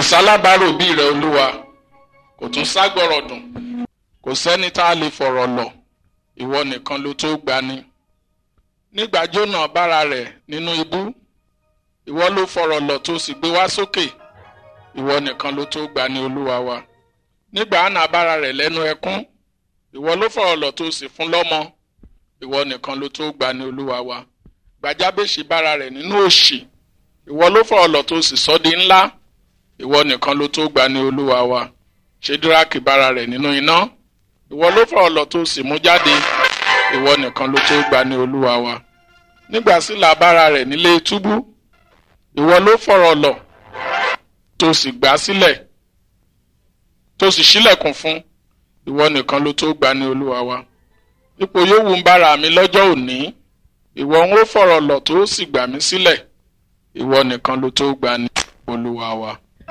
sálábàárò bí rẹ olúwa kò tún ságbọrọ dùn kò sẹ́ni tá a lè fọ̀rọ̀ lọ̀ ìwọ nìkan ló tó gbani nígbà jónà bára rẹ̀ nínú ibú ìwọ ló fọ̀rọ̀ lọ̀ tó sì gbé wá sókè ìwọ nìkan ló tó gbani olúwa wa nígbà àná bára rẹ̀ lẹ́nu ẹkún ìwọ ló fọ̀rọ̀ lọ̀ tó sì fún lọ́mọ ìwọ nìkan ló tó gbani olúwa wa gbàjábèsì bára rẹ̀ nínú òṣì ìwọ ló fọ̀rọ̀ lọ̀ tó sì sọ́ di ńlá ìwọ nìkan ló tó gbani olúwa wa ṣédúrákì bára rẹ̀ nínú iná ìwọ ló fọ̀rọ̀ lọ̀ tó sì mú jáde ìwọ nìkan ló tó gbani olúwa wa nígbà sílà bára rẹ̀ nílé túbú ìwọ ló fọ̀rọ̀ lọ̀ tó sì gbà sílẹ̀ tó sì ṣílẹ̀kùn fún ìwọ nìkan ló tó gbani olúwa wa ipò yòówù ń bára mi lọ́jọ́ òní ìwọ ń ó fọ̀rọ̀ lọ̀ tó sì gbà mí sílẹ̀ ìwọ nìkan ló tó gbani olúwa wa.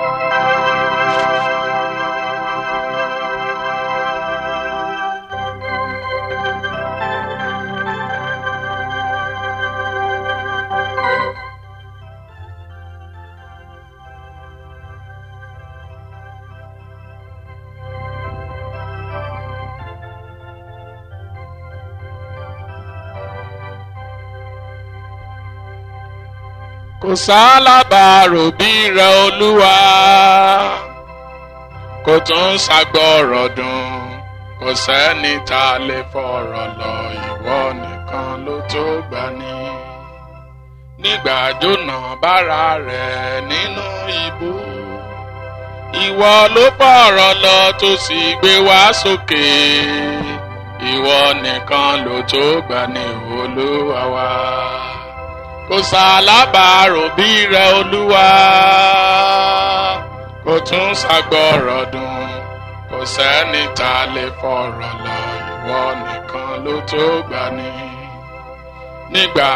kò sálábàárò bí rẹ olúwa kò tún ṣàgbọ́rọ̀ dùn kò sẹ́ni tá a lè fọ̀rọ̀ lọ ìwọ nìkan ló tó gbani nígbà jóná bára rẹ̀ nínú ibú ìwọ ló fọ̀rọ̀ lọ tó sì gbé wá sókè ìwọ nìkan ló tó gbani olúwa wa kò sálábàárò bí rẹ olúwa kò tún ṣàgbọ́rọ̀ dùn kò sẹ́ni tá a lè fọ̀rọ̀ lọ ìwọ nìkan ló tó gbani nígbà.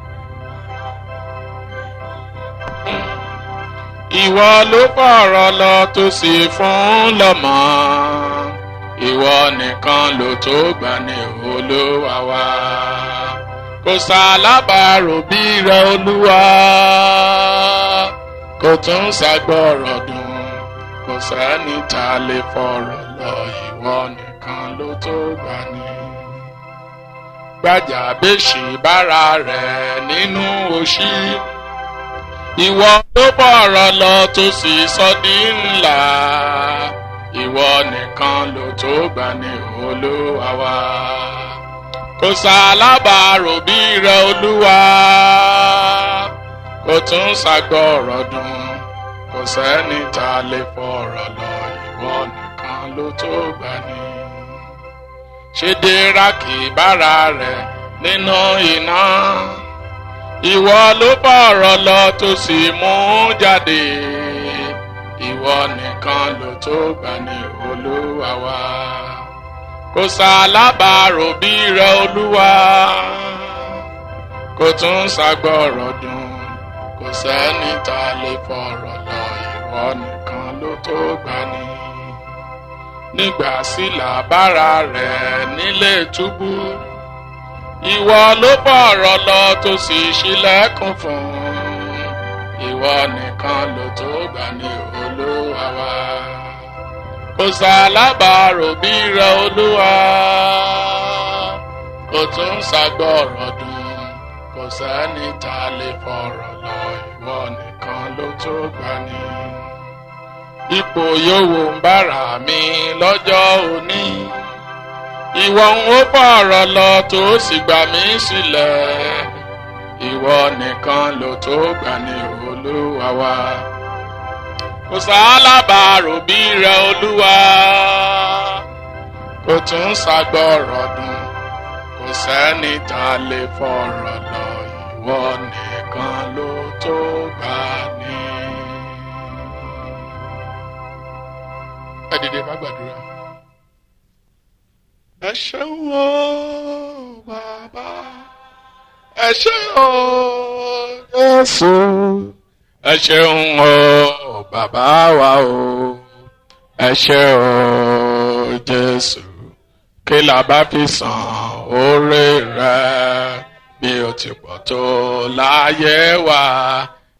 ìwọ ló fọ̀rọ̀ lọ tó sì fún lọ́mọ ìwọ nìkan ló tó gbani olúwa wa kò sálábàárò bí rẹ olúwa kò tún ṣàgbọ́rọ̀ dùn kò sẹ́ni tá a lè fọ̀rọ̀ lọ ìwọ nìkan ló tó gbani. gbàjàbèsì bára rẹ̀ nínú òṣì ìwọ ló bọ̀rọ̀ lọ tó sì sọ di ńlá ìwọ nìkan ló tó gbani olúwa wa kò sálábàárò bí rẹ olúwa kò tún ṣàgbọ́rọ̀ dùn kò sẹ́ni tá a lè fọ̀rọ̀ lọ ìwọ nìkan ló tó gbani. ṣé déraki bára rẹ̀ nínú iná ìwọ ló bọ̀rọ̀ lọ tó sì mú jáde ìwọ nìkan ló tó gbani olúwa wa kò sálábàárò bí rẹ olúwa kò tún ṣàgbọ́rọ̀ dùn kò sẹ́ni tá a lè fọ̀rọ̀ lọ ìwọ nìkan ló tó gbani. nígbà sílà bára rẹ̀ nílé túbú ìwọ ló bọ̀rọ̀ lọ tó sì ṣílẹ̀kùn fún ìwọ nìkan ló tó gbani olúwa wa kò sálábàárò bí rẹ olúwa kò tún ṣàgbọ́rọ̀ dùn kò sẹ́ni tá a lè fọ̀rọ̀ lọ ìwọ nìkan ló tó gbani. ipò yòówù ń bára mi lọ́jọ́ òní ìwọ ń ó fọ̀rọ̀ lọ tó sì gbà mí sílẹ̀ ìwọ nìkan ló tó gbani olúwa wa kò sálábàárò bí rẹ olúwa kò tún ṣàgbọ́rọ̀ dùn kò sẹ́ni tá a lè fọ̀rọ̀ lọ ìwọ nìkan ló tó gbà ní. ẹ dìde ká gbàdúrà. ẹ ṣeun o bàbá ẹ ṣeun o Jésù ẹ ṣeun o bàbá wa o ẹ ṣe o Jésù kí la bá fi san oore rẹ bí o ti pọ̀ tó láyé wa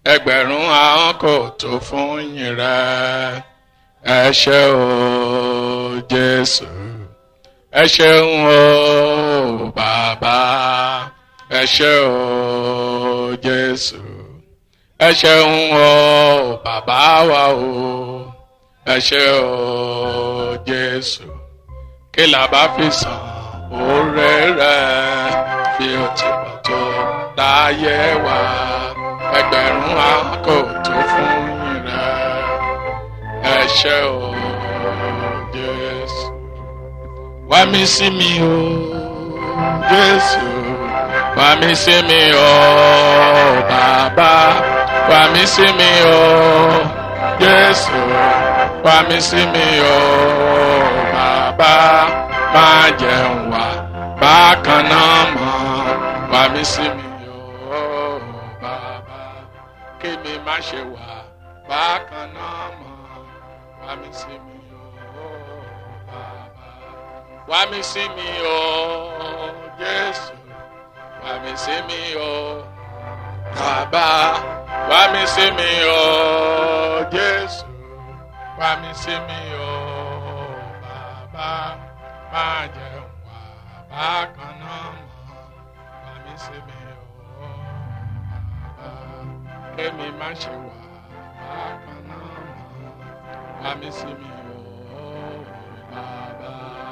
ẹgbẹ̀rún ahọ́n kò tó fún yìn rẹ ẹ ṣé o jésù ẹ ṣeun o bàbá ẹ ṣé o jésù ẹ ṣeun o bàbá wa o ẹ ṣé o jésù kí la bá fi san oore rẹ bí o ti pọ̀ tó láyé wa ẹgbẹ̀rún àkó tó fún yín rẹ ẹ ṣé o jésù wá mi sí mi o jésù wá mi sí mi o bàbá wá mi sí mi o jésù wá mi sí mi o bàbá má jẹun wá bákan náà mọ́ wá mi sí mi o bàbá kémi má ṣe wá bákan náà mọ́ wá mi sí mi o bàbá wá mi sí mi o jésù wá mi sí mi o bàbá wá mi sí mi o jésù wá mi sí mi o bàbá má jẹun wá bákan náà mọ́ wá mi sí mi o bàbá kémi má ṣe wá bákan náà mọ́ wá mi sí mi o bàbá.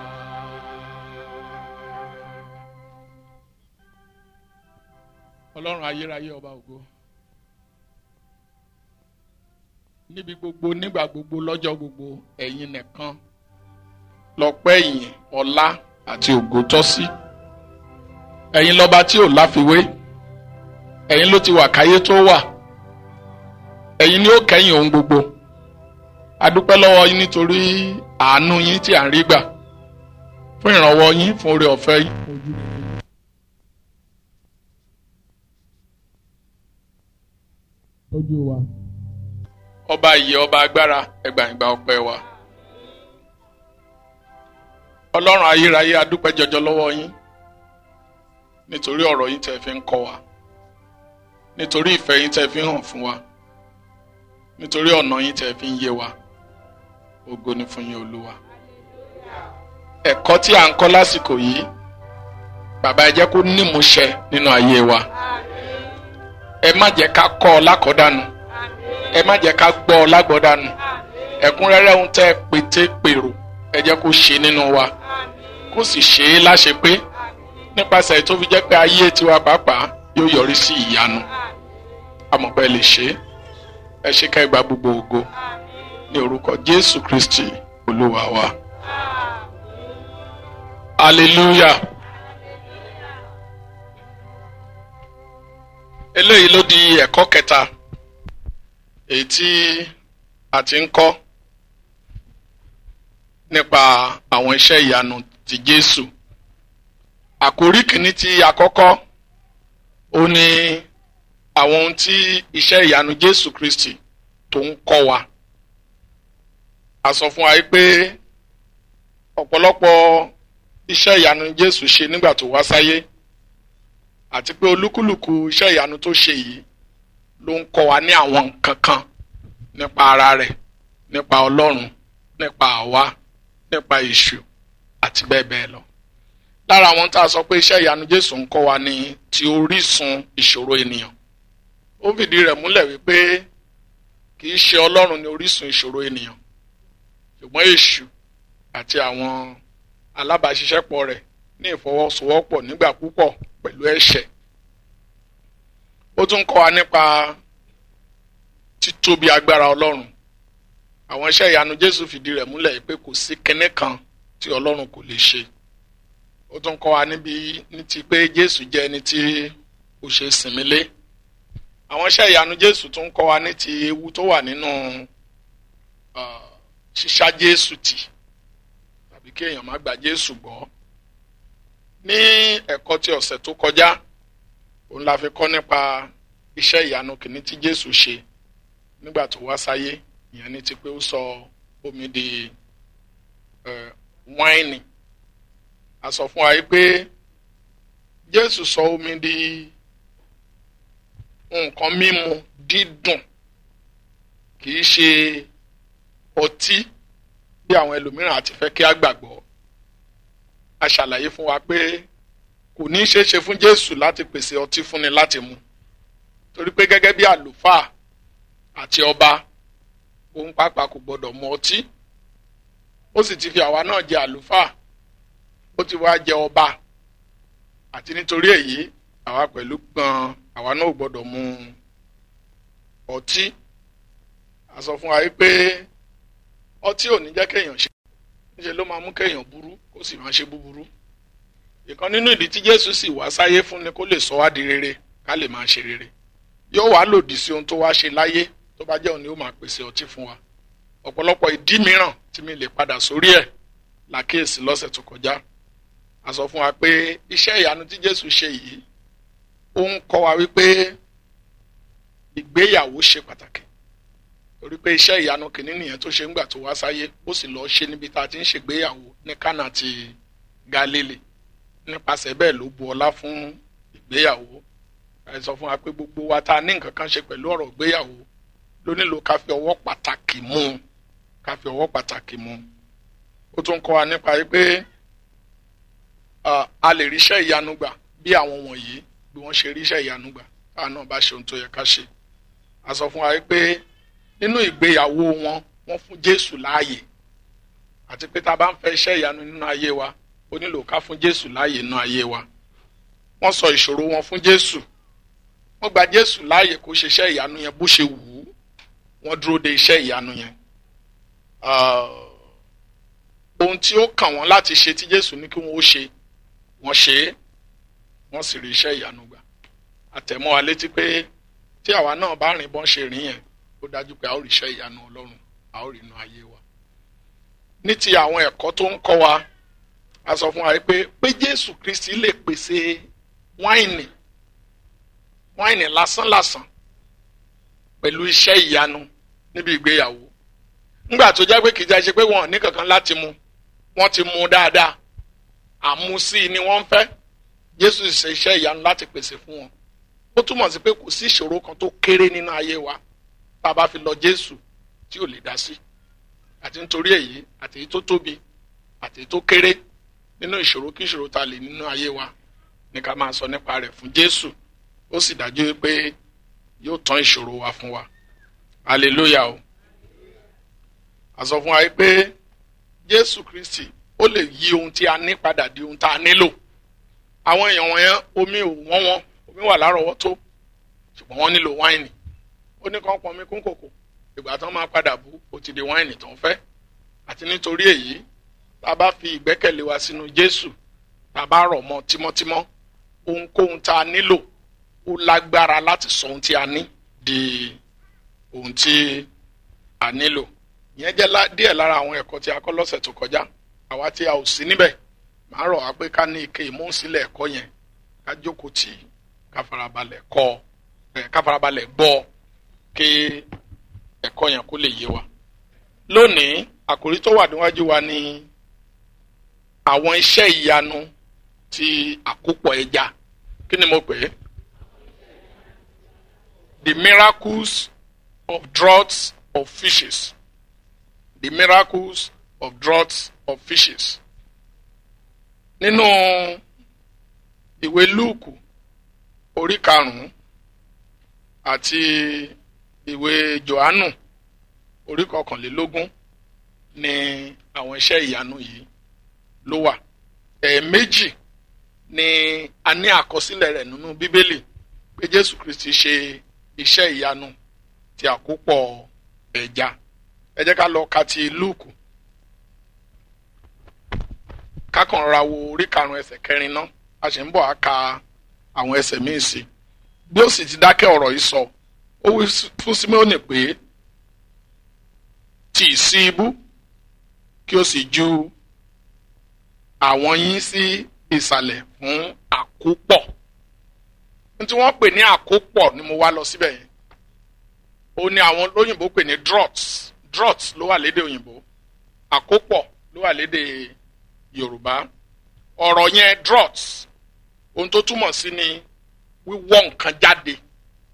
ọlọ́run ayérayé ọba ògo níbi gbogbo nígbà gbogbo lọ́jọ́ gbogbo ẹ̀yin nìkan lọ́pẹ́ ìyìn ọlá àti ògo tọ́ sí ẹ̀yin lọ́ba tí ò láfiwé ẹ̀yin ló ti wà káyé tó wà ẹ̀yin ni ó kẹ́yìn ohun gbogbo adúpẹ́ lọ́wọ́ yín nítorí àánú yín tí à ń rí gbà fún ìrànwọ́ yín fún oore ọ̀fẹ́ yín. tọ́jú wa. ọba ìyè ọba agbára ẹgbàǹgbà ọpẹ́ wa ọlọ́run ayérayé adúpẹ́ jọjọ lọ́wọ́ yín nítorí ọ̀rọ̀ yín tẹ́ fi ń kọ́ wa nítorí ìfẹ́ yín tẹ́ fi ń hàn fún wa nítorí ọ̀nà yín tẹ́ fi ń yé wa ògo ni fún yín olúwa ẹ̀kọ́ tí à ń kọ́ lásìkò yìí bàbá ẹ jẹ́ kó nímúṣẹ nínú ayé wa ẹ má jẹ́ ká kọ́ ọ lákọ̀ọ́dànù ẹ má jẹ́ ká gbọ́ ọ lágbọ̀ọ́dànù ẹ̀kúnrẹ́rẹ́ ohun tẹ́ ẹ pété pèrò ẹ jẹ́ kó ṣe nínú wa kó sì ṣe é láṣẹ pé nípasẹ̀ tó fi jẹ́ pé ayé tiwa pàápàá yóò yọrí sí ìyanu àmọ̀pẹ́ lè ṣe é ẹ ṣe ká ìgbà gbogbo ògo ní orúkọ Jésù Kristi olúwa wa hallelujah. eléyìí ló di ẹ̀kọ́ kẹta èyí tí a ti ń kọ́ nípa àwọn iṣẹ́ ìyanu ti Jésù àkórí kìíní tí a kọ́kọ́ ó ní àwọn ohun tí iṣẹ́ ìyanu Jésù Kristi tó ń kọ́ wa a sọ fún wa pé ọ̀pọ̀lọpọ̀ iṣẹ́ ìyanu Jésù ṣe nígbà tó wá sáyé àti pé olúkúlùkù iṣẹ́ ìyanu tó ṣe yìí ló ń kọ́ wa ní àwọn nǹkan kan nípa ara rẹ̀ nípa ọlọ́run nípa àwa nípa èṣù àti bẹ́ẹ̀ bẹ́ẹ̀ lọ. lára àwọn tá a sọ pé iṣẹ́ ìyanu jésù ń kọ́ wa ní ti orísun ìṣòro ènìyàn. ó fìdí rẹ̀ múlẹ̀ wípé kì í ṣe ọlọ́run ní orísun ìṣòro ènìyàn ṣùgbọ́n èṣù àti àwọn alábàáṣiṣẹ́pọ̀ rẹ̀ ní ìfọwọ́sowọ́pọ̀ nígbà púpọ̀ pẹ̀lú ẹ̀ṣẹ̀. ó tún kọ́ wa nípa títóbi agbára ọlọ́run. àwọn iṣẹ́ ìyanu jésù fìdí rẹ̀ múlẹ̀ pé kò sí kinní kan tí ọlọ́run kò lè ṣe. ó tún kọ́ wa níbi ní ti pé jésù jẹ́ ẹni tí ó ṣe sinmi lé. àwọn iṣẹ́ ìyanu jésù tún kọ́ wa ní ti ewu tó wà nínú ṣíṣá jésù tì tàbí kí èèyàn má gba jésù gbọ́ ní ẹ̀kọ́ tí ọ̀sẹ̀ tó kọjá òun la fi kọ́ nípa iṣẹ́ ìyanu kìíní tí Jésù ṣe nígbà tó wá sáyé ìyẹn ní ti pé ó sọ omi di wáìnì a sọ fún wa yìí pé Jésù sọ omi di nǹkan mímu dídùn kì í ṣe ọtí bí àwọn ẹlòmíràn àti fẹ́ kí á gbàgbọ́ a ṣàlàyé fún wa pé kò ní í ṣeé ṣe fún Jésù láti pèsè ọtí fúnni láti mu torí pé gẹ́gẹ́ bí àlùfáà àti ọba òun pàápàá kò gbọdọ̀ mu ọtí ó sì ti fi àwa náà jẹ àlùfáà ó ti wá jẹ ọba àti nítorí èyí àwa pẹ̀lú gan àwa náà ò gbọdọ̀ mu ọtí a sọ fún wa pé ọtí ò ní jẹ́ kéèyàn ṣe níṣẹ́ ló máa mú kéèyàn burú kó sì máa ṣe búburú ìkan nínú ìdí tí Jésù sì wá sáyé fún ni kó lè sọ wá di rere ká lè máa ṣe rere yóò wá lòdì sí ohun tó wá ṣe láyé tó bá jẹ́ òun ni ó máa pèsè ọtí fún wa ọ̀pọ̀lọpọ̀ ìdí mìíràn tí mi lè padà sórí ẹ̀ làkíyèsí lọ́sẹ̀ tó kọjá a sọ fún wa pé iṣẹ́ ìyanu tí Jésù ṣe yìí ó ń kọ́ wa wípé ìgbéyàwó ṣe pàtàkì torí pé iṣẹ́ ìyanu kìíní nìyẹn tó ṣe ńgbà tó wá sáyé ó sì lọ́ọ́ ṣe níbi tá a ti ń ṣègbéyàwó ní Kánà ti Galili nípasẹ̀ bẹ́ẹ̀ ló bu ọlá fún ìgbéyàwó ẹ sọ fún wa pé gbogbo wa tá a ní nǹkan kan ṣe pẹ̀lú ọ̀rọ̀ ìgbéyàwó ló nílò ká fi ọwọ́ pàtàkì mú un ká fi ọwọ́ pàtàkì mú un ó tún kọ́ wa nípa pé a lè ríṣẹ́ ìyanu gbà bí àwọn wọ̀nyí bí wọ́n ṣe ríṣẹ́ ìyanu gbà káà náà bá ṣe ohun tó yẹ ká ṣe a sọ fún wa pé nínú ìgbéyàwó wọn wọ́n fún Jésù láàyè àti pé tá a bá ń fẹ́ iṣẹ́ ìyanu nínú ayé wa ó nílò ká fún Jésù láàyè nínú ayé wa wọ́n sọ ìṣòro wọn fún Jésù wọ́n gba Jésù láàyè kó ṣe iṣẹ́ ìyanu yẹn bó ṣe wù ú wọ́n dúró de iṣẹ́ ìyanu yẹn ohun tí ó kàn wọ́n láti ṣe tí Jésù ní kí wọ́n ó ṣe wọ́n ṣe é wọ́n sì rí iṣẹ́ ìyanu gbà àtẹ̀mọ́ wa létí pé tí àwa náà bá rìn bọ́n ṣe rìn yẹn ó dájú pé a ó rí iṣẹ́ ìyanu Ọlọ́run a ó rí inú ayé wa ní ti àwọn ẹ̀kọ́ tó ń kọ́ wa a sọ fún wa pé pé Jésù Kristi lè pèsè wáìnì wáìnì lásánlàsàn pẹ̀lú iṣẹ́ ìyanu níbi ìgbéyàwó ńgbà tó jẹ́ pé kì í jẹ́ ṣe pé wọn ò ní kankan láti mu wọ́n ti mu dáadáa àmúsí ni wọ́n ń fẹ́ Jésù ṣe iṣẹ́ ìyanu láti pèsè fún wọn ó túmọ̀ sí pé kò sí ìṣòro kan tó kéré nínú ayé wa tá a bá fi lọ Jésù tí ò lè dá sí àti nítorí èyí àti èyí tó tóbi àti èyí tó kéré nínú ìṣòro kí ìṣòro ta lè nínú ayé wa ní ká máa sọ nípa rẹ̀ fún Jésù ó sì dájú pé yóò tán ìṣòro wa fún wa hallelujah o a sọ fún wa pé Jésù Kristi ó lè yí ohun tí a ní padà di ohun tá a nílò àwọn èèyàn wọ̀nyẹn omi ò wọ́n wọn omi wà lárọ̀ọ́wọ́tó ṣùgbọ́n wọ́n nílò wáìnì ó ní kàn pọnmi kún kòkò ìgbà tán máa padà bú ó ti di wáìnì tó ń fẹ́ àti nítorí èyí tá a bá fi ìgbẹ́kẹ̀lé wa sínú Jésù tá a bá rọ̀ mọ́ tímọ́tímọ́ ohunkóhun tá a nílò ó lágbára láti sọ ohun tí a ní di ohun tí a nílò ìyẹn jẹ́ díẹ̀ lára àwọn ẹ̀kọ́ tí a kọ́ lọ́sẹ̀ tó kọjá àwa tí a ò sí níbẹ̀ màá rọ̀ wá pé ká ní ike ìmúsílẹ̀ ẹ̀kọ́ yẹn ká jókòó tì í ká farabalẹ̀ kọ́ ẹ̀ ká farabalẹ̀ gbọ́ kí ẹ̀kọ́ yẹn kó lè yé wa. lónìí àkòrí tó wà níwájú wa ni àwọn iṣẹ́ ìyanu ti àkópọ̀ ẹja kí ni mo pè é the miracles of draughts of fishes the miracles of draughts of fishes nínú ìwé lúùkù orí karùnún àti ìwé johannu orí kọkànlélógún ni àwọn iṣẹ́ ìyanu yìí ló wà ẹ̀ẹ̀mejì ni a ní àkọsílẹ̀ rẹ̀ nínú bíbélì pé jésù kristi ṣe iṣẹ́ ìyanu ti àkópọ̀ ẹja ẹ jẹ́ ká lọ ka ti lúùkù kákan ra wo orí karùn-ún ẹsẹ̀ kẹrin náà a sì ń bọ̀ á ka àwọn ẹsẹ̀ míì sí bí ó sì ti dákẹ́ ọ̀rọ̀ yìí sọ ó wí fún Síméónì pé tì í sí ibú kí ó sì ju àwọn yín sí ìsàlẹ̀ fún àkópọ̀ ní tí wọ́n pè ní àkópọ̀ ni mo wá lọ síbẹ̀ yẹn ó ní àwọn lóyìnbó pè ní draughts draughts ló wà lédè òyìnbó àkópọ̀ ló wà lédè Yorùbá ọ̀rọ̀ yẹn draughts ohun tó túmọ̀ sí ni wíwọ́ nǹkan jáde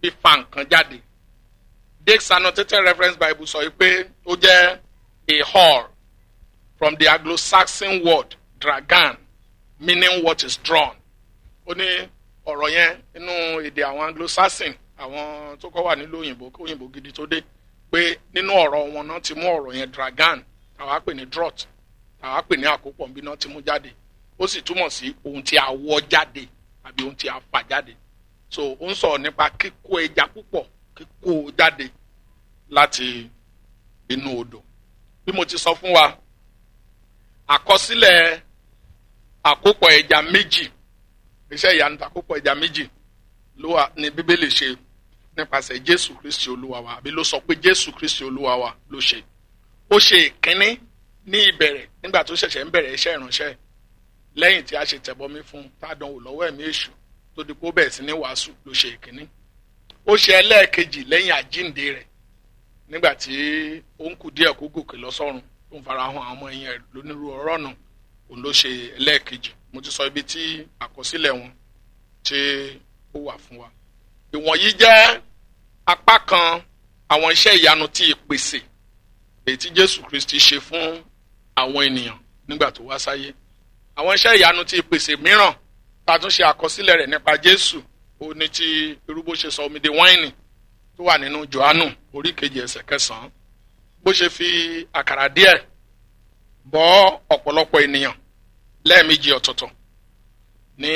fífa nǹkan jáde Dake's annotated reference bible sọ pé ó jẹ́ a whore from the anglo-saxon word dragan meaning what is drawn ó ní ọ̀rọ̀ yẹn nínú èdè àwọn anglo-saxon àwọn tó kọ́ wà nílùú òyìnbó kó òyìnbó gidi tó dé pé nínú ọ̀rọ̀ wọn náà ti mú ọ̀rọ̀ yẹn dragan tàwa pè ní draught tàwa pè ní àkópọ̀ bí náà ti mú jáde ó sì túmọ̀ sí ohun tí a wọ́ jáde àbí ohun tí a fà jáde so ó ń sọ̀rọ̀ nípa kíkó ẹja púpọ̀ kíkó jáde láti inú odò bí mo ti sọ fún wa àkọsílẹ̀ àkópọ̀ ẹja méjì iṣẹ́ ìyanu àkópọ̀ ẹja méjì ló wà ní bíbélì ṣe nípasẹ̀ jésù kristi olúwa wa àbí ló sọ pé jésù kristi olúwa wa ló ṣe ó ṣe ìkíní ní ìbẹ̀rẹ̀ nígbà tó ṣẹ̀ṣẹ̀ ń bẹ̀rẹ̀ iṣẹ́ ìránṣẹ́ lẹ́yìn tí a ṣe tẹ̀bọmi fún tádánwò lọ́wọ́ ẹ̀mí èṣù tó di kó bẹ̀rẹ̀ sí ní wàásù ló ṣe ìkíní ó ṣe ẹlẹ́ẹ̀kejì lẹ́yìn àjínde rẹ̀ nígbà tí ó ń kù díẹ̀ kó gòkè lọ sọ́run tó ń fara hàn àwọn ọmọ ẹ̀yìn rẹ̀ lónírú ọ̀rọ̀ náà òun ló ṣe ẹlẹ́ẹ̀kejì mo ti sọ ibi tí àkọsílẹ̀ wọn tí ó wà fún wa. ìwọ̀nyí jẹ́ apá kan àwọn iṣẹ́ ìyanu tí ìpèsè èyí tí jésù kristi ṣe fún àwọn ènìyàn nígbà tó wá sáyé. àwọn iṣẹ́ ìyanu tí ìpèsè mìíràn tá a tún ṣe àkọsílẹ̀ rẹ̀ nípa jésù ó ní ti irúgbó ṣe sọ omi di wáìnì tó wà nínú johannu orí kejì ẹsẹ̀ kẹsàn-án bó ṣe fi àkàrà díẹ̀ bọ́ ọ̀pọ̀lọpọ̀ ènìyàn lẹ́ẹ̀mejì ọ̀tọ̀ọ̀tọ̀ ní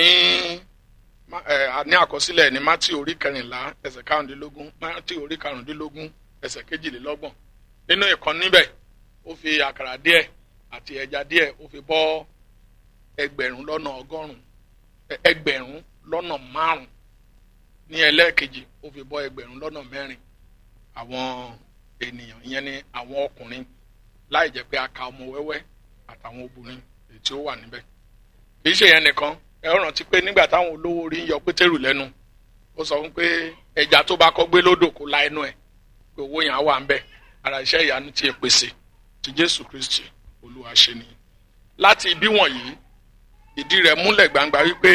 ní àkọsílẹ̀ ní mátì orí kẹrìnlá ẹsẹ̀ karùndínlógún mátì orí karùndínlógún ẹsẹ̀ kejìlélọ́gbọ̀n nínú ìkan níbẹ̀ ó fi àkàrà díẹ̀ àti ẹja díẹ̀ ó fi bọ́ ẹgbẹ̀rún lọ́nà ọgọ́rùn-ún ẹgbẹ̀rún lọ́nà márùn-ún ní ẹlẹ́ẹ̀kejì ó fi bọ́ ẹgbẹ̀rún lọ́nà mẹ́rin àwọn ènìyàn ìyẹn ni àwọn ọkùnrin láì jẹ́ pé a ka ọmọ wẹ́wẹ́ àtàwọn obìnrin èyí tí ó wà níbẹ̀. kì í ṣe yẹn nìkan ẹ rántí pé nígbà táwọn olówó orí ń yọ pétérù lẹ́nu ó sọ fún pé ẹja tó bá kọ́ gbé lódò kó la ẹnu ẹ̀ pé owó yẹn á wà ńbẹ̀ ara iṣẹ́ ìyanu tí ẹ pèsè ti jésù kristi olúwa ṣe nìyí. láti ibi wọ̀nyí ìdí rẹ̀ múlẹ̀ gbangba wípé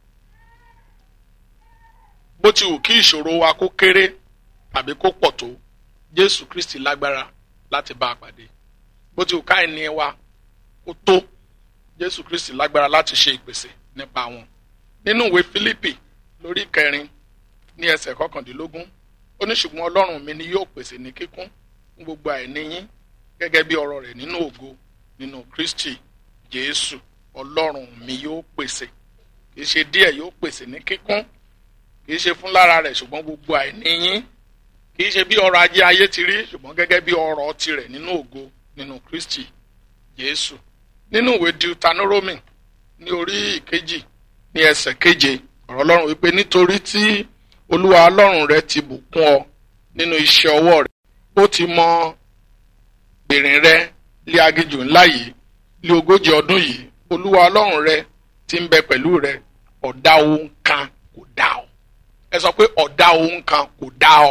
bó ti wù kí ìṣòro wa kó kéré tàbí kó pọ̀ tó jésù kristi lágbára láti bá a pàdé bó ti wù ká ẹni wa kó tó jésù kristi lágbára láti ṣe ìpèsè nípa wọn nínú ìwé fílípì lórí kẹrin ní ẹsẹ̀ kọkàndínlógún ó ní ṣùgbọ́n ọlọ́run mi ni yóò pèsè ní kíkún fún gbogbo àìní yín gẹ́gẹ́ bí ọ̀rọ̀ rẹ̀ nínú ògo nínú kristi jésù ọlọ́run mi yóò pèsè kì í ṣe díẹ̀ yóò pèsè ní kíkún kì í ṣe fún lára rẹ̀ ṣùgbọ́n gbogbo àìní yín kì í ṣe bí ọrọ̀ ajé ayé ti rí ṣùgbọ́n gẹ́gẹ́ bí ọrọ̀ tirẹ̀ nínú ògo nínú kristi jésù nínú ìwé deuteronomy ní orí ìkejì ní ẹsẹ̀ keje ọ̀rọ̀ ọlọ́run wípé nítorí tí olúwa ọlọ́run rẹ ti bùkún ọ nínú iṣẹ́ ọwọ́ rẹ ó ti mọ gbèrìn rẹ lé aginjù ńlá yìí lé ogójì ọdún yìí olúwa ọlọ́run rẹ ti ń bẹ pẹ̀lú rẹ ọ̀dá ohun kan kò dá ọ ẹ sọ pé ọ̀dá ohun kan kò dá ọ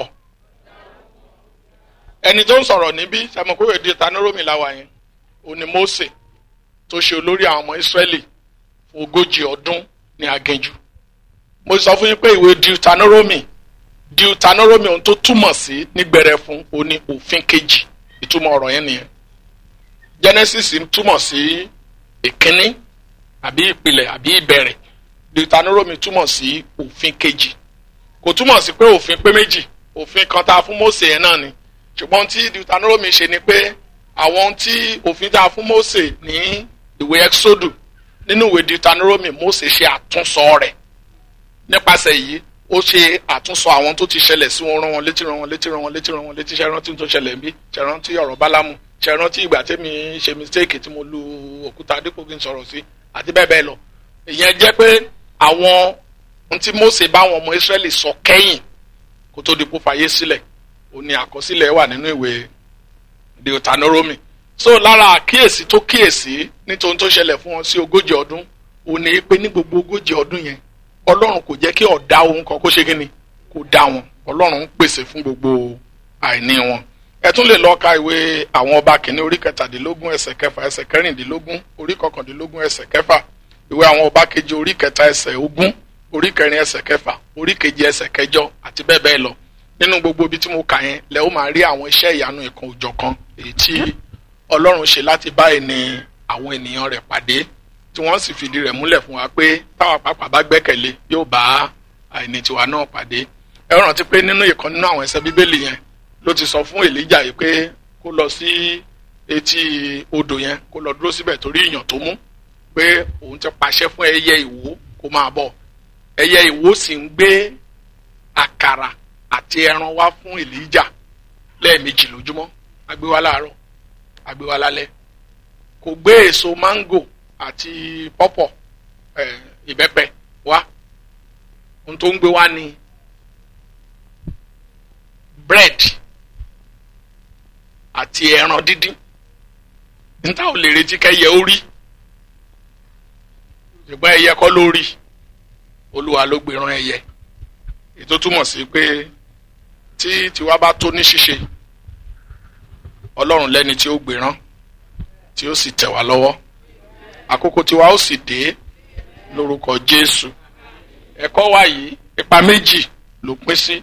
ẹni tó ń sọ̀rọ̀ níbí sàmùkúrò deuteronomy láwa yẹn òní mose tó ṣe olórí àwọn ọmọ israẹli fún ogójì ọdún ní aginjù mo sọ fún yín pé ìwé deuteronomy deuteronomy ohun tó túmọ̀ sí nígbẹ̀rẹ̀ fún oní òfin kejì ìtumọ̀ ọ̀rọ̀ yẹn nìyẹn genesis túmọ̀ sí ìkíní àbí ìpìlẹ̀ àbí ìbẹ̀rẹ̀ deuteronomy túmọ̀ sí òfin kejì kò túmọ̀ sí pé òfin pé méjì òfin kan tá a fún mose yẹn náà ni ṣùgbọ́n tí deuteronomy ṣe ni pé àwọn tí òfin tá a fún mose ní ìwé exodus nínú ìwé deuteronomy mose ṣe àtúnsọ rẹ̀ nípasẹ̀ yìí ó ṣe àtúnsọ àwọn tó ti ṣẹlẹ̀ sí wọn rán wọn létí rán wọn létí rán wọn létí rán wọn létí ṣe rántí tó ṣẹlẹ̀ ń bí ṣe rántí ọ̀rọ̀ bálámù ṣe rántí ìgbà tẹ́mi ṣe mistake tí mo lu òkúta dípò kí n sọ̀rọ̀ sí àti bẹ́ẹ̀ bẹ́ẹ̀ lọ ìyẹn jẹ́ pé àwọn ohun tí mose bá àwọn ọmọ israẹli sọ kẹ́yìn kó tó di kó fàyè sílẹ̀ ó ní àkọsílẹ̀ wà nínú ìwé deuteronomy so lára àkíyèsí tó kíyèsí nítorí tó ṣẹlẹ̀ fún wọn sí ogójì ọdún ó ní pé ní gbogbo ogójì ọdún yẹn ọlọ́run kò jẹ́ kí ọ̀dá ohun kan kó ṣe kí ni kó dá wọn ọlọ́run ń pèsè fún gbogbo àìní wọn ẹ tún lè lọ ka ìwé àwọn ọba kìíní orí kẹtàdínlógún ẹsẹ̀ kẹfà ẹsẹ̀ kẹrìndínlógún orí kọkàndínlógún ẹsẹ̀ kẹfà ìwé àwọn ọba kejì orí kẹta ẹsẹ̀ ogún orí kẹrin ẹsẹ̀ kẹfà orí keje ẹsẹ̀ kẹjọ àti bẹ́ẹ̀ bẹ́ẹ̀ lọ nínú gbogbo ibi tí mo kà yẹn lẹ ó máa rí àwọn iṣẹ́ ìyanu ìkan òjọ̀kan èyí tí ọlọ́run ṣe láti bá ẹni àwọn ènìyàn rẹ̀ pàdé tí wọ́n sì fìdí rẹ̀ múlẹ̀ fún wa pé táwa pàápàá bá gbẹ́kẹ̀lé yóò bá àìní tiwa náà pàdé ẹ rántí pé nínú ìkan nínú àwọn ẹsẹ̀ bíbélì yẹn ló ti sọ fún èlíjà yìí pé kó lọ sí etí odò yẹn kó lọ dúró síbẹ̀ torí ìyàn tó mú pé òun ti pàṣẹ fún ẹyẹ ìwó kó máa bọ̀ ẹyẹ ìwó sì ń gbé àkàrà àti ẹran wá fún èlíjà lẹ́ẹ̀mejì lójúmọ́ agbé wá láàárọ̀ agbé wá lálẹ́ kò gbé èso máńgò àti pọ́pọ̀ ẹ̀ ìbẹ́pẹ wá ohun tó ń gbé wá ní bread àti ẹran dídín níta ò lè retí kẹyẹ ó rí ṣùgbọ́n ẹyẹ kọ́ ló rí olúwa ló gbéran ẹyẹ ètò túmọ̀ sí pé tí tiwa bá tó ní ṣíṣe ọlọ́run lẹ́ni tí ó gbéran tí ó sì tẹ̀ wá lọ́wọ́ àkókò tiwa ó sì dé lórúkọ jésù ẹ̀kọ́ wa yìí ipa méjì ló pín sí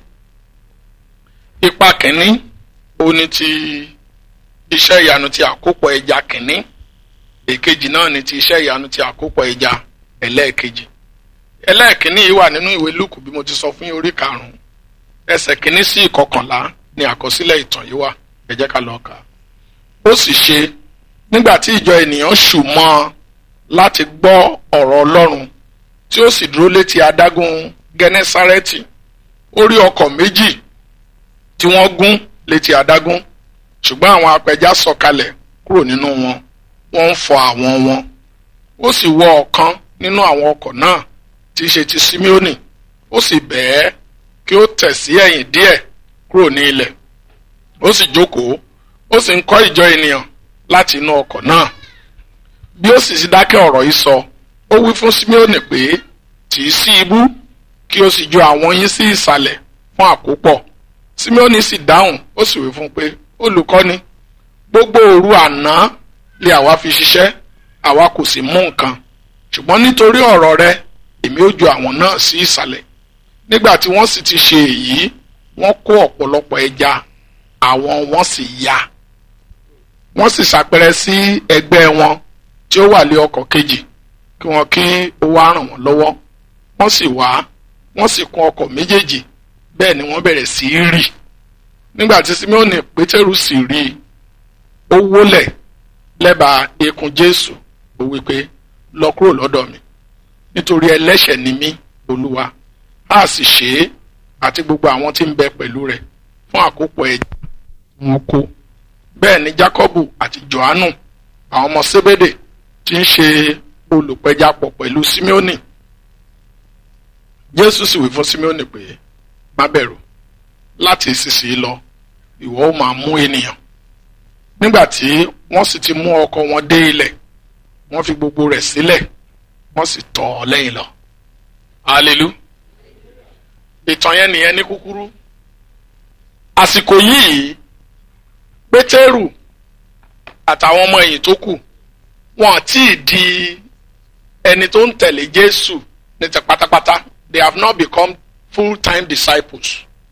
ipa kìíní ó ní ti iṣẹ́ ìyanu ti àkópọ̀ ẹja kìíní èkejì náà ni ti iṣẹ́ ìyanu ti àkópọ̀ ẹja ẹlẹ́ẹ̀kejì ẹlẹ́ẹ̀kìíní yìí wà nínú ìwé lùkù bí mo ti sọ fún yín orí karùn-ún ẹsẹ̀ kìíní sí ìkọkànlá ni àkọsílẹ̀ ìtàn yìí wà ẹ jẹ́ ká lọ kà á. ó sì ṣe nígbà tí ìjọ ènìyàn ṣù mọ́ ọ láti gbọ́ ọ̀rọ̀ ọlọ́run tí ó sì dúró létí adágún gẹ́nẹ́sárẹ́tì ó rí ọkọ̀ méjì tí wọ́n gún létí adágún ṣùgbọ́n àwọn apẹja sọ̀kalẹ̀ kúrò nínú wọn wọ́n ń fọ àwọn wọn ó sì wọ ọ̀kan nínú àwọn ọkọ̀ náà tí í ṣe ti simeoni ó sì bẹ̀ẹ́ kí ó tẹ̀ sí ẹ̀yìn díẹ̀ kúrò ní ilẹ̀ ó sì jókòó ó sì ń kọ́ ìjọ ènìyàn láti inú ọkọ̀ náà bí ó sì ti dákẹ́ ọ̀rọ̀ yìí sọ ó wí fún simeoni pé tì í sí ibú kí ó sì ju àwọn yín sí ìsàlẹ̀ fún àkópọ̀ simeoni sì dáhùn ó sì wí fún un pé olùkọ́ni gbogbo òru àná lè àwa fi ṣiṣẹ́ àwa kò sì mú nǹkan ṣùgbọ́n nítorí ọ̀rọ̀ rẹ èmi ó ju àwọn náà sí ìsàlẹ̀ nígbà tí wọ́n sì ti ṣe èyí wọ́n kó ọ̀pọ̀lọpọ̀ ẹja àwọn wọn sì ya wọ́n sì ṣàpẹrẹ sí ẹgbẹ́ wọn tí ó wà lé ọkọ̀ kejì kí wọ́n kí ó wá ràn wọ́n lọ́wọ́ wọ́n sì wá wọ́n sì kún ọkọ̀ méjèèjì bẹ́ẹ̀ ni wọ́n bẹ̀rẹ̀ sí í rì nígbà tí simeoni pétérù sì rí i ó wólẹ̀ lẹ́bàá eékún jésù ó wí pé lọ kúrò lọ́dọ̀ mi nítorí ẹlẹ́ṣẹ̀ ni mí olúwa a sì ṣe é àti gbogbo àwọn tí ń bẹ pẹ̀lú rẹ̀ fún àkópọ̀ ẹ̀jẹ̀ wọn kó bẹ́ẹ̀ ni jákọ́bù àti johannu àwọn ọmọ sébédè tí ń ṣe olùpẹjapọ̀ pẹ̀lú simeoni jésù sì wí fún simeoni pé má bẹ̀rù láti ìsinsìnyí lọ ìwọ ó máa mú ènìyàn nígbà tí wọ́n sì ti mú ọkọ̀ wọn dé ilẹ̀ wọ́n fi gbogbo rẹ̀ sílẹ̀ wọ́n sì tọ̀ ọ́ lẹ́yìn lọ. alelu ìtàn yẹn nìyẹn ní kúkúrú àsìkò yìí pétérù àtàwọn ọmọ ẹ̀yìn tó kù wọn àti di ẹni tó ń tẹ̀lé jésù ní ti pátápátá they have not become full time disciples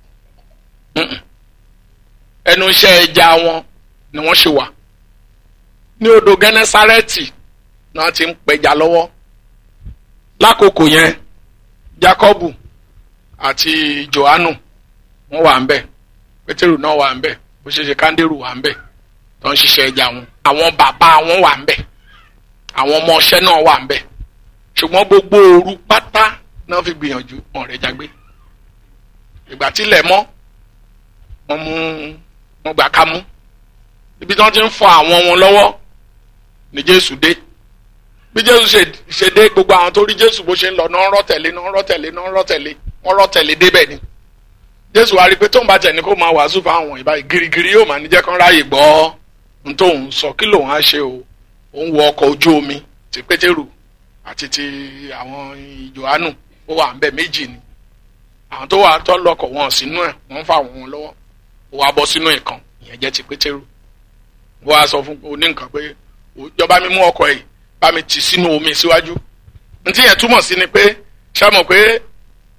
ẹnu iṣẹ́ ẹja wọn ni wọ́n ṣe wà ní odò gẹ́nẹ́sárẹ́tì náà ti ń pẹja lọ́wọ́ lákòókò yẹn Jákọ́bù àti Jòhánù wọ́n wà ń bẹ̀ Pétérù náà wà ń bẹ̀ bó ṣe ṣe Kándérù wà ń bẹ̀ tó ń ṣiṣẹ́ ẹja wọn àwọn bàbá wọn wà ń bẹ̀ àwọn ọmọ ọṣẹ́ náà wà ń bẹ̀ ṣùgbọ́n gbogbo òru pátá náà fi gbìyànjú wọn rẹ̀ jágbé ìgbà tílẹ̀ mọ́ wọ́n mú wọ́n gbà ká mú ibi tí wọ́n ti ń fọ àwọn wọn lọ́wọ́ ni Jésù dé bí Jésù ṣe dé gbogbo àwọn tó rí Jésù bó ṣe ń lọ náà ń rọ́ tẹ̀lé náà ń rọ́ tẹ̀lé náà ń rọ́ tẹ̀lé wọ́n rọ́ tẹ̀lé débẹ̀ ni Jésù wá rí i pé tóun bá tẹ̀ ní kó máa wàásù fáwọn ìbáyìí girigiri yóò máa ní jẹ́ kán ráàyè gbọ́ n tóun sọ kí lòun á ṣe o òun wọ ọkọ̀ ojú omi ti Pétérù àti ti àwọn Jòhánù ó wà ń bẹ̀ méjì ni àwọn tó wà tó lọkọ̀ wọn sínú ẹ̀ wọ́n fà wọn lọ́wọ́ ó wá bọ́ sínú ìkan ìyẹn jẹ́ ti Pétérù wọ́n á sọ fún oní nǹkan pé ìjọba mi mú ọkọ̀ yìí bá mi tì sínú omi síwájú ntí yẹn túmọ̀ sí ni pé ṣé mọ̀ pé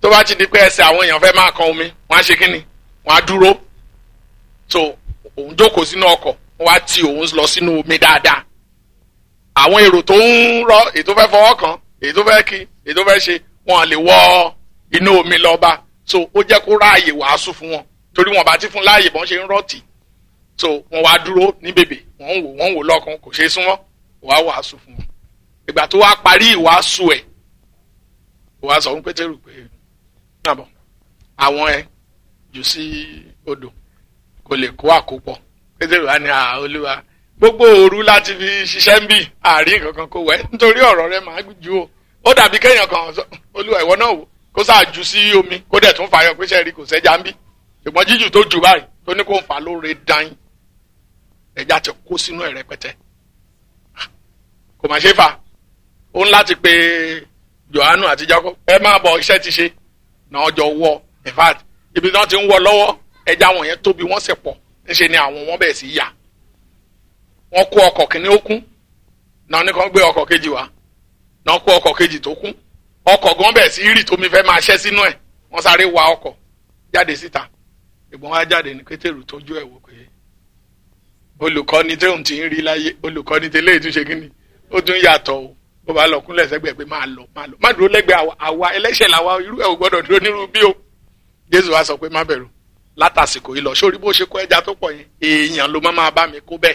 tó bá ti di pé ẹsẹ̀ àwọn èèyàn fẹ́ máa kan omi wọ́n á ṣe kí ni wọ́n á dúró so òun jókòó sínú ọkọ̀ wọ́n á ti òun lọ sínú omi dáadáa àwọn èrò tó ń rọ èyí tó fẹ́ fọwọ́ kan èyí tó fẹ́ kí èyí tó fẹ́ ṣe wọn lè wọ inú omi lọ bá so ó jẹ́ kó ráàyè wàásù fún wọn torí wọn bá ti fún láàyè bọ́n ṣe ń rọ́ọ̀tì so wọn wá dúró ní bèbè wọn ń wò wọn ń wò lọ́kàn kò ṣeé súnmọ́ wàá wàásù fún wọn ìgbà tó wá parí ìwàásù ẹ̀ wàá sọ fún pétérù pé nàbọ̀ àwọn ẹ jù sí odò kò lè kó àkópọ̀ pétérù á ní à olúwa gbogbo òru láti fi ṣiṣẹ́ ń bì àárín kankan kó wẹ̀ nítorí ọ̀rọ̀ rẹ máa ju o ó dàbí kéèyàn kan sọ olúwa ìwọ náà wò kó sáà jù sí omi kó dẹ̀ tún fààyàn pé sẹ́ẹ̀rí kò sẹ́jà ń bì ṣùgbọ́n jíjù tó jù báyìí tó ní kó ń fà lóore dán ẹja ti kó sínú ẹ̀ rẹpẹtẹ kò má ṣe fà ó ń láti pe Jòhánù àti Jákọ́bù ẹ máa bọ̀ iṣẹ́ ti ṣe náà jọ wọ in fact ibi tí wọ́n ti ń wọ lọ́wọ́ ẹja wọn yẹn tóbi wọ́n sì pọ̀ níṣe ni àwọn wọn bẹ̀rẹ̀ sí yà wọ́n kó ọkọ̀ kìíní ó kún náà ní kàn gbé ọkọ̀ kejì wá náà kó ọkọ̀ kejì tó kún ọkọ̀ gan bẹ̀rẹ̀ sí rì tómi fẹ́ máa ṣẹ́ sínú ẹ̀ wọ́n sáré wa ọkọ̀ jáde síta ìgbọ́n wa jáde ní pétérù tójú ẹ̀ wò pé olùkọ́ni tóun ti ń rí láyé olùkọ́ni tẹ́lẹ̀ ìtúnṣe kínní ó tún yàtọ̀ o bó bá lọ kúnlẹ̀ sẹ́gbẹ̀ẹ́ pé máa lọ máa lọ má dúró lẹ́gbẹ̀ẹ́ àwa ẹlẹ́ṣẹ̀ làwa irú ẹ̀ ò gbọ́dọ̀ dúró nírú bí o jésù wa sọ pé má bẹ̀rù látàsìkò yìí lọ sórí bó ṣe kó ẹja tó pọ̀ yẹn èèyàn ló má máa bá mi kó bẹ́ẹ̀.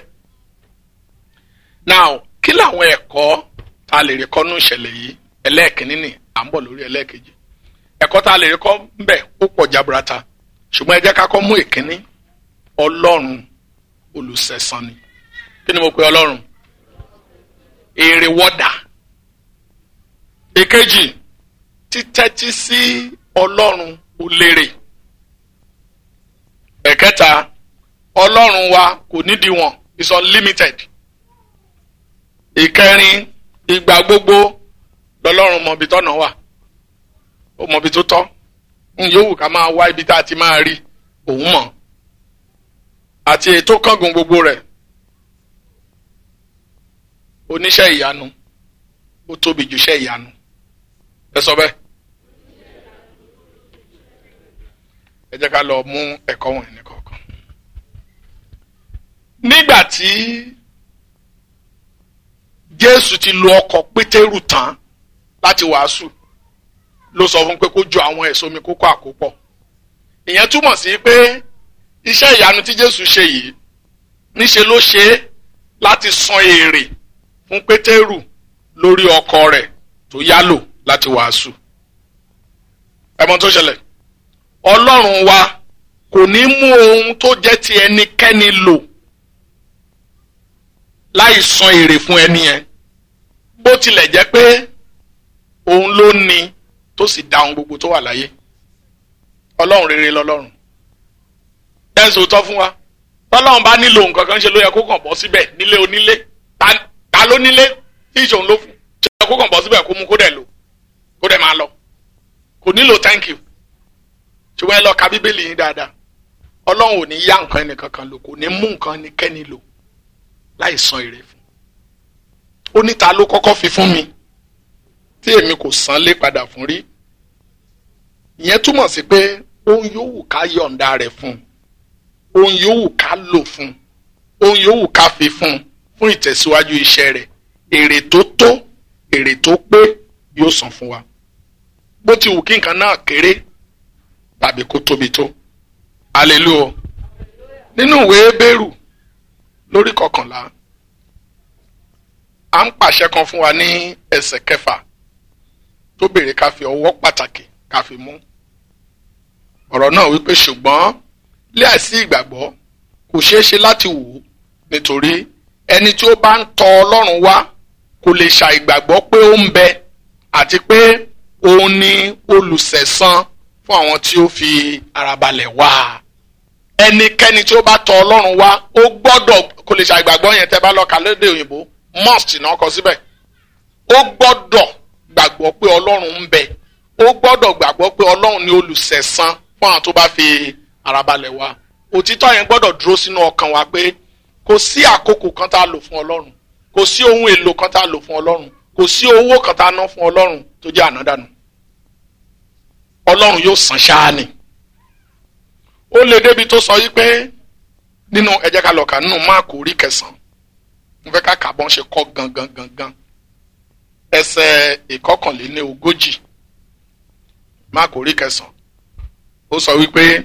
now kí làwọn ẹ̀kọ́ tá a lè rí kọ́ nú ìṣẹ̀lẹ̀ yìí ẹlẹ́ẹ̀kínní ni à ń bọ̀ lórí ẹlẹ́ẹ̀kejì ẹ̀kọ́ tá a lè rí kọ́ ń bẹ̀ ó pọ̀ jaburata ṣùgbọ́n ẹ jẹ́ ká kọ́ mú ìkíní ọlọ́run olùsẹ̀san ni kí ni mo pe ọlọ́run èrè wọ́dà èkejì títẹ́tí sí ọlọ́run olèrè ẹ̀kẹta ọlọ́run wa kò nídìíwọ̀n is unlimited ìkẹrin ìgbà gbogbo lọ́lọ́run mọ̀bi tọ́nà wà ó mọ̀bi tó tọ́ ń yòówù ká máa wá ibi tá a ti máa rí òun mọ̀ àti ètò kángun gbogbo rẹ̀ oníṣẹ́ ìyanu ó tóbi jù iṣẹ́ ìyanu ẹ sọ bẹ́ẹ̀ ẹ jẹ́ ká lọ mú ẹ̀kọ́ wọ̀nyí ní kọ̀ọ̀kan. nígbà tí Jésù ti lo ọkọ̀ Pétérù tán láti wàásù ló sọ fún pé kó ju àwọn ẹ̀sọ́ mi kókó àkópọ̀ ìyẹn túmọ̀ sí pé iṣẹ́ ìyanu tí Jésù ṣe yìí níṣe ló ṣe é láti san èrè fún Pétérù lórí ọkọ̀ rẹ̀ tó yálò láti wàásù ẹmọ tó ṣẹlẹ̀ Ọlọ́run wa kò ní mú ohun tó jẹ́ ti ẹnikẹ́ni lò láì san èrè fún ẹni yẹn bó tilẹ̀ jẹ́ pé òun ló ní tó sì dá ohun gbogbo tó wà láyé Ọlọ́run rere lọ́lọ́run bẹ́ẹ̀ sòótọ́ fún wa tọ́lọ́run bá nílò nǹkan kan ṣe ló yẹ kó kàn bọ́ síbẹ̀ nílé onílé ta ló nílé tí ìṣòun ló fún ṣe yẹ kó kàn bọ́ síbẹ̀ kó mú kó dẹ̀ lò kó dẹ̀ máa lọ kò nílò thank you ṣùgbọ́n ẹ lọ ka bíbélì yín dáadáa ọlọ́run ò ní yá nǹkan ẹnìkankan lò kò ní mú nǹkan ẹnikẹ́ni lò láì san èrè fún ó ní ta ló kọ́kọ́ fi fún mi tí èmi kò san lé padà fún rí ìyẹn túmọ̀ sí pé ohun yòówù ká yọ̀ǹda rẹ̀ fún ohun yòówù ká lò fún ohun yòówù ká fi fún fún ìtẹ̀síwájú iṣẹ́ rẹ̀ èrè tó tó èrè tó pé yóò san fún wa bó ti wù kí nǹkan náà kéré tàbí kó tóbi tó hallelujah nínú ìwé Hébérù lórí kọkànlá à ń pàṣẹ kan fún wa ní ẹsẹ̀ kẹfà tó béèrè ká fi ọwọ́ pàtàkì ká fi mú ọ̀rọ̀ náà wípé ṣùgbọ́n láìsí ìgbàgbọ́ kò ṣeé ṣe láti wò ó nítorí ẹni tí ó bá ń tọ Ọlọ́run wá kò lè ṣàìgbàgbọ́ pé ó ń bẹ àti pé òun ni olùsẹ̀san fún àwọn tí ó fi ara balẹ̀ wá ẹnikẹ́ni tí ó bá tọ Ọlọ́run wá ó gbọ́dọ̀ kò lè ṣàìgbàgbọ́ yẹn tẹ́ bá lọ kà lédè òyìnbó must náà kọ síbẹ̀ ó gbọ́dọ̀ gbàgbọ́ pé Ọlọ́run ń bẹ ó gbọ́dọ̀ gbàgbọ́ pé Ọlọ́run ni olùsẹ̀san fún àwọn tó bá fi ara balẹ̀ wá òtítọ́ yẹn gbọ́dọ̀ dúró sínú ọkàn wa pé kò sí àkókò kan tá a lò fún Ọlọ́run kò sí ohun èlò kan tá a lò fún Ọlọ́run kò sí owó kan tá a ná fún Ọlọ́run tó jẹ́ ànádànù ọlọ́run yóò san ṣáá ni ó lè débi tó sọ yí pé nínú ẹ jẹ́ ká lọ kà nínú máàkù orí kẹsàn-án mo fẹ́ ká kà bọ́n ṣe kọ́ gangan gangan ẹsẹ̀ ìkọkànléní ogójì máàkù orí kẹsàn-án ó sọ wípé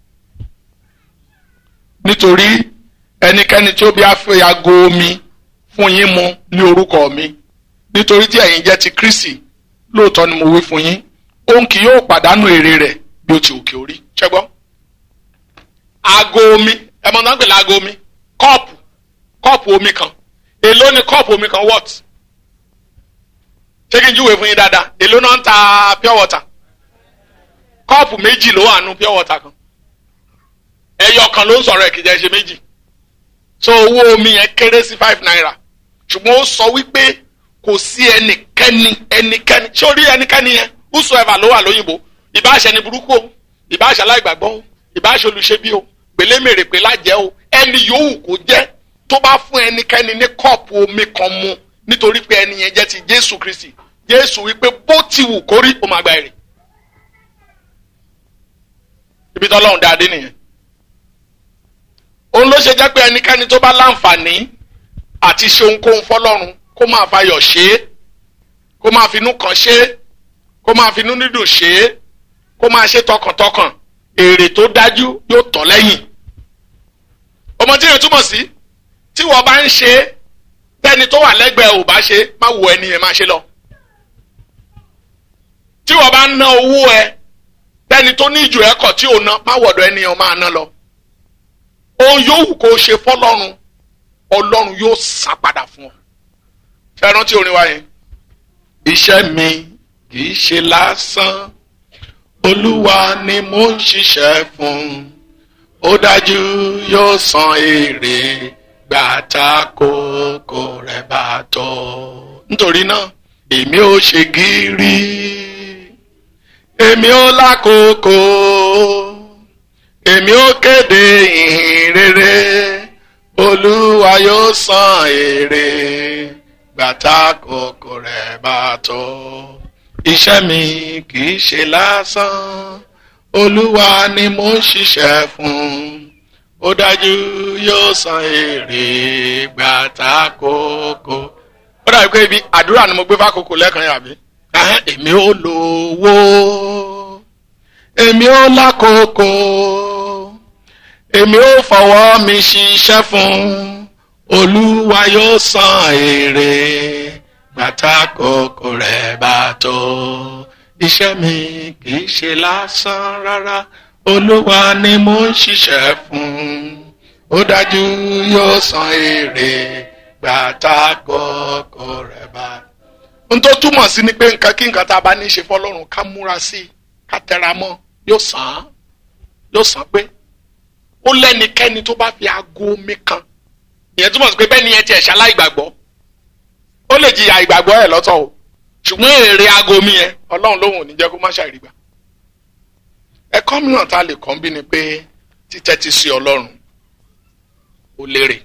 nítorí ẹnikẹ́ni tí ó bí afẹ́ ago omi fún yín mu ní orúkọ mi nítorí tí ẹ̀yin jẹ́ ti Kristi lóòótọ́ ni mo wí fún yín òun kì yóò pàdánù èrè rẹ̀ bí ó ti òkè orí ṣẹ́gbọ́n ago omi ẹ mọ̀ náà gbèlè ago omi kọ́ọ̀pù kọ́ọ̀pù omi kan èló ni kọ́ọ̀pù omi kan what ṣé kí n júwèé fún yín dáadáa èló náà ń ta pure water kọ́ọ̀pù méjì ló wà nù pure water kan ẹyọ kan ló ń sọ̀rọ̀ ẹ̀kìjà ṣe méjì so owó omi yẹn kéré sí five naira ṣùgbọ́n ó sọ wípé kò sí ẹnikẹ́ni ẹnikẹ́ni ṣé o rí ẹnikẹ́ni yẹn whosoever ló wà lóyìnbó ìbáṣẹ ni burúkú o ìbáṣẹ aláìgbàgbọ́ o ìbáṣẹ olùṣebí o gbèlémèrè pé lájẹ́ o ẹni yòówù kó jẹ́ tó bá fún ẹnikẹ́ni ní kọ́ọ̀pù omi kan mu nítorí pé ẹni yẹn jẹ́ ti Jésù Kristi Jésù wípé bó ti wù kórí ó máa gba èrè ibi tọ́lọ́run dáadé nìyẹn òun ló ṣe jẹ́ pé ẹnikẹ́ni tó bá láǹfààní àti ṣe ohunkóhun fọlọ́run kó máa fayọ̀ ṣe é kó máa finú kan ṣe é kó máa finú dídùn ṣe é kó máa ṣe tọkàntọkàn èrè tó dájú yóò tọ̀ lẹ́yìn ọmọ tí yẹn túmọ̀ sí tí wọ́n bá ń ṣe é tẹ́ni tó wà lẹ́gbẹ̀ẹ́ ò bá ṣe má wo ẹni yẹn máa ṣe lọ tí wọ́n bá ń ná owó ẹ tẹ́ni tó ní ìjù ẹ̀kọ́ tí ò ná má wọ̀dọ̀ ẹni yẹn máa ná lọ ohun yòówù kó o ṣe fọlọ́run ọlọ́run yóò san padà fún ọ. ṣé ẹ rántí orin wa yẹn. iṣẹ́ mi kì í ṣe lásán olúwa ni mo ń ṣiṣẹ́ fún ó dájú yóò san èrè gbàtà kókó rẹ̀ bá tọ́. nítorí náà èmi ò ṣe gírí èmi ò lákòókò èmi ó kéde ìhìn rere olúwa yóò san èrè gbàtà kòkò rẹ̀ bá tó iṣẹ́ mi kì í ṣe lásán olúwa ni mo ń ṣiṣẹ́ fún ó dájú yóò san èrè gbàtà kòkò. ó dàbí pé ibi àdúrà ni mo gbé fákòókò lẹ́ẹ̀kan yàbí èmi ó lówó èmi ó lákòókò èmi ó fọwọ́ mi ṣiṣẹ́ fún olúwa yóò san èrè gbàtà kòkò rẹ̀ bá tó iṣẹ́ mi kì í ṣe lásán rárá olúwa ni mo ń ṣiṣẹ́ fún ó dájú yóò san èrè gbàtà kòkò rẹ̀ bá. n tó túmọ̀ sí ni pé nǹkan kí nǹkan tá a bá ní í ṣe fọlọ́run ká múra sí i ká tẹra mọ́ yóò san án yóò san pé ó lẹ́nikẹ́ni tó bá fi aago omi kan ìyẹn túmọ̀ sí pé bẹ́ẹ̀ ni yẹn tiẹ̀ ṣaláì gbàgbọ́ ó lè jìyà ìgbàgbọ́ ẹ̀ lọ́tọ̀ o ṣùgbọ́n èrè aago omi yẹn ọlọ́run lóhùn ò ní jẹ́ kó má ṣàìrí gbà ẹ̀kọ́ mìíràn tá a lè kọ́ ń bí ni pé títẹ́tí sí ọlọ́run ó lérè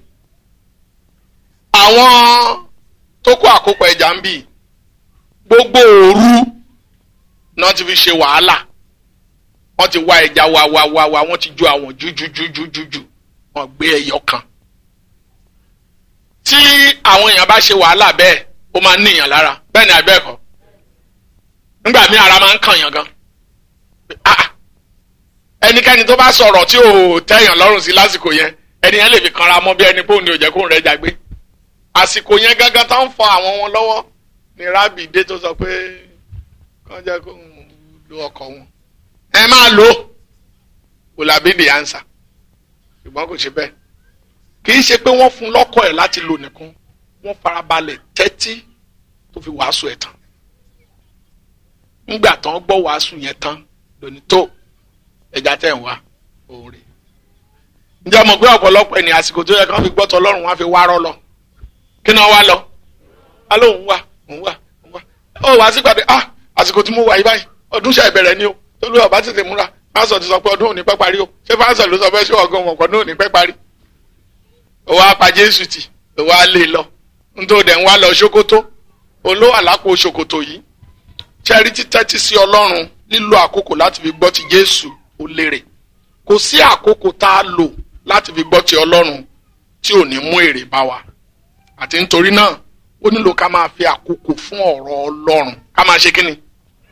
àwọn tó kó àkópọ̀ ẹja ń bì gbogbo òru náà ti fi ṣe wàhálà wọ́n ti wá ẹja wá wá wá wá wọ́n ti ju àwọn jújújújújù wọ́n gbé ẹyọ kan tí àwọn èèyàn bá ṣe wàhálà bẹ́ẹ̀ ó máa ń níyàn lára bẹ́ẹ̀ ni àbẹ́ẹ̀kọ́ nígbà míì ara máa ń kàn yàn gan ẹnikẹ́ni tó bá sọ̀rọ̀ tí ò tẹ́yàn lọ́rùn sí lásìkò yẹn ẹni yẹn lè fi kanra mọ́ bí ẹni pé òun ni ò jẹ́ kóun rẹ̀ jágbé àsìkò yẹn gángan tó ń fọ àwọn wọn lọ́wọ́ ni rábì dé tó sọ pé kàn jẹ́ kóun lo ọkọ̀ wọn ẹ máa lò ó kò làbí the answer ṣùgbọ́n kò ṣe bẹ́ẹ̀ kì í ṣe pé wọ́n fún lọ́kọ̀ ẹ̀ láti lò nìkan wọ́n farabalẹ̀ tẹ́tí tó fi wàásù ẹ̀ tán ńgbà tán gbọ́ wàásù yẹn tán lónìí tó ẹja tẹ̀ ń wá òun rè ǹjẹ́ mo gbé ọ̀pọ̀lọpọ̀ ẹni àsìkò tó yẹ kí wọ́n fi gbọ́tọ̀ ọlọ́run wọn á fi wárọ́ lọ kí náà wá lọ á lóun wá òun wá òun wá ó wá sígbàdé ah àsìkò tí mo wà yí báyìí ọdún ṣe ìbẹ̀rẹ̀ ni o tolú ọba tètè múra fáṣọ ti sọ pé ọdún òní pẹ́ parí o ṣé fáṣọ ló sọ pé ṣé ọgọ́ wọn ọdún òní pẹ́ parí. ó wá pa jésù tì ó wá lé lọ nítorí dẹ̀ ń wá lọ ṣòkòtò olówó àlápò ṣòkòtò yìí ṣẹ́rí títẹ́tí sí ọlọ́run lílo àkókò láti fi gbọ́ ti Jésù ó lérè kò sí àkókò tá a lò láti fi gbọ́ ti Ọlọ́run tí ò ní mú èrè bá wa àti nítorí náà ó nílò ká máa fi àkókò fún ọ̀rọ̀ Ọlọ́run ká máa ṣe kí ni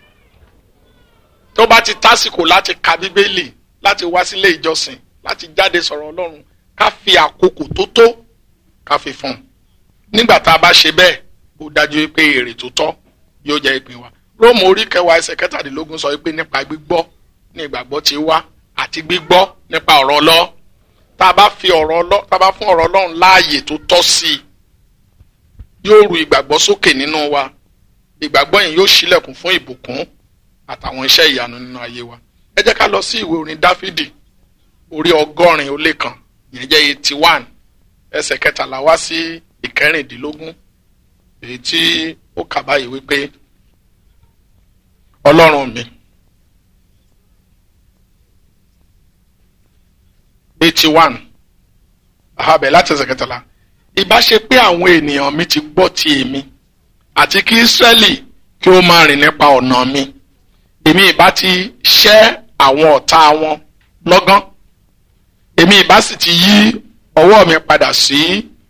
tó bá ti tásìkò láti ka Bíbélì láti wá sílé ìjọsìn láti jáde sọ̀rọ̀ Ọlọ́run ká fi àkókò tó tó ká fi fún un nígbà tá a bá ṣe bẹ́ẹ̀ ó dájú pé èrè tó tọ́ yóò jẹ́ ìpín wa róòmù orí kẹwàá ẹsẹ̀ kẹtàdínlógún sọ pé nípa gbígbọ́ ní ìgbàgbọ́ ti wá àti gbígbọ́ nípa ọ̀rọ̀ ọlọ́ tá a bá fi ọ̀rọ̀ ọlọ́ tá a bá fún ọ̀rọ̀ ọlọ́run láàyè tó tọ́ sí i yóò ru ìgbàgbọ́ sókè nínú wa ìgbàgbọ́ yẹn yóò ṣílẹ̀kùn fún ìbùkún àtàwọn iṣẹ́ ìyanu nínú ayé wa ẹ jẹ́ ká lọ sí ìwé orin dáfídì orí ọgọ́rin ó lé kan ìyẹn jẹ́ eighty one ẹsẹ̀ kẹtàlá wá sí ìkẹrìndínlógún èyí tí ó kà báyìí wípé ọlọ́run mi eighty one àhábẹ̀ láti ẹsẹ̀ kẹtàlá ìbá ṣe pé àwọn ènìyàn mi ti gbọ́ ti èmi àti kí Ísírẹ́lì kí ó máa rìn nípa ọ̀nà mi èmi ìbá ti ṣẹ́ àwọn ọ̀tá wọn lọ́gán èmi ìbá sì ti yí ọwọ́ mi padà sí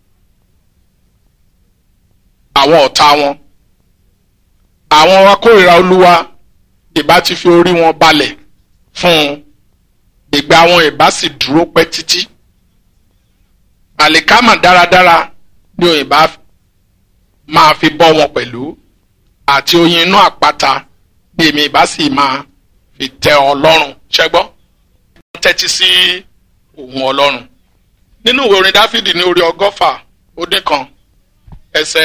àwọn ọ̀tá wọn àwọn akórìíra olúwa ìbá ti fi orí wọn balẹ̀ fún un ìgbà wọn ìbá sì dúró pẹ́ títí àlìkámà dáradára ni òyìnbá máa fi bọ́ wọn pẹ̀lú àti oyin inú àpáta bí èmi ìbá sì máa fi tẹ ọlọ́run ṣẹ́gbọ́ tẹ́tí sí ohùn ọlọ́run nínú ìwé orin dáfídì ní orí ọgọ́fà ó dín kan ẹsẹ̀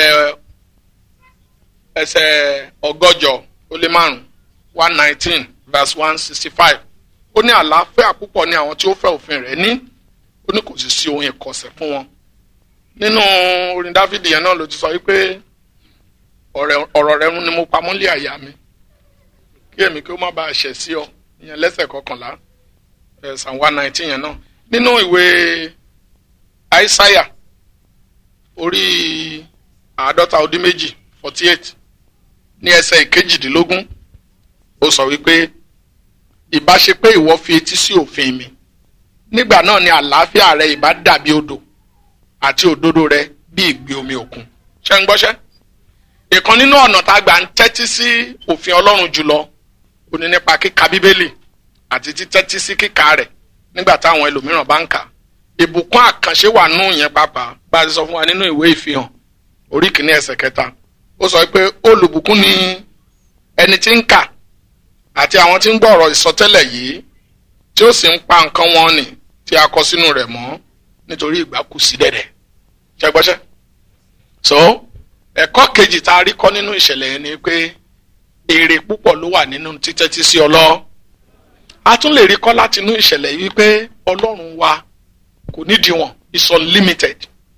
ẹsẹ̀ ọgọ́jọ ó lé márùn one nineteen verse one sixty five ó ní àlàáfíà púpọ̀ ní àwọn tí ó fẹ́ òfin rẹ̀ ní ó ní kò sì sí ohun ìkọ̀sẹ̀ fún wọn nínú orin dáfídì yẹn náà ló ti sọ wípé ọ̀rọ̀ rẹ̀ ni mo pamọ́ lé àyà mi kí èmi kí ó má bàa ṣẹ̀ sí ọ ìyẹn lẹ́sẹ̀ kọkànlá ẹ̀sán one nineteen yẹn náà nínú ìwé àìsáyà orí àádọ́ta ó dín méjì forty eight ní ẹsẹ̀ ìkejìdínlógún ó sọ wípé ìbá ṣe pé ìwọ fi etí sí òfin mi nígbà náà ni àlàáfíà rẹ ìbá dàbí odò àti òdodo rẹ bí ìgbì omi òkun ṣé ń gbọ́ṣẹ́ ìkan nínú ọ̀nà tá a gbà ń tẹ́tí sí òfin ọlọ́run jùlọ ó ní nípa kíka bíbélì àti títẹ́tí sí kíka rẹ̀ nígbà táwọn ẹlòmíràn bá ń kà ìbùkún àkànṣe wà nù yẹn pàápàá bá a ti sọ fún wa nínú ìwé ìfihàn orí kìíní ẹsẹ̀ kẹta ó sọ pé olùbùkún ni ẹni tí ń kà àti àwọn tí ń gbọ́ ọ̀rọ̀ ìsọtẹ́lẹ̀ yìí tí ó sì ń pa nǹkan wọn nì tí a kọ sínú rẹ̀ mọ́ nítorí ìgbà kù sí dẹ̀dẹ̀ ṣẹgbọ́ṣẹ́ so ẹ̀kọ́ kejì tá a rí kọ́ nínú ìṣẹ̀lẹ̀ yẹn ni pé èrè púpọ̀ ló wà nínú títẹ́tí sí ọlọ́ a tún lè rí kọ́ láti inú ìṣẹ̀lẹ̀ yìí wípé ọlọ́run wa kò nídìí wọn is unlimited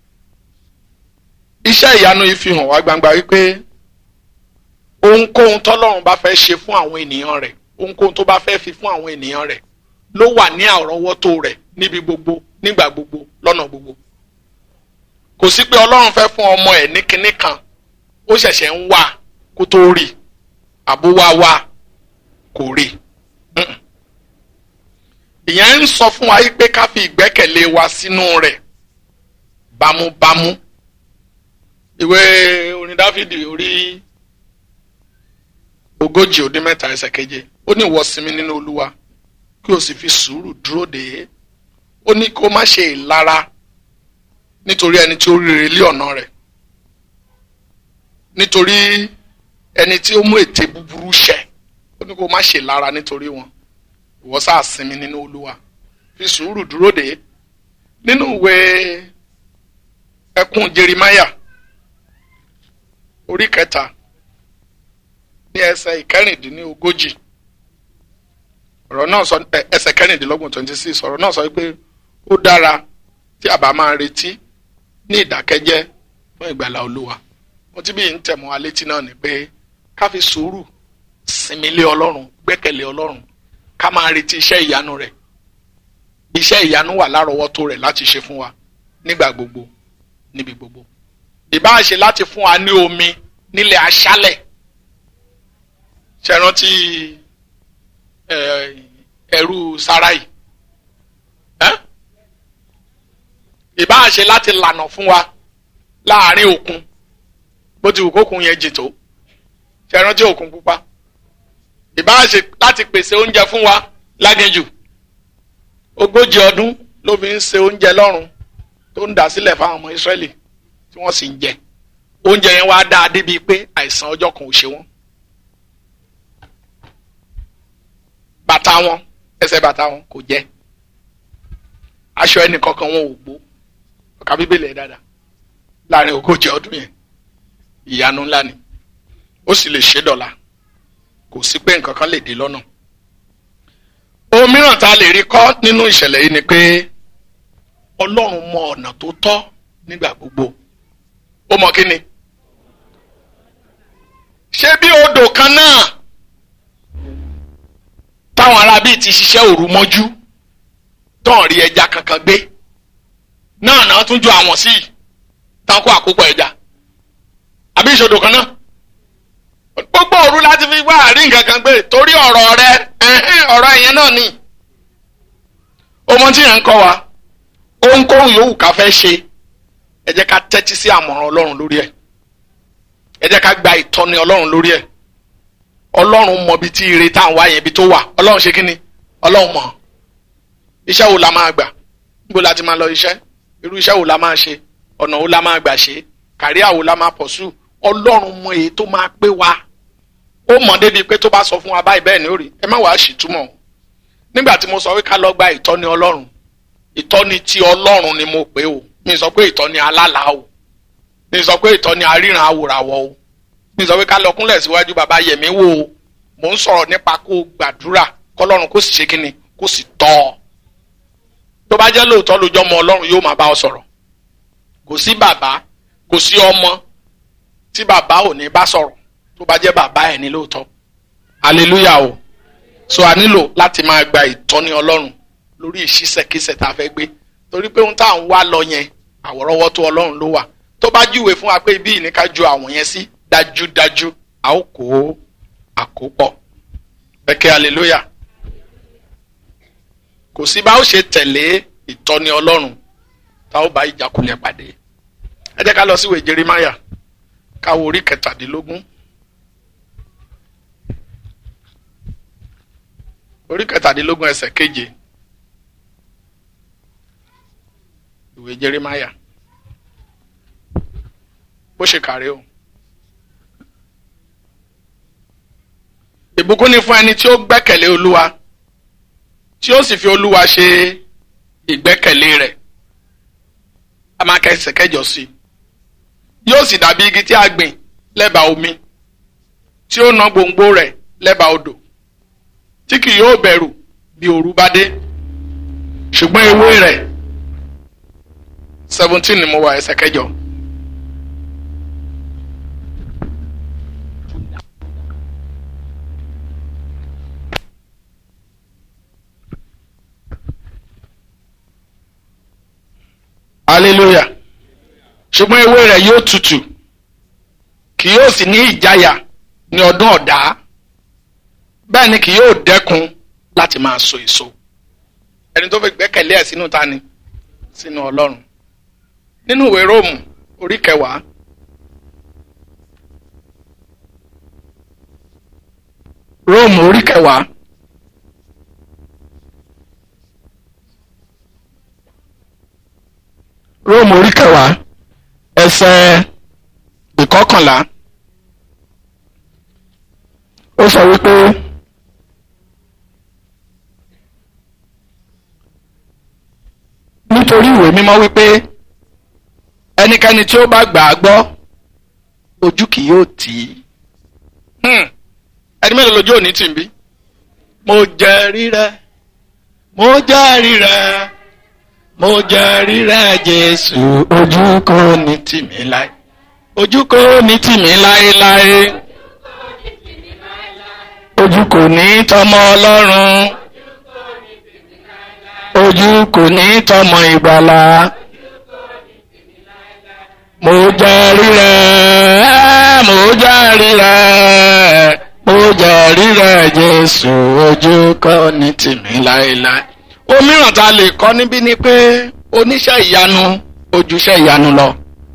iṣẹ́ ìyanu yìí fi hàn wá gbangba wípé ohunkóhun tọ́lọ́run bá fẹ́ ṣe fún àwọn ènìyàn rẹ̀ ohunkóhun tó bá fẹ́ fi fún àwọn ènìyàn rẹ̀ ló wà ní àrọ́wọ́tó rẹ̀ níbi gbogbo nígbà gbogbo lọ́nà gbogbo kò sí pé ọlọ́run fẹ́ fún ọmọ ẹ̀ ní kinní kan ó ṣẹ̀ṣẹ̀ ń wá kó tó rí àbó wá wá kò rí ìyẹn ń sọ fún wa pé ká fi ìgbẹ́kẹ̀lé wa sínú rẹ̀ bámúbámú ìwé orin dáfídì orí ogójì ó dín mẹ́ta ẹsẹ̀ keje ó ní ìwọ sinmi nínú olúwa kí o sì fi sùúrù dúró dè é ó ní kó má ṣe ìlara nítorí ẹni tí ó rere lé ọ̀nà rẹ̀ nítorí ẹni tí ó mú ète búburú ṣẹ ó ní kó má ṣe ìlara nítorí wọn ìwọ sáà sinmi nínú olúwa fi sùúrù dúró dè é nínú ìwé ẹkún jerimaya orí kẹta ní ẹsẹ̀ ìkẹrìndínlógójì ọ̀rọ̀ náà sọ ẹsẹ̀ kẹrìndínlọ́gbọ̀n twenty six ọ̀rọ̀ náà sọ pé ó dára tí a bá máa retí ní ìdákẹ́jẹ́ fún ìgbàlà olúwa mo ti bí ń tẹ̀mọ́ wa létí náà ni pé ká fi sùúrù sinmi lé ọlọ́run gbẹ́kẹ̀lé ọlọ́run ká máa retí iṣẹ́ ìyanu rẹ̀ iṣẹ́ ìyanu wà lárọ̀ọ́wọ́tó rẹ̀ láti ṣe fún wa nígbà gbogbo níbi gbogbo ìbáà ṣe láti fún wa ní omi nílẹ̀ aṣálẹ̀ ṣe rántí ẹrú sarai ìbáà ṣe láti lànà fún wa láàrin òkun bó ti wù kókun yẹn jì tó ṣe rántí òkun pupa ìbáà ṣe láti pèsè oúnjẹ fún wa láginjù ogójì ọdún ló fi ń ṣe oúnjẹ lọ́run tó ń dà sílẹ̀ fáwọn ọmọ Ísírẹ́lì tí wọ́n sì ń jẹ oúnjẹ yẹn wá dáa débi pé àìsàn ọjọ́ kan ò ṣe wọ́n. bàtà wọn ẹsẹ̀ bàtà wọn kò jẹ́ aṣọ ẹnì kankan wọn ò gbó ọkà bíbélì ẹ̀ dáadáa láàrin ogójì ọdún yẹn ìyanu ńlá ni ó sì lè ṣe dọ̀la kò sí pé nǹkan kan lè dé lọ́nà. ohun mìíràn tá a lè rí kọ́ nínú ìṣẹ̀lẹ̀ yìí ni pé ọlọ́run mọ ọ̀nà tó tọ́ nígbà gbogbo ó mọ kí ni. ṣé bí odò kan náà táwọn ará bíi ti ṣiṣẹ́ òru mọ́jú tán rí ẹja kankan gbé náà náà tún ju àwọn sí tán kó àkópọ̀ ẹja àbí ìṣòdò kan náà gbogbo òru láti fi wá àrí nǹkan kan gbé torí ọ̀rọ̀ rẹ ọ̀rọ̀ ẹ̀yẹn náà ni ọmọ tí yẹn ń kọ́ wa ohunkóhun yòówù ká fẹ́ ṣe ẹ jẹ́ ká tẹ́tí sí àmọ̀ràn ọlọ́run lórí ẹ̀ ẹ jẹ́ ká gba ìtọ́ni ọlọ́run lórí ẹ̀ ọlọ́run mọ ibi tí ire tá à ń wá yẹn ibi tó wà ọlọ́run ṣe kí ni ọlọ́run mọ̀ iṣẹ́ wo la máa gbà níbo la ti máa lọ iṣẹ́ irú iṣẹ́ wo la máa ṣe ọ̀nà wo la máa gbà ṣe kàríà wo la máa pọ̀sù ọlọ́run mọ èyí tó máa pé wa ó mọ̀ débi pé tó bá sọ fún wa báyìí bẹ́ẹ̀ ni ó rí ẹ má wàá ṣìtúmọ̀ o nígbà tí mo sọ pé ká lọ gba ìtọ́ni ọlọ́run ìtọ́ni ti ọlọ́run ni mo pè o mi sọ pé ìtọ́ni alálà o mi sọ pé ìtọ́ni aríran awòràwọ̀ o mi sọ pé ká lọ kúnlẹ̀ síwájú bàbá yẹ̀mí wò o mò ń sọ̀rọ̀ nípa kó gbàdúrà kọ́lọ́run kó sì ṣe kíni kó sì tọ́ ọ tó bá jẹ́ lóòótọ́ lójọ́ ọmọ ọlọ́run yóò máa bá ọ sọ̀rọ̀ kò sí bàbá kò sí ọmọ tí bàbá ò ní bá sọ̀rọ̀ tó bá jẹ́ bàbá ẹ̀ ní lóòótọ́ hallelujah o so a nílò láti máa gba ìtọ́ni ọlọ́run lórí ìṣísẹ̀kísẹ̀ tá a fẹ́ gbé torí pé ohun tá à ń wá lọ yẹn àwọ̀rọ̀wọ́ tó ọlọ́run ló wà tó bá júwe fún wa pé ibi ìní ká ju àwọn yẹn sí dájúdájú a ó kó àkópọ̀ bẹ́kẹ́ hallelujah kò sí bá ó ṣe tẹ̀lé ìtọ́ni ọlọ́run tá ó bá ìjákulẹ̀ pàdé ẹ jẹ́ ká lọ síwèé Jeremáyà ká wo orí kẹtàdínlógún orí kẹtàdínlógún ẹsẹ̀ keje ìwé Jeremáyà bó ṣe kàrí o. ìbùkún ni fún ẹni tí ó gbẹ́kẹ̀lé olúwa tí ó sì fi olúwa ṣe ìgbẹ́kẹ̀lé rẹ̀ a máa kẹsẹ̀ kẹjọ sí i yóò sì dàbí igi tí a gbìn lẹ́bàá omi tí ó ná gbòǹgbò rẹ̀ lẹ́bàá odò tí kì yóò bẹ̀rù bí òru bá dé ṣùgbọ́n ewé rẹ̀ seventeen ni mo wà ẹsẹ̀ kẹjọ. hallelujah ṣùgbọ́n ewé rẹ̀ yóò tutù kì yóò sì ní ìjáyà ní ọdún ọ̀dá bẹ́ẹ̀ ni kì yóò dẹ́kun láti máa so èso ẹni tó fi gbẹ́kẹ̀lé ẹ̀ sínú ta ni sínú ọlọ́run nínú ìwé róòmù orí kẹwàá róòmù orí kẹwàá róòmù orí kẹwàá ẹsẹ̀ ìkọkànlá ó sọ wípé nítorí ìwé mímọ́ wípé ẹnikẹ́ni tí ó bá gbà á gbọ́ ojú kì yóò tì í ẹni mélòó lójú òní tì ń bí mo jẹ́rìí rẹ mo jẹ́rìí rẹ mo jẹ́rìí rẹ Jésù ojú kò ní tì mí láé ojú kò ní tì mí láéláé ojú kò ní tọmọ Ọlọ́run ojú kò ní tọmọ ìgbàlà mo jẹ́rìí rẹ mo jẹ́rìí rẹ mo jẹ́rìí rẹ Jésù ojú kọ́ ní tìmí láéláé. òmíràn tá a lè kọ́ níbí ni pé oníṣẹ́ ìyanu ojúṣẹ́ ìyanu lọ.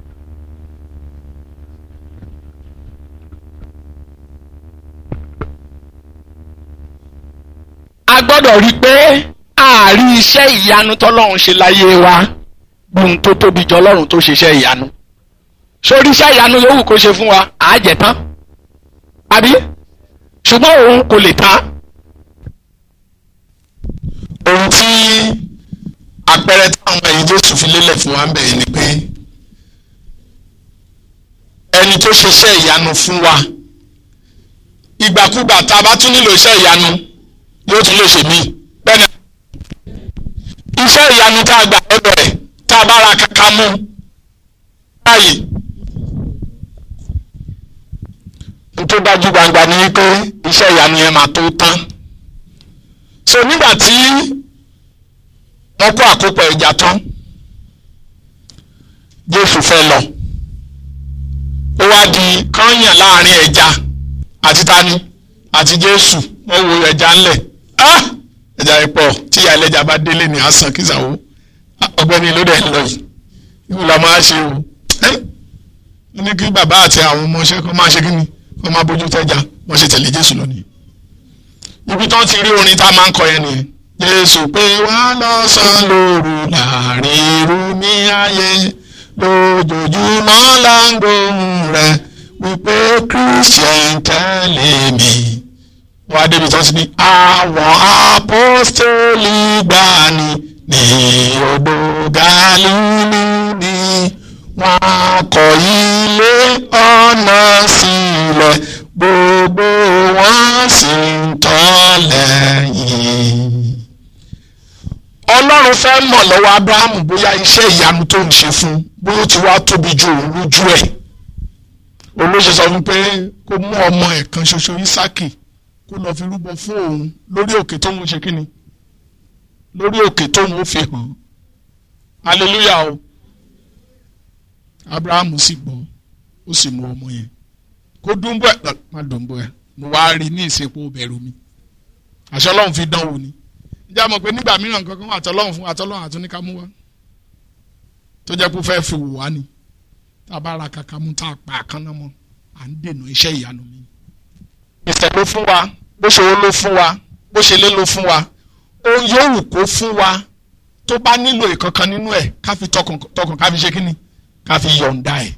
a gbọ́dọ̀ rí i pé àárí iṣẹ́ ìyanu tọ́lọ́run ṣe láyé wa gbóhun tó tóbi jọ ọlọ́run tó ṣiṣẹ́ ìyanu sórí iṣẹ́ ìyanu yòówù kó ṣe fún wa àájẹ tán àbí ṣùgbọ́n òun kò lè tán. ohun tí àpẹẹrẹ táwọn ẹ̀yìn Jésù fi lélẹ̀ fún wa ń bẹ̀rẹ̀ ni pé ẹni tó ṣiṣẹ́ ìyanu fún wa ìgbàkúgbà tá a bá tún nílò iṣẹ́ ìyanu yóò tún lè ṣe mí bẹ́ẹ̀ni iṣẹ́ ìyanu tá a gbà lọ́dọ̀ ẹ̀ tá a bá ra kàkà mú báyìí n tó dájú gbangba ni wípé iṣẹ́ ìyanu yẹn máa tó tán so nígbà tí wọ́n kó àkópọ̀ ẹja tán Jésù fẹ́ lọ ó wá di kányàn láàrin ẹja àti tani àti Jésù wọ́n wo ẹja ńlẹ̀ ah ẹja yẹn pọ̀ tí ìyá ẹlẹ́ja bá délé ní àsán kí sàwó ọ̀gbẹ́ni ló dẹ̀ lọ yìí ìwọ la máa ṣe o ẹ́ wọ́n ní kí bàbá àti àwọn ọmọọṣẹ́ kan máa ṣe kí ni wọ́n máa bójú tẹ́ja wọ́n ṣe tẹ̀lé Jésù lọ nìyẹn ibi tí wọ́n ti rí orin tá a máa ń kọ yẹn nìyẹn Jésù pé wọ́n lọ́sàn-án lóru láàrin irú ní ayé lójoojúmọ́ là ń gbóhùn rẹ̀ wípé Christian tẹ̀lé mi wọ́n á débi tí wọ́n ti ní àwọn apọ́stélì gbani ní odò Gálílì ni wọ́n kọ̀ ilé ọ̀nà sílẹ̀ gbogbo wọn sì ń tọ́ lẹ́yìn. Ọlọ́run fẹ́ mọ̀ lọ́wọ́ Ábúráhámù bóyá iṣẹ́ ìyanu tó ń ṣe fún bóyá ó ti wá tóbi ju òun lójú ẹ̀. olóṣè sọ fún pé kó mú ọmọ ẹ̀ kan ṣoṣo Ísákì kó lọ fi rúbọ fún òun lórí òkè tóun ṣe kíni lórí òkè tóun ó fi hàn hallelujah o Ábúráhámù sì gbọ́ ó sì mú ọmọ yẹn kó dúnbọ̀ ẹ̀ má dúnbọ̀ ẹ̀ mo wá rí ní ìsìnkú bẹ̀rù mi àṣẹ ọlọ́run fi dánwò ni ìjà mọ̀ pé nígbà mìíràn kankan wà tọ́lọ́run fún àtọ́lọ́run àtúnika mú wá tó jẹ́ kó fẹ́ẹ́ fi wò wá ni tá a bá ra kàkà mú tá a pa àkànnà mọ́ à ń dènà iṣẹ́ ìyanu mi. ìfẹ́ ló fún wa bó ṣe ó ló fún wa bó ṣe lé ló fún wa ohun yòówù kó fún wa tó bá nílò ìkankan nínú ẹ̀ ká fi tọkàn ká fi ṣe kíni ká fi yọ̀ǹda ẹ̀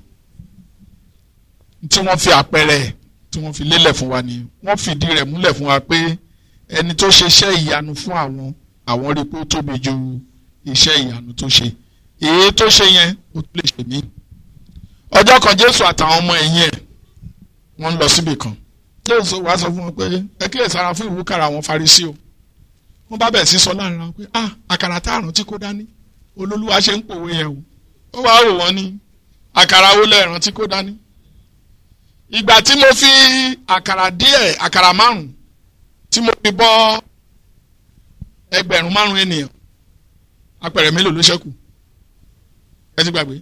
tí wọ́n fi àpẹẹrẹ ẹ̀ tí wọ́n fi lélẹ̀ fún wa ni wọ́n fìdí rẹ̀ múlẹ̀ fún wa pé ẹni tó ṣe iṣẹ́ ìyanu fún àwọn àwọn rí pé ó tóbi ju iṣẹ́ ìyanu tó ṣe èyí tó ṣe yẹn ó tún lè ṣe mí. ọjọ́ kan Jésù àtàwọn ọmọ ẹ̀yìn ẹ̀ wọ́n ń lọ síbì kan Jésù wá sọ fún wọn pé ẹ kíyè sára fún ìwúkàrà àwọn Farisí o wọ́n bá bẹ̀ sí sọ láàrin wọn pé ah àkàrà tá àrùn tí kò dání olólùwà ṣe ń pòwe yẹn o ó wàá rò wọ́n ní àkàrà wo lẹ́ẹ̀rán tí kò dání ìgbà tí mo fi àkàrà díẹ̀ àkàrà márùn tí mo fi bọ́ ẹgbẹ̀rún márùn ènìyàn apẹ̀rẹ̀ mélòó ló ṣẹ́kù ẹ ti gbàgbé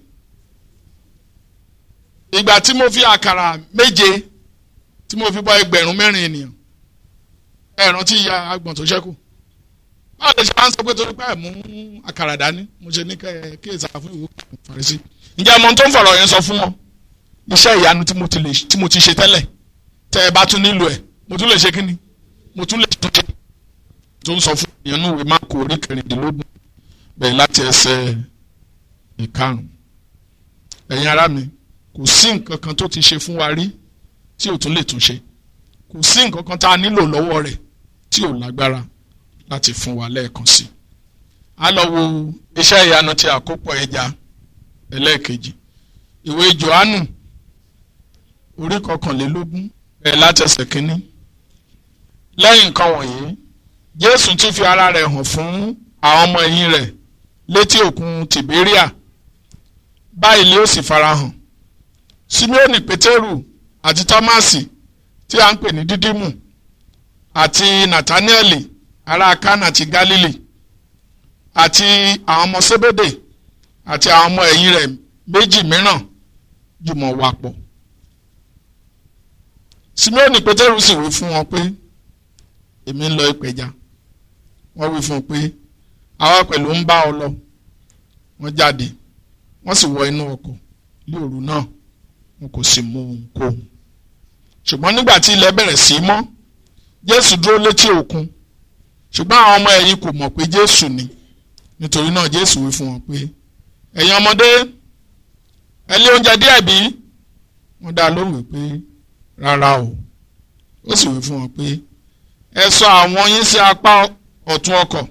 ìgbà tí mo fi àkàrà méje tí mo fi bọ́ ẹgbẹ̀rún mẹ́rin ènìyàn ẹ̀ràn tí ìyá agbọ̀n tó ṣẹ́kù báwo lè ṣe máa ń sọ pé torí pé ẹ̀ mú àkàrà dání mo ṣe ní kẹ́ kí èsà fún ìwé Farisí ǹjẹ́ ọmọ tó ń fọ̀rọ̀ yẹn sọ fún wọn iṣẹ́ ìyanu tí mo ti lè tí mo ti ṣe tẹ́lẹ̀ tẹ́ ẹ bá tún nílò ẹ̀ mo tún lè ṣe kí ni mo tún lè tún ṣe tó ń sọ fún ìyẹn nù ìwé máàkù orí kẹrìndínlógún bẹ̀rẹ̀ láti ẹsẹ̀ ìkarùn ẹ̀yin ará mi kò sí nǹkan kan tó ti ṣe fún wa rí tí ò tún lè tún ṣe kò sí nǹkan kan tá a nílò lọ́wọ́ rẹ̀ tí ò lágbára láti fún wa lẹ́ẹ̀kan sí a lọ wo iṣẹ́ ìyanu ti àkópọ̀ ẹja ẹlẹ́ẹ̀kejì ìwé Jòhánù orí kọkànlélógún ẹ̀ látẹsẹ̀ kínní lẹ́yìn nǹkan wọ̀nyí Jésù tún fi ara rẹ̀ hàn fún àwọn ọmọ ẹ̀yìn rẹ̀ létí òkun Tìbéríà báyìí lé ó sì farahàn Símíọ́nì Pétérù àti Tọ́másì tí a ń pè ní Dídímù àti Nàtánẹ́ẹ̀lì ará Kánà ti Gálílì àti àwọn ọmọ Sébédè àti àwọn ọmọ ẹ̀yìn rẹ̀ méjì mìíràn jùmọ̀ wà pọ̀ Símíọ́nì Pétérù sì wí fún wọn pé èmi ń lọ ìpẹja wọ́n wí fún un pé àwa pẹ̀lú ń bá ọ lọ wọ́n jáde wọ́n sì wọ inú ọkọ̀ ní òru náà wọn kò sì mú ohunkóhun ṣùgbọ́n nígbà tí ilẹ̀ bẹ̀rẹ̀ sí í mọ́ jésù dúró létí òkun ṣùgbọ́n àwọn ọmọ ẹ̀yìn kò mọ̀ pé jésù ni nítorí náà jésù wí fún wọn pé ẹ̀yin ọmọdé ẹ lé oúnjẹ díẹ̀ bí wọ́n dá lóhùn wípé rárá o ó sì wí fún wọn pé ẹ sọ àwọn yín sí apá ọ̀tún ọkọ̀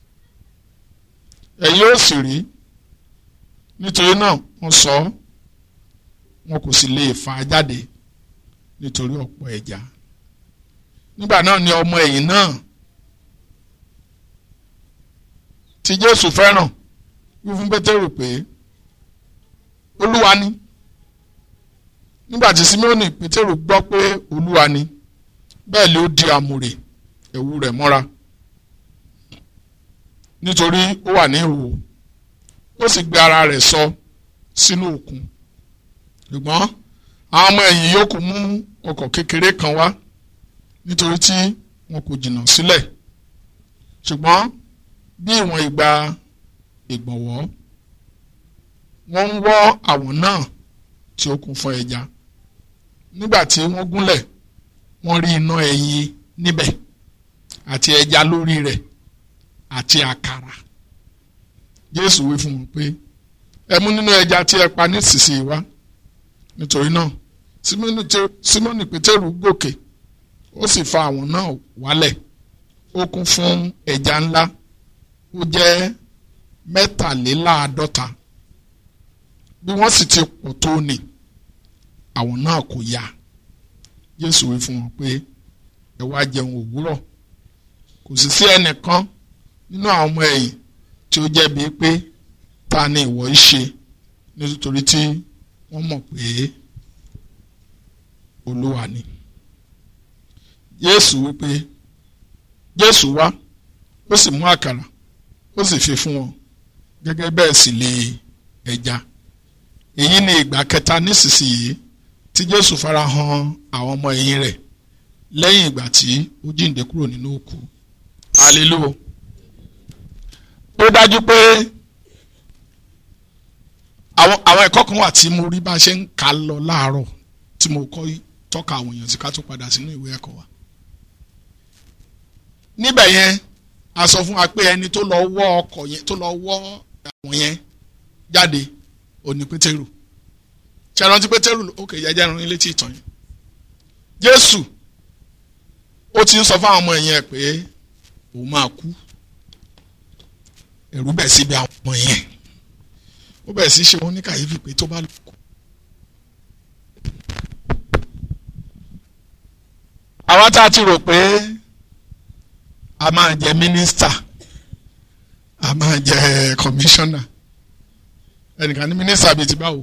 ẹ̀yin ó sì rí nítorí náà wọ́n sọ ọ́ wọn kò sì lè fà á jáde nítorí ọ̀pọ̀ ẹja nígbà náà ni ọmọ ẹ̀yìn náà tí Jésù fẹ́ràn wí fún Pétérù pé olúwa ni nígbà tí Símónì Pétérù gbọ́ pé olúwa ni bẹ́ẹ̀ ló di àmùrè ẹ̀wù rẹ̀ mọ́ra nítorí ó wà ní ìhòòhò ó sì gbé ara rẹ̀ sọ sínú òkun ṣùgbọ́n àwọn ọmọ ẹ̀yìn yòókù mú ọkọ̀ kékeré kan wá nítorí tí wọn kò jìnnà sílẹ̀ ṣùgbọ́n bí ìwọ̀n ìgbà ìgbọ̀nwọ́ wọ́n ń wọ́ àwọn náà tí ó kún fún ẹja nígbà tí wọ́n gúnlẹ̀ wọ́n rí iná ẹyin níbẹ̀ àti ẹja lórí rẹ̀ àti àkàrà Jésù wí fún wọn pé ẹ mú nínú ẹja tí ẹ pa nísinsìnyí wá nítorí náà Símónì Pétérù gòkè ó sì fa àwọn náà wálẹ̀ ó kún fún ẹja ńlá ó jẹ́ mẹ́tàléláàádọ́ta bí wọ́n sì ti pọ̀ tó ní àwọn náà kò yá Jésù wí fún wọn pé ẹ wá jẹun òwúrọ̀ kò sì sí ẹnìkan nínú àwọn ọmọ ẹ̀yìn tí ó jẹ́bi pé ta ni ìwọ ń ṣe nítorí tí wọ́n mọ̀ pé Olúwa ni Jésù wí pé Jésù wá ó sì mú àkàrà ó sì fi fún wọn gẹ́gẹ́ bẹ́ẹ̀ sì lè ẹja èyí ni ìgbà kẹta nísinsìnyí tí Jésù farahàn àwọn ọmọ ẹ̀yìn rẹ̀ lẹ́yìn ìgbà tí ó jíǹde kúrò nínú òkú hallelujah ó dájú pé àwọn àwọn ẹ̀kọ́ kan wà tí mo rí bá a ṣe ń kà lọ láàárọ̀ tí mo kọ́ tọ́ka àwọn èèyàn sí ká tó padà sínú ìwé ẹ̀kọ́ wa níbẹ̀ yẹn a sọ fún wa pé ẹni tó lọ wọ́ ọkọ̀ yẹn tó lọ wọ́ àwọn yẹn jáde òní pétérù ṣe rántí pétérù òkè jẹjẹ rán ilé tí ìtàn yẹn jésù ó ti ń sọ fún àwọn ọmọ ẹ̀yìn ẹ̀ pé òun máa kú ẹ̀rù bẹ̀ síbi àwọn ọmọ yẹn ó bẹ̀ sí ṣe wọn ní kàyéfì pé tó bá lọ kú. àwa tá a ti rò pé a máa jẹ mínísítà a máa jẹ kọmíṣánná ẹnìkan ní mínísítà bíi ti báwo.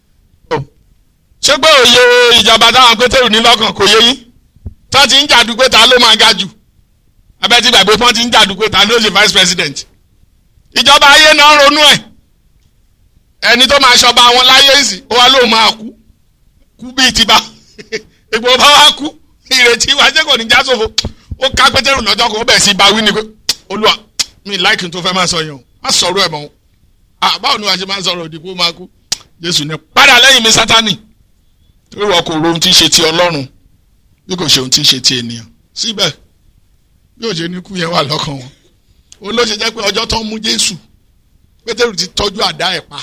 ṣé pé òye ìjọba táwọn pétérù ní lọ́kàn kò yé yín tó ti ń jàdú pé ta ló máa ga jù abẹ́tí gbàgbé pọ́n ti ń jàdú pé ta ló ṣe vice president ìjọba ayé náà ronú ẹ̀ ẹni tó máa ṣọba àwọn láyé ìsìn ó wá lóun máa kú kú bíi ti bá egbò bá wá kú ìrètí wa jẹ́ kò ní já sófo ó ká pétérù lọ́jọ́ kan ó bẹ̀ sí bawí ni pé olúwa mi láìkì tó fẹ́ máa sọ yẹn o má sọ̀rọ̀ ẹ̀ mọ́ o báwo ni wàá ṣe máa sọ̀rọ̀ òdì kó máa kú jésù ní padà lẹ́yìn mi sátánì torí wọn kò ro ohun tí ń ṣe ti ọlọ́run bí kò ṣe ohun tí ń ṣe ti ènìyàn síbẹ̀ bí òjò ní kú yẹn wà lọ́kàn wọn ó ló ṣe jẹ́ pé ọjọ́ tó ń mú jésù pétérù ti tọ́jú àdá ẹ̀ pa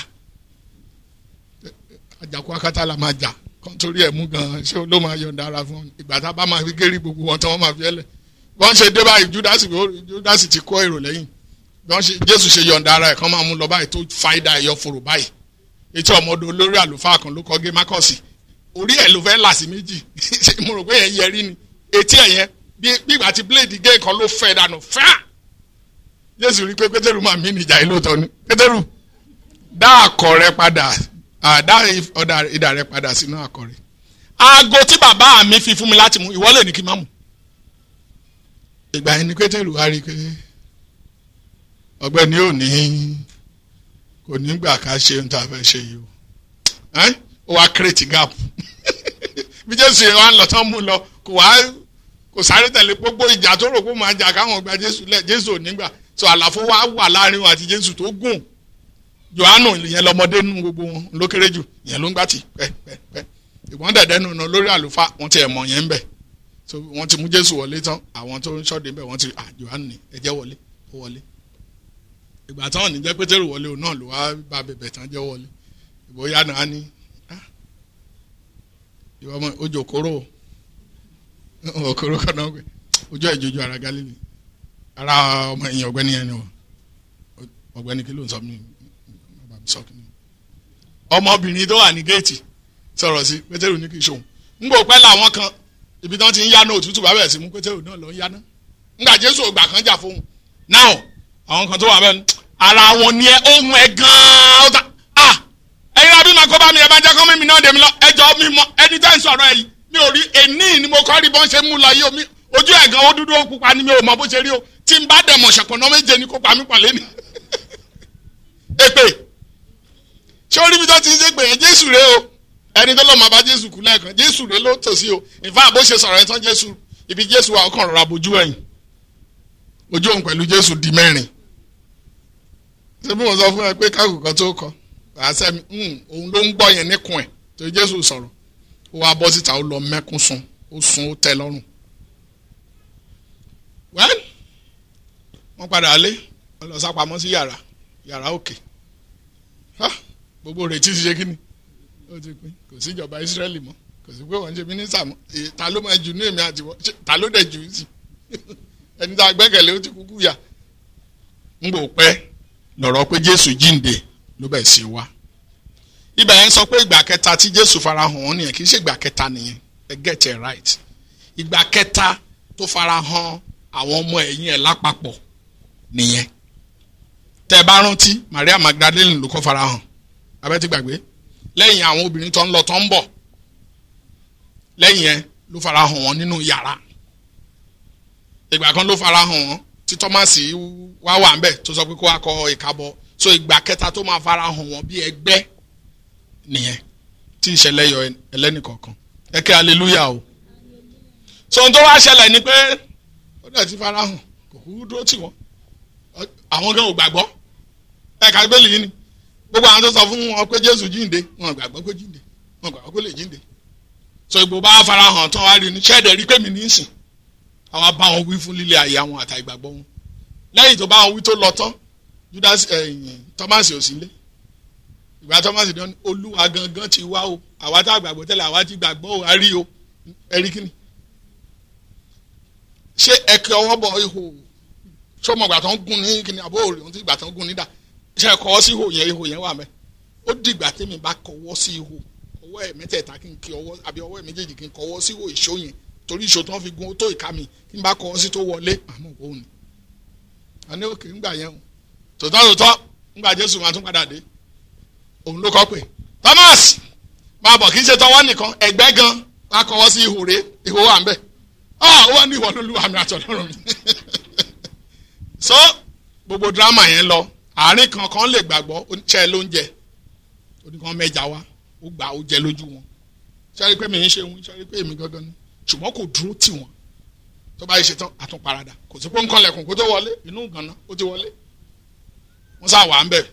àjàkú akátá la máa jà torí ẹ̀ mú gan-an ṣé ló máa yọ̀ǹda ara fún ìgbà tá a bá máa fi gérí gbogbo wọn tí wọ́n máa fi ẹlẹ̀ wọ́n ṣe dé báyìí júdásì júdásì ti kó èrò lẹ́yìn wọ́n ṣe jésù ṣe yọ̀ǹda ara ẹ̀ kán máa mú lọ báyìí tó fáìdà ẹ̀yọ fòrò báyìí etí ọmọdé olórí àlùfáà kan ló kọ́ gé mákọ́sì orí ẹ̀ ló fẹ́ là sí méjì mo rò pé yẹn yẹrí ni etí ẹ̀ yẹn bí ìgbà tí bíléèdì gé kan ló fẹ́ dànù fáà jésù rí pé pétérù máa mí nìjà yìí lóòótọ́ ni pétérù dá àkọ̀ rẹ padà dá ìdà rẹ padà sínú àkọ̀ rẹ aago tí bàbá mi fi fún mi láti mú ìwọ lè ní kí n má mú ìgbà yẹn ni pétérù wá rí i pé ọ̀gbẹ́ni ò ní kò ní gbà ká ṣe ohun tá a fẹ́ ṣe yìí o ó wá create gap bí jésù yẹn wá ń lọ tán mú lọ kò wá kò sáré tẹ̀lé gbogbo ìjà tó rò pé ó máa jà káwọn gba jésù lẹ̀ jésù ò nígbà so àlàfo wa wà láàrin wọn àti jésù tó gùn johannu ìyẹn lọmọdé nínú gbogbo wọn ló kéré jù ìyẹn ló ń gbà tì pẹ́pẹ́pẹ́ ìwọ́n dẹ̀dẹ́ nù lórí àlùfáà wọ́n ti ẹ̀ mọ̀ yẹn ń bẹ̀ so wọ́n ti mú jésù wọlé tán àwọn tó ń ṣọ́ọ̀dé bẹ̀ wọ́n ti ah johannu ni ẹ jẹ́ wọlé ó wọlé ìgbà táwọn ní jẹ́ pétérù wọlé òun náà ló wá bá bẹ̀bẹ̀ tán jẹ́ wọlé ìbòyá náà ní ìwọ ọmọ ojú òkúrò òkúrò kan náà pé ojú ìjojú ara galili ara ọmọ ẹ̀yìn ọ̀gbẹ́ni yẹn ni wọ́n ọ̀gbẹ́ni kí ló ń sọ mí bàbá mi sọ kí ni ọmọbìnrin tó wà ní géètì sọ̀rọ̀ sí pétérù ní kì í ṣòun ńgbò pẹ́ làwọn kan ibi tí wọ́n ti ń yáná òtútù bá bẹ̀rẹ̀ sí mú pétérù náà lọ ń yáná ńgbà jésù ògbà kan jà fóun náà àwọn kan tó wà bẹ́ẹ̀ ara wọn ni ẹ ohun ẹ gan-an ó ta ah ẹyin náà bí màá kó bá mi ẹ bá jẹ́ kó mímí náà dèmi lọ ẹjọ́ mi mọ ẹni tẹ́ ń sọ̀rọ̀ ẹ yìí mi ò rí èní ni mo kọ́ rí bọ́n ṣe mú lọ yìí o mi ojú ẹ̀ gan ó dúdú ó pupa ni mi ò mọ bó ṣe rí o tí n bá dẹ̀ mọ̀ ṣẹ̀pọ̀nà méje ni kó pa mí pàlẹ́ ni èpè ṣé orí mi tó ti ń ṣe pé yẹn jésù rèé o ẹni tó lọ́ọ́ máa bá jésù kú lẹ́ẹ̀kan jésù rèé ló tòsí o ìfá bó ṣe sọ̀rọ̀ ẹ̀ tán jésù ibi jésù wa ọkàn rọra bojú ẹ̀yìn ojú òun pẹ̀lú jésù di mẹ́rin ṣé bí mo sọ fún ẹ pé káàkùn kan tó kọ àṣẹmi òun ló ń gbọ́ yẹn níkùn ẹ̀ tó jésù sọ̀rọ̀ ó wá bọ́ síta ó lọ mẹ́kún sun ó sun ó tẹ́ lọ́rùn. wẹ́n wọ́n padà lé wọ́n lọ sápamọ́ sí yàrá yàrá òkè gbogbo retí ti ṣe kí ni ó ti pín kò sí ìjọba ìsírẹ́lì mọ́ kò sí pé wọ́n ń ṣe mínísítà mọ́ ta ló máa jù ní èmi àti wọ́n ta ló dẹ̀ jù ú sí ẹni tá a gbẹ́kẹ̀lé ó ti kúkú yà ń gbò pẹ́ lọ̀rọ̀ pé jésù jíǹde ló bẹ̀ sí wa ibẹ̀ yẹn sọ pé ìgbà kẹta tí jésù farahàn wọn nìyẹn kì í ṣe ìgbà kẹta nìyẹn ẹ get it right ìgbà kẹta tó farahàn àwọn ọmọ ẹ̀yìn ẹ̀ lápapọ̀ nìyẹn tẹ́ ẹ bá rántí maria magdalene ló kọ́ farahàn abẹ́ ti gbàgbé lẹ́yìn àwọn obìnrin tó ń lọ tó ń bọ̀ lẹ́yìn yẹn ló farahàn wọn nínú yàrá ìgbà kan ló farahàn wọn tí tọ́másì wá wà ń bẹ̀ tó sọ pé kó wá kọ ìkábọ̀ so ìgbà kẹta tó máa fara hàn wọ́n bí ẹgbẹ́ nìyẹn tí ìṣẹ̀lẹ̀ yọ ẹlẹ́nìkọ̀ọ̀kan ẹ kẹ́ hallelujah o so ohun tó wá ṣẹlẹ̀ ni pé ó dẹ̀ ti fara hàn kò kúrú dúró tì wọ́n àwọn gan ò gbàgbọ́ ẹ ká gbélé yìí ni gbogbo àwọn tó sọ fún wọn pé Jésù jíǹde wọn gbàgbọ́ pé jíǹde wọn gbàgbọ́ pé lè jíǹde so ìgbò bá fara hàn tán wá rí ni ṣẹ́ẹ̀dẹ̀ rí pé mi ní í sìn àwa bá wọn wí fún lílé ayé àwọn àtà ìgbàgbọ́ wọn lẹ́yìn tó bá wọn wí tó lọ tán Judas ẹ̀yìn Thomas ò sí lé ìgbà Thomas dán olúwa gangan ti wá o àwa tá a gbàgbọ́ tẹ́lẹ̀ àwa ti gbàgbọ́ o a rí o ẹ̀rí kíni ṣé ẹ̀kẹ́ ọwọ́ bọ̀ ihò sọmọ ìgbà tó ń gún ní kíni àbó òrè ohun tí ìgbà tó ń gún nídà ṣe ẹ̀kọ́ sí ihò yẹn ihò yẹn wà mẹ́ ó dìgbà tẹ́mi bá kọwọ́ sí ihò ọwọ́ ẹ̀ mẹ́tẹ̀ẹ̀ta kí n kí ọwọ́ àbí ọwọ́ ẹ̀ méjèèjì kí n kọwọ́ sí ihò ìṣó yẹn torí ìṣó tó ń fi gun tó ìka mi kí n bá kọwọ́ sí tó wọlé àmọ́ òun ni àní òkè ńgbà yẹn o tòótọ́ tòótọ́ ńgbà Jésù máa tún padà dé òun ló kọ́ pé Thomas máa bọ̀ kí n ṣe tọwọ́ nìkan ẹ̀gbẹ́ gan wá kọwọ́ sí ihò rẹ̀ ihò wà ń bẹ̀ ọ́ ó wà ní ìwọ lóluwà mi àtọ̀lọ́run mi so gbogbo drama yẹn lọ àárín kankan lè gbàgbọ́ oníṣẹ́ lóúnjẹ oníkan mẹ́ja wá ó gbà ó jẹ lójú wọn sẹ́rí pé mi ń ṣe wọn sẹ́rí pé èmi gangan ni ṣùgbọ́n kò dúró tì wọ́n tó bá yẹ ṣe tán àtúnparadà kò sí pé nǹkan lẹ̀kùn kó tó wọlé inú gànà ó ti wọlé wọ́n sá wà ń bẹ̀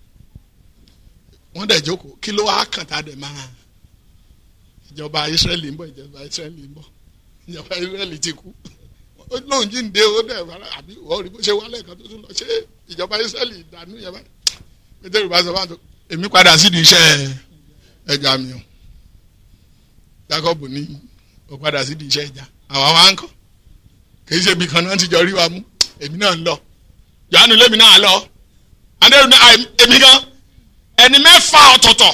wọ́n dẹ̀ jókòó kí ló wá kàn tá a dẹ̀ máa ìjọba Ísírẹ́lì ń bọ̀ ìjọba Ísírẹ́lì ń bọ̀ ìjọba Ísírẹ́lì ti kú ó lóun jíǹde ó dẹ̀ wàrà àbí wọ́n rí bó ṣe wálé kan tó tún lọ ṣé ìjọba Ísírẹ́lì ìdànù yẹn báyìí pétérù bá sọ fún àtọ èmi padà sídìí iṣẹ́ ẹja mi o Jacob ní ó padà sídìí iṣẹ́ ẹja àwa wa ń kọ́ kìí ṣe ibi kan náà ti jọ rí wa mú èmi náà ń lọ Jòhánù lèmi náà lọ adéhùn náà èmi gan ẹni mẹ́fà ọ̀tọ̀ọ̀tọ̀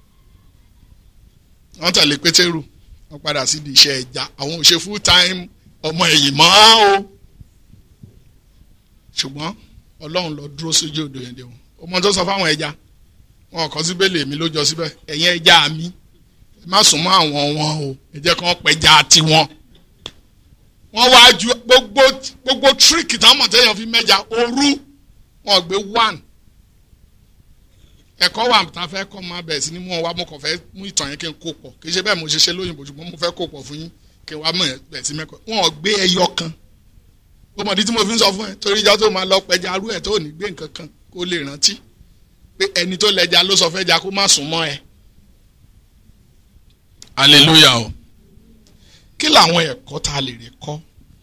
wọ́n tẹ̀lé pétérù wọ́n padà sídìí iṣẹ́ ẹja àwọn ò ṣe full time ọmọ ẹ̀yìn mọ́ o ṣùgbọ́n ọlọ́run lọ dúró sójú odò yẹn dé wọn ọmọ tó sọ fáwọn ẹja wọn kọ síbẹ̀ lèmi ló jọ síbẹ̀ ẹ̀yin ẹja mi ẹ má sùn mọ́ àwọn wọn o ẹ jẹ́ kí wọ́n pẹja tiwọn wọ́n wá ju gbogbo gbogbo tíríkì táwọn mọ̀tẹ́yàn fi mẹ́ja òru wọn gbé one ẹ̀kọ́ wà tá a fẹ́ kọ́ máa bẹ̀rẹ̀ sí ni mú wọn wá mo kàn fẹ́ mú ìtàn yẹn kí n kó pọ̀ kì í ṣe bẹ́ẹ̀ mo ṣe ṣe lóyìnbó ṣùgbọ́n mo fẹ́ kó pọ̀ fún yín kí wàá mọ̀ ẹ̀ sí mẹ́kọ̀ọ́ wọn ò gbé ẹyọ kan ó mọ̀ ní tí mo fi ń sọ fún ẹ torí ìjọ tó máa lọ pẹja arú ẹ̀ tó ò ní gbé nǹkan kan kó lè rántí pé ẹni tó lẹja ló sọ fẹ́ja kó má sùn mọ́ ẹ. hallelujah o kí làwọn ẹ̀kọ́ tá a lè rí kọ́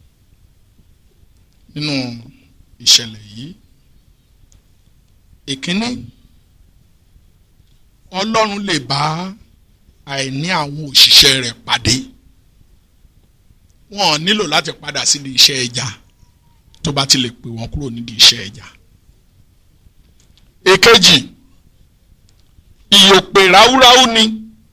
nínú ìṣẹ̀lẹ̀ yìí ìkíní ọlọ́run lè bá àìní àwọn òṣìṣẹ́ rẹ̀ pàdé wọn ò nílò láti padà sídìí iṣẹ́ ẹja tó bá ti lè pè wọ́n kúrò nídìí iṣẹ́ ẹja. èkejì ìyòpè ráúráú ni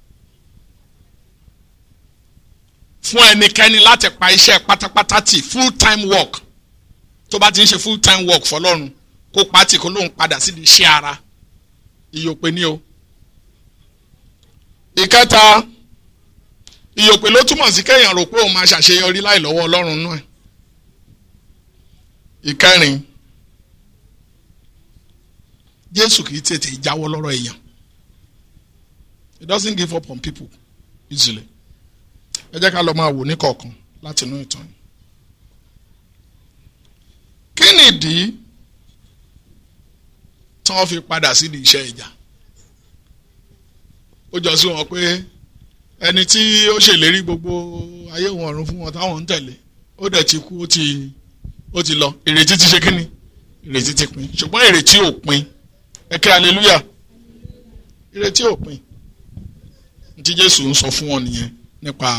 fún ẹnikẹ́ni láti pa iṣẹ́ pátápátá tì full time work tó bá ti ń ṣe full time work fọlọ́run kó pàtì kó lóun padà sídìí iṣẹ́ ara ìyòpè ni o. ìkẹta ìyòpè ló túmọ̀ sí kéèyàn rò pé òun máa ṣàṣeyọrí láì lọ́wọ́ ọlọ́run náà ìkẹrin jésù kì í tètè jáwọ́ lọ́rọ̀ èèyàn he doesn't give up on people easily ẹ jẹ́ ká lọ máa wò ní kọ̀ọ̀kan láti inú ìtàn yìí kí nìdí tí wọ́n fi padà sí di iṣẹ́ ìjà ó jọ sí wọn pé ẹni tí ó ṣèlérí gbogbo ayé wọn ọ̀run fún wọn táwọn ń tẹ̀lé ó dẹ̀ ti kú ó ti ó ti lọ ìrètí ti ṣe kínni ìrètí ti pin ṣùgbọ́n ìrètí ò pin ẹ kí hallelujah ìrètí ò pin tí Jésù ń sọ fún wọn nìyẹn nípa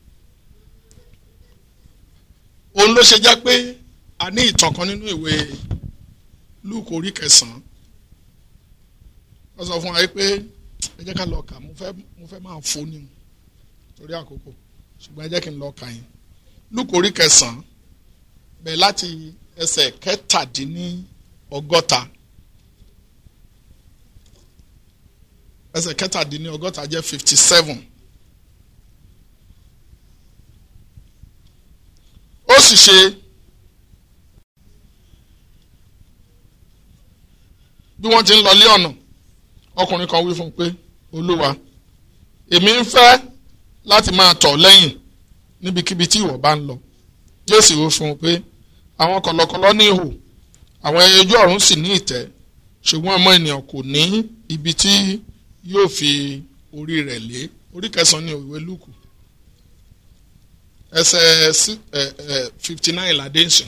òun ló ṣe jẹ́ pé a ní ìtàn kan nínú ìwé Lúùkù orí kẹsàn-án wọ́n sọ fún wa pé ẹ jẹ́ ká lọ kà mo fẹ́ mo fẹ́ máa fò ní o torí àkókò ṣùgbọ́n ẹ jẹ́ kí n lọ kà yín Lúùkù orí kẹsàn-án bẹ̀ láti ẹsẹ̀ kẹtàdínní ọgọ́ta ẹsẹ̀ kẹtàdínní ọgọ́ta jẹ́ fifty seven ó sì ṣe bí wọ́n ti ń lọ lé ọ̀nà ọkùnrin kan wí fún un pé olúwa èmi ń fẹ́ láti máa tọ̀ lẹ́yìn níbikíbi tí ìwọ bá ń lọ jésù wí fún un pé àwọn kọ̀lọ̀kọ̀lọ̀ ní ihò àwọn ẹyẹ ojú ọ̀run sì ní ìtẹ́ ṣùgbọ́n ọmọ ènìyàn kò ní ibi tí yóò fi orí rẹ̀ lé orí kẹsàn-án ní òwe lúkù ẹsẹ̀ fifty nine ládé ńsìn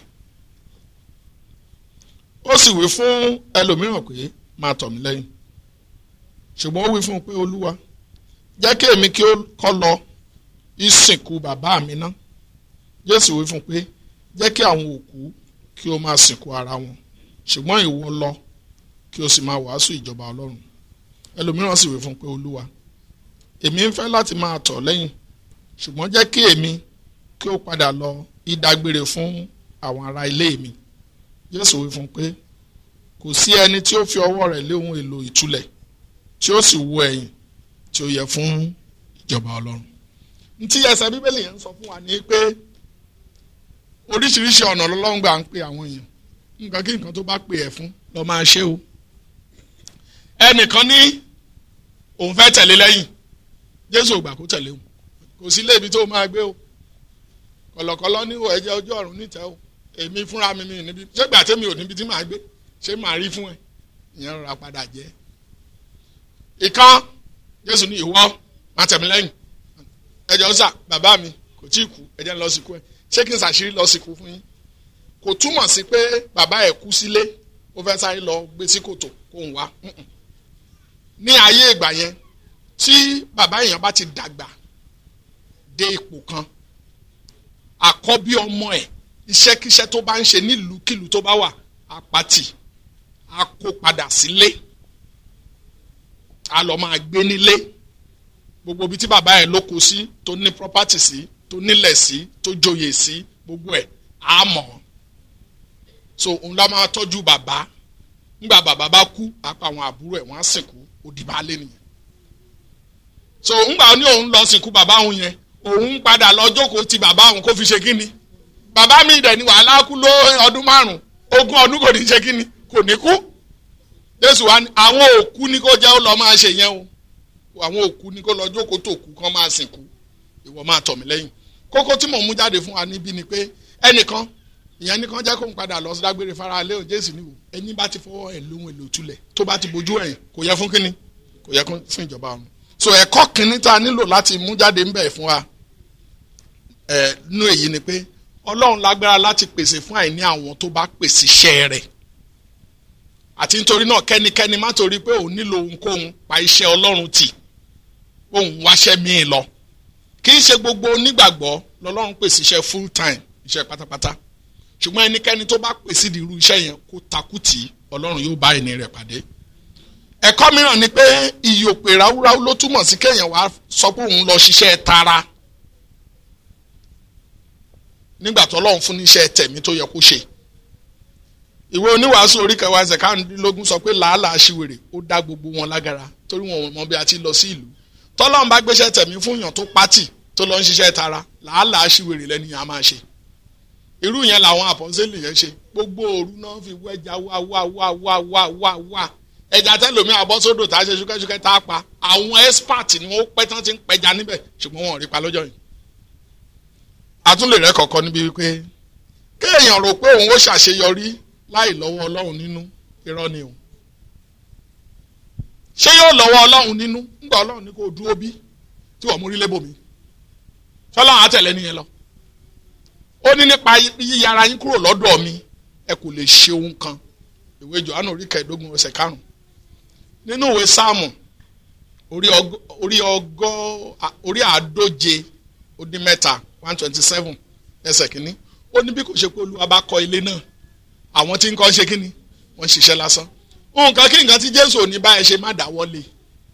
ó sì wí fún ẹlòmíràn pé máa tọ̀ mí lẹ́yìn ṣùgbọ́n ó wí fún un pé olúwa jẹ́ kí èmi kí ó kọ́ lọ ìsìnkú bàbá mi ná jésù wí fún un pé jẹ́ kí àwọn òkú kí ó máa sìnkú ara wọn ṣùgbọ́n ìwọ lọ kí o sì máa wàásù ìjọba ọlọ́run ẹlòmíràn sì wí fún un pé olúwa èmi ń fẹ́ láti máa tọ̀ lẹ́yìn ṣùgbọ́n jẹ́ kí èmi kí ó padà lọ ìdágbére fún àwọn ará ilé mi jésù wí fún un pé kò sí ẹni tí ó fi ọwọ́ rẹ̀ lé ohun èlò ìtúlẹ̀ tí ó sì wo ẹ̀yìn tí ó yẹ fún ìjọba ọlọ́run ntí ẹsẹ̀ bíbélì yẹn ń sọ fún wa ní pé oríṣiríṣi ọ̀nà lọ́lọ́run gbà ń pe àwọn èèyàn nǹkan kí nǹkan tó bá pè ẹ́ fún lọ máa ṣe o ẹnìkan ní òun fẹ́ tẹ̀lé lẹ́yìn jésù ò gbà kó tẹ̀lé òun kò sí lébi tó máa gbé o kọ̀lọ̀kọ̀lọ̀ ní ìwọ ẹ̀jẹ̀ ojú ọ̀run nítẹ̀ o èmi fúnra mi mi níbi ṣé gbà tẹ́mi ò níbi tí màá gbé ṣé màá rí fún ẹ ìyẹn rọra padà jẹ́ ìkan jésù ní ìwọ máa tẹ̀mí lẹ́yìn ẹjọ́ sà bàbá mi kò tí ì kú ẹjẹ́ ń lọ sìnkú ẹ ṣé kí n ṣàṣírí lọ sìnkú fún yín kò túmọ̀ sí pé bàbá ẹ̀ kú sílé ó fẹ́ sáré lọ gbé sí kòtò kó ń wá ní ayé ìgbà yẹn tí bàbá èèyàn bá ti dàgbà dé ipò kan àkọ́bí ọmọ ẹ̀ iṣẹ́kíṣẹ́ tó bá ń ṣe nílùúkìlù tó bá wà apàtì á kó padà sílé á lọ máa gbé nílé gbogbo ibi tí bàbá ẹ̀ lóko sí tó ní property sí tó nílẹ̀ sí tó joyè sí gbogbo ẹ̀ á mọ̀ so òun la máa tọ́jú bàbá ńgbà bàbá bá kú àpá àwọn àbúrò ẹ̀ wọ́n á sìnkú òdìbálẹ̀ nìyẹn so ńgbà ní òun lọ sìnkú bàbá òun yẹn òun padà lọ jókòó ti bàbá òun kó fi ṣe kíni bàbá mi dẹ̀ ní wàhálà kú ló ọdún márùn ogún ọdún kò ní ṣe kíni kò ní kú jésù wa àwọn òkú ni kó jẹ́ ó lọ máa ṣe yẹn o àwọn òkú ni kó lọ jókòó tó kú kán máa sìnkú ìwọ máa tọ̀ mí lẹ́yìn kókó tí mò ń mú jáde fún wa níbí ni pé ẹnìkan ìyẹn nìkan jẹ́ kó ń padà lọ sí dágbére fara lé òun jésù níwò ẹni bá ti fọwọ́ ẹ̀ lóhun èlò tulẹ̀ tó bá ti bojú ẹ̀yìn kò yẹ fún kínní kò yẹ fún ìjọba ọ̀run so ẹ̀kọ́ kínní tá a nílò láti mú jáde ńbẹ̀ fún wa ẹ̀ nú èyí ni pé ọlọ́run lágbára láti pèsè fún àìní àwọn tó bá pèsè iṣẹ́ rẹ̀ àti nítorí náà kẹ́nikẹ́ni má torí pé òun nílò ohunkóhun pa iṣẹ́ ọlọ́run tì òun wáṣẹ́ míì lọ kì í ṣe gbogbo onígbàgbọ́ lọ́lọ́run pèsè iṣẹ́ full time iṣẹ́ pátápátá ṣùgbọ́n ẹnikẹ́ni tó bá pèsè di irú iṣẹ́ yẹn kó takú tì í ọlọ́run yóò bá ẹni rẹ̀ pàdé ẹ̀kọ́ mìíràn ni pé ìyòpè ráúráú ló túmọ̀ sí kéèyàn wá sọ pé òun lọ ṣiṣẹ́ tara nígbà tó ọlọ́run fún níṣẹ́ tẹ̀mí tó yẹ kó ṣe ìwé oníwàásù orí kẹwàá ẹsẹ̀ káàdínlógún sọ pé làálàá ṣìwèrè ó dá gbogbo wọn lágara torí wọn ò mọ bí a ti lọ sí ìlú tọ́lọ́run bá gbéṣẹ́ tẹ̀mí fún yàn tó pátì tó lọ ń ṣiṣẹ́ tara làálàá ṣìwèrè lẹ́ni yẹn a máa ṣe irú yẹn làwọn àpọ́nsẹ́lì yẹn ṣe gbogbo òru náà fi wẹ́jà wá wá wá wá wá wá wá ẹja tẹlomi àbọ́sódò tá a ṣe ṣúkẹ́ṣúkẹ́ tá a pa àwọn expert ni wọ́n pẹ́ tán ti ń pẹja níbẹ̀ ṣùgbọ́n wọn ò rí pa lọ́jọ́ yìí àtúnlè rẹ kọ̀ọ̀kan níbi wípé kéèyàn rò pé òun ó ṣàṣeyọrí láì lọ́wọ́ ọlọ́run nínú irọ́ ni o ṣé yóò lọ́wọ́ ọlọ́run nínú ńgbà ọlọ́run ní kò dúró bí tí wọ́n mú rí lébòmí ṣọlọ́run àtẹ̀lé nìyẹn lọ ó ní nípa yíyára yín kúrò lọ́dọ̀ mi ẹ kò lè ṣe ohun kan ìwé Jòhánù orí kẹẹ̀ẹ́dógún ọ̀sẹ̀ karùn-ún nínú ìwé sáàmù orí ọgọ́ orí àádóje ó dín mẹ́ta one twenty seven ẹsẹ̀ kínní ó ní bí kò ṣe pé olúwa bá kọ́ ilé náà àwọn tí ń kọ́ ṣe kínní wọ́n ń ṣiṣẹ́ lásán nǹkan kí nǹkan tí jésù ò ní bá ẹ ṣe má dáwọ́ lé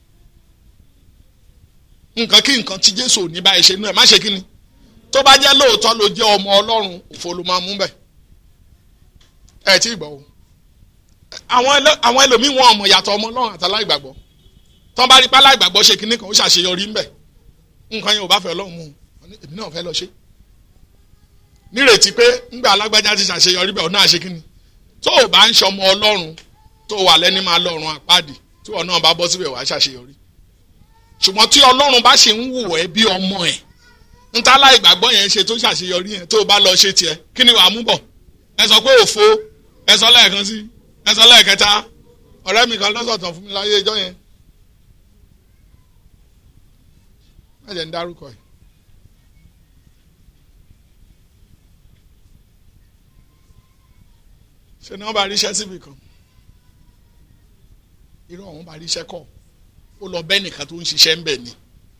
nǹkan kí nǹkan tí jésù ò ní bá ẹ ṣe náà má ṣe kínní tó bá jẹ́ lóòótọ́ ló jẹ́ ọmọ ọlọ́run òfo ló máa mú bẹ̀ ẹ tí ì gbọ́ o àwọn ẹlòmíín wọn ọmọ yàtọ̀ ọmọ ọlọ́run àtàláìgbàgbọ́ tọ́ bá rí pálá ìgbàgbọ́ ṣe kínní kan ó ṣàṣeyọrí ńbẹ̀ nǹkan yẹn ò bá fẹ́ ọlọ́run mú un èmi náà fẹ́ lọ ṣe nírètí pé ńgbà alágbájá ti ṣàṣeyọrí bẹ́ẹ̀ ọ̀nà àṣekínni tó o bá ń ṣọmọ ọlọ́run tó o wà lẹ́ni máa lọ́run àpáàdì tí wọn náà bá bọ́ síbẹ̀ wàá ṣàṣeyọrí ṣùgbọ́n tí ọlọ́run bá ṣe ń wù ẹ́ bí ọmọ ẹ̀ níta láìgbàgbọ́ yẹn ṣe tó ṣàṣeyọrí yẹn tó o bá lọ ṣe tiẹ̀ kí ni wàá mú bọ̀ ẹ sọ pé òfo ẹ sọ lẹ́ẹ̀kan sí ẹ sọ lẹ́ẹ̀kẹta ọ̀rẹ́ mi kan lọ́sọ̀tàn fún mi láyé ẹjọ́ yẹn má jẹ́ ń dárúkọ ẹ̀ ṣe ni wọ́n bá ríṣẹ́ síbi kan irú àwọn bá ríṣẹ́ kọ́ ó lọ bẹ́ẹ̀ nìkan tó ń ṣiṣẹ́ ń bẹ̀ ni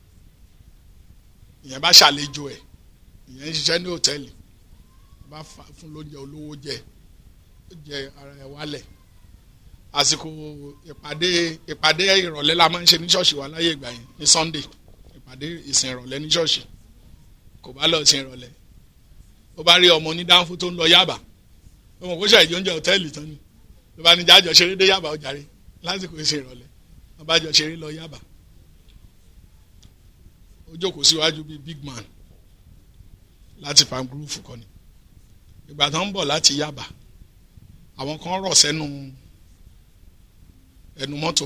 ìyẹn bá ṣàlejò ẹ̀ ìyẹn ń ṣiṣẹ́ ní hòtẹ́ẹ̀lì bá fún lóúnjẹ olówó jẹ ó jẹ ara ẹ̀ wálẹ̀ àsìkò ìpàdé ìpàdé ìrọ̀lẹ́ la máa ń ṣe ní ṣọ́ọ̀ṣì wa láyé ìgbà yẹn ní Sunday ìpàdé ìsìn ìrọ̀lẹ́ ní ṣọ́ọ̀ṣì kò bá lọ ìsìn ìrọ̀lẹ́ ó bá rí ọmọ onídàáfó tó ń lọ Yábà ọmọ kó ṣàìjọ oúnjẹ hòtẹ́ẹ̀lì tán ni ló bá ní jájọ ṣeré dé Yábà ọjàre lásìkò ìṣe ìrọ̀lẹ́ wọn bá jọ ṣeré lọ Yábà ó jókòó síwájú bíi big man láti palm grove kọ́ni ìgbà tó ń bọ̀ láti Yábà àwọn kan rọ̀ sẹ́nu ẹnu mọ́tò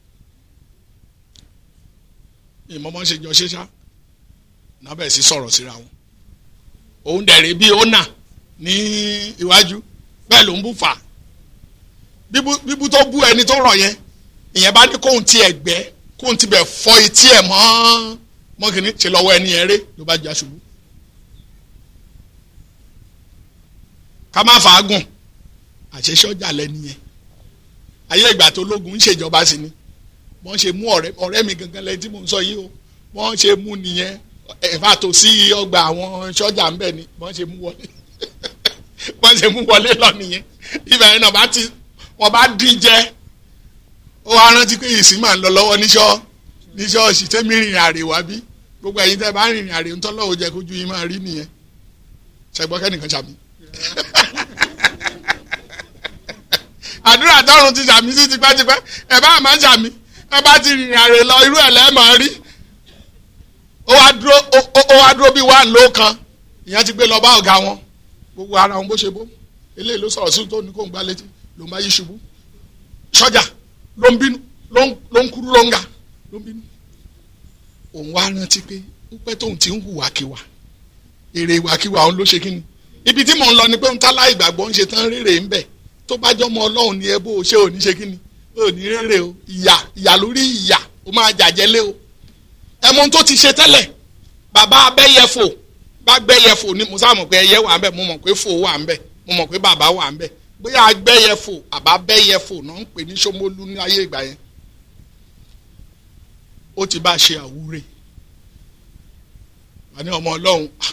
ìmọ̀mọ́ ṣe jọ ṣéṣá nábẹ̀ sí sọ̀rọ̀ síra wọn òun dẹ̀rẹ̀ bíi ọ̀nà ní iwájú bẹ́ẹ̀ ló ń bú fà bíbú tó bú ẹni tó rọ̀ yẹn ìyẹn bá ní kóun ti ẹ̀gbẹ́ kóun ti bẹ̀ fọ etí ẹ̀ mọ́ mọ́kìnní ṣe lọ́wọ́ ẹni yẹn ré ló bá já ṣubú. ká má fàágùn àṣẹ sọ́jà lẹ́ni yẹn ayé ìgbà tó lógun ń ṣèjọba sí ni wọ́n ṣe mú ọ̀rẹ́ ọ̀rẹ́ mi gangan lẹ́yìn tí mò ń sọ yìí o wọ́n ṣe mú nìyẹn ẹ̀fà tó sí ọgbà àwọn sọ́jà ń bẹ̀ ni wọ́n ṣe mú wọlé wọ́n ṣe mú wọlé lọ nìyẹn ibà yẹn náà bá ti wọ́n bá dín jẹ́ ó wá rántí pé ìsìn máa ń lọ lọ́wọ́ níṣọ́ ní ṣọ́ọ̀ṣì tẹ́mi rìnrìn àrè wá bí gbogbo ẹ̀yin tẹ́ bá rìnrìn àrè ń tọ́lọ́wọ́ jẹ́ kójú yín máa rí nìyẹn ṣẹgbọ́n kẹ́nìkan ṣàmì. àdúrà tọrùn ti ṣàmì sí tipẹ́tipẹ́ ẹ bá máa ṣàmì ẹ bá ti rìnrìn àrè lọ irú ẹ̀ lẹ́ẹ̀ máa rí ó wá dúró ó wá dúró bí wàá ló kan ìyẹn ti gbé lọ bá ọ̀gá wọn gbogbo ara wọn bó ṣe bó eléyìí ló sọ̀rọ̀ sí tó ní kó ń gbá létí ló ń bá yí ṣubú sọ́jà ló ń bínú ló ń kúrú ló ń ga ló ń bínú òun wá rántí pé pípẹ́ tóun ti ń hùwàkiwà èrè ìwàkiwà òun ló ṣe kí ni ibi tí mò ń lọ ni pé ń tá láì gbàgbọ́ ń ṣe tán rèrè ń bẹ̀ tó bá jọmọ ọlọ́run ni ẹ bó o ṣe ò ní ṣe kí ni ò ní rèrè o ìyà ìyà lórí ìyà ó máa jàjẹ́lé o ẹ mọ ohun tó ti ṣe tẹ́lẹ̀ bàbá abẹ́yẹfò bá gbẹ́yẹfò ni mo sá mọ̀ pé ẹyẹ wà ń bẹ̀ mo mọ̀ pé fò wà ń bẹ̀ mo mọ̀ pé bàbá wà ń bẹ̀ bóyá agbẹ́yẹfò àbá bẹ́yẹfò náà ń pè ní Ṣómólú ní ayé ìgbà yẹn ó ti bá ṣe àwúre wà ní ọmọ ọlọ́run ah,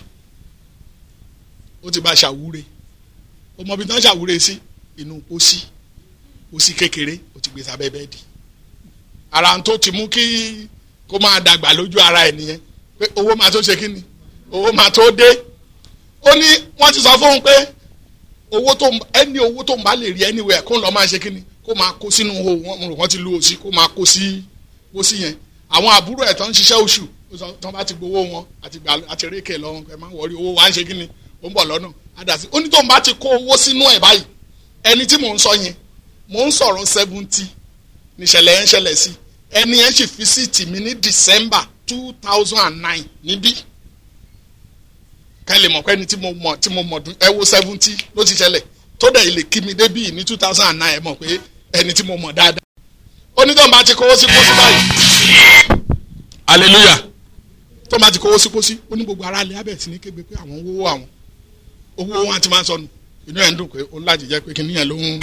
ó ti bá ṣàwúre ọmọ ibi tán ṣàwúre sí inú pósí pósí kékeré ó ti gbé sábẹ́ bẹ́ẹ̀dì ara tó ti mú kí kó máa dàgbà lójú ara ẹ̀ nìyẹn pé owó máa tó ṣe kí ni owó máa tó dé ó ní wọ́n ti sọ fóun pé owó tó ẹni owó tó ń bá lè rí anywhere kó ń lọ máa ṣe kí ni kó máa kó sínú owó wọn mo rò wọ́n ti lu òsì kó máa kó sí pósí yẹn àwọn àbúrò ẹ̀ tó ń ṣiṣẹ́ oṣù tó bá ti gbowó wọn àti gbà àti rékè lọ́wọ́ ẹ máa ń wọrí owó wa ń ṣe kí ni ó ń bọ̀ lọ́nà àdàsí ó ní tó ń bá ti kó owó sínú ẹ̀ báyìí ẹni tí mò ń sọ yẹn mò ń sọ̀rọ̀ seventy níṣẹ̀lẹ̀ yẹn ṣẹlẹ̀ sí ẹni yẹn sì fi síìtì mi ní December two thousand and nine níbí kẹ́ lè mọ̀ pé ẹni tí mo mọ̀ tí mo mọ̀ dún ẹ wo seventy ló ti ṣẹlẹ̀ tó dẹ̀ lè kí mi débí ní two thousand and nine ẹ mọ̀ pé ẹni tí mo mọ̀ dáadáa ó ní tó ń bá ti kówó sí pósí báyìí hallelujah tó ń bá ti kówó sí pósí ó ní gbogbo ara lè abẹ́ sí ní kégbe pé àwọn owó àwọn owó wọn ti máa ń sọnù inú ẹ̀ ń dùn pé ó láti jẹ́ pé kíní yẹn ló ń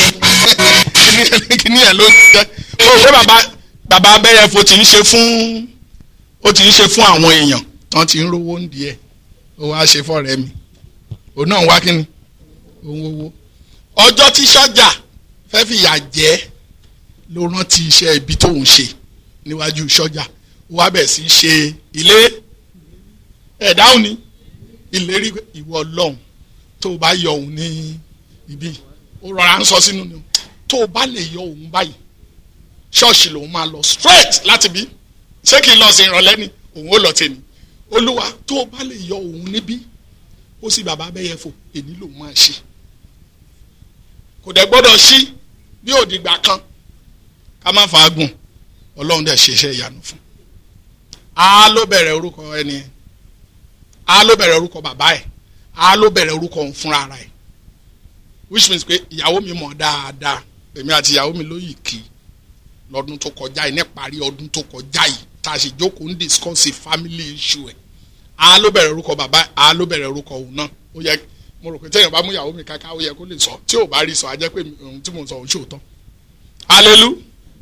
kíní yẹn ló ń jẹ́ ó pé bàbá bàbá abẹ́yẹfo ti ń ṣe fún ó ti ń ṣe fún àwọn èèyàn tán ti ń rówó ń di ẹ̀ ó wá ṣe fọ́ọ̀rẹ́ mi òun náà wá kíni òun owó ọjọ́ tí sọ́jà fẹ́ fìyà jẹ́ ló rántí iṣẹ́ ibi tóun ṣe níwájú sọ́jà ó wá bẹ̀ sí í ṣe ilé ẹ̀dáhùn ni ìlérí ìwọ ọlọ́run tó o bá yọ òun ní ibi ó rọra ń sọ sínú ni tó o bá lè yọ òun báyìí ṣọ́ọ̀ṣì lòun máa lọ straight láti bí ṣé kí n lọ sí ìrọ̀lẹ́ ni òun ó lọ tẹ̀lé olúwa tó o bá lè yọ òun níbí ó sì bàbá abẹ́yẹfò èmi lòun máa ṣe kò dẹ̀ gbọ́dọ̀ sí bí òdìgbà kan ká má fàágùn ọlọ́run dẹ̀ ṣeṣẹ́ ìyanu fún a ló bẹ̀rẹ̀ orúkọ ẹni yẹn a ló bẹ̀rẹ̀ orúkọ bàbá ẹ̀ a ló bẹ̀rẹ̀ orúkọ òun fúnra ara ẹ̀ which means pé ìyàwó mi mọ̀ dáadáa èmi àti ìyàwó mi ló yìí kì í lọ́dún tó kọjá yìí níparí ọdún tó kọjá yìí tá a sì jókòó ń discuss family issue ẹ̀ a ló bẹ̀rẹ̀ orúkọ bàbá ẹ̀ a ló bẹ̀rẹ̀ orúkọ òun náà ó yẹ mo rò pé téèyàn bá mú ìyàwó mi káká ó yẹ kó lè sọ tí ò bá rí sọ á jẹ́ pé ohun tí mo sọ òun ṣòótọ́ hallelujah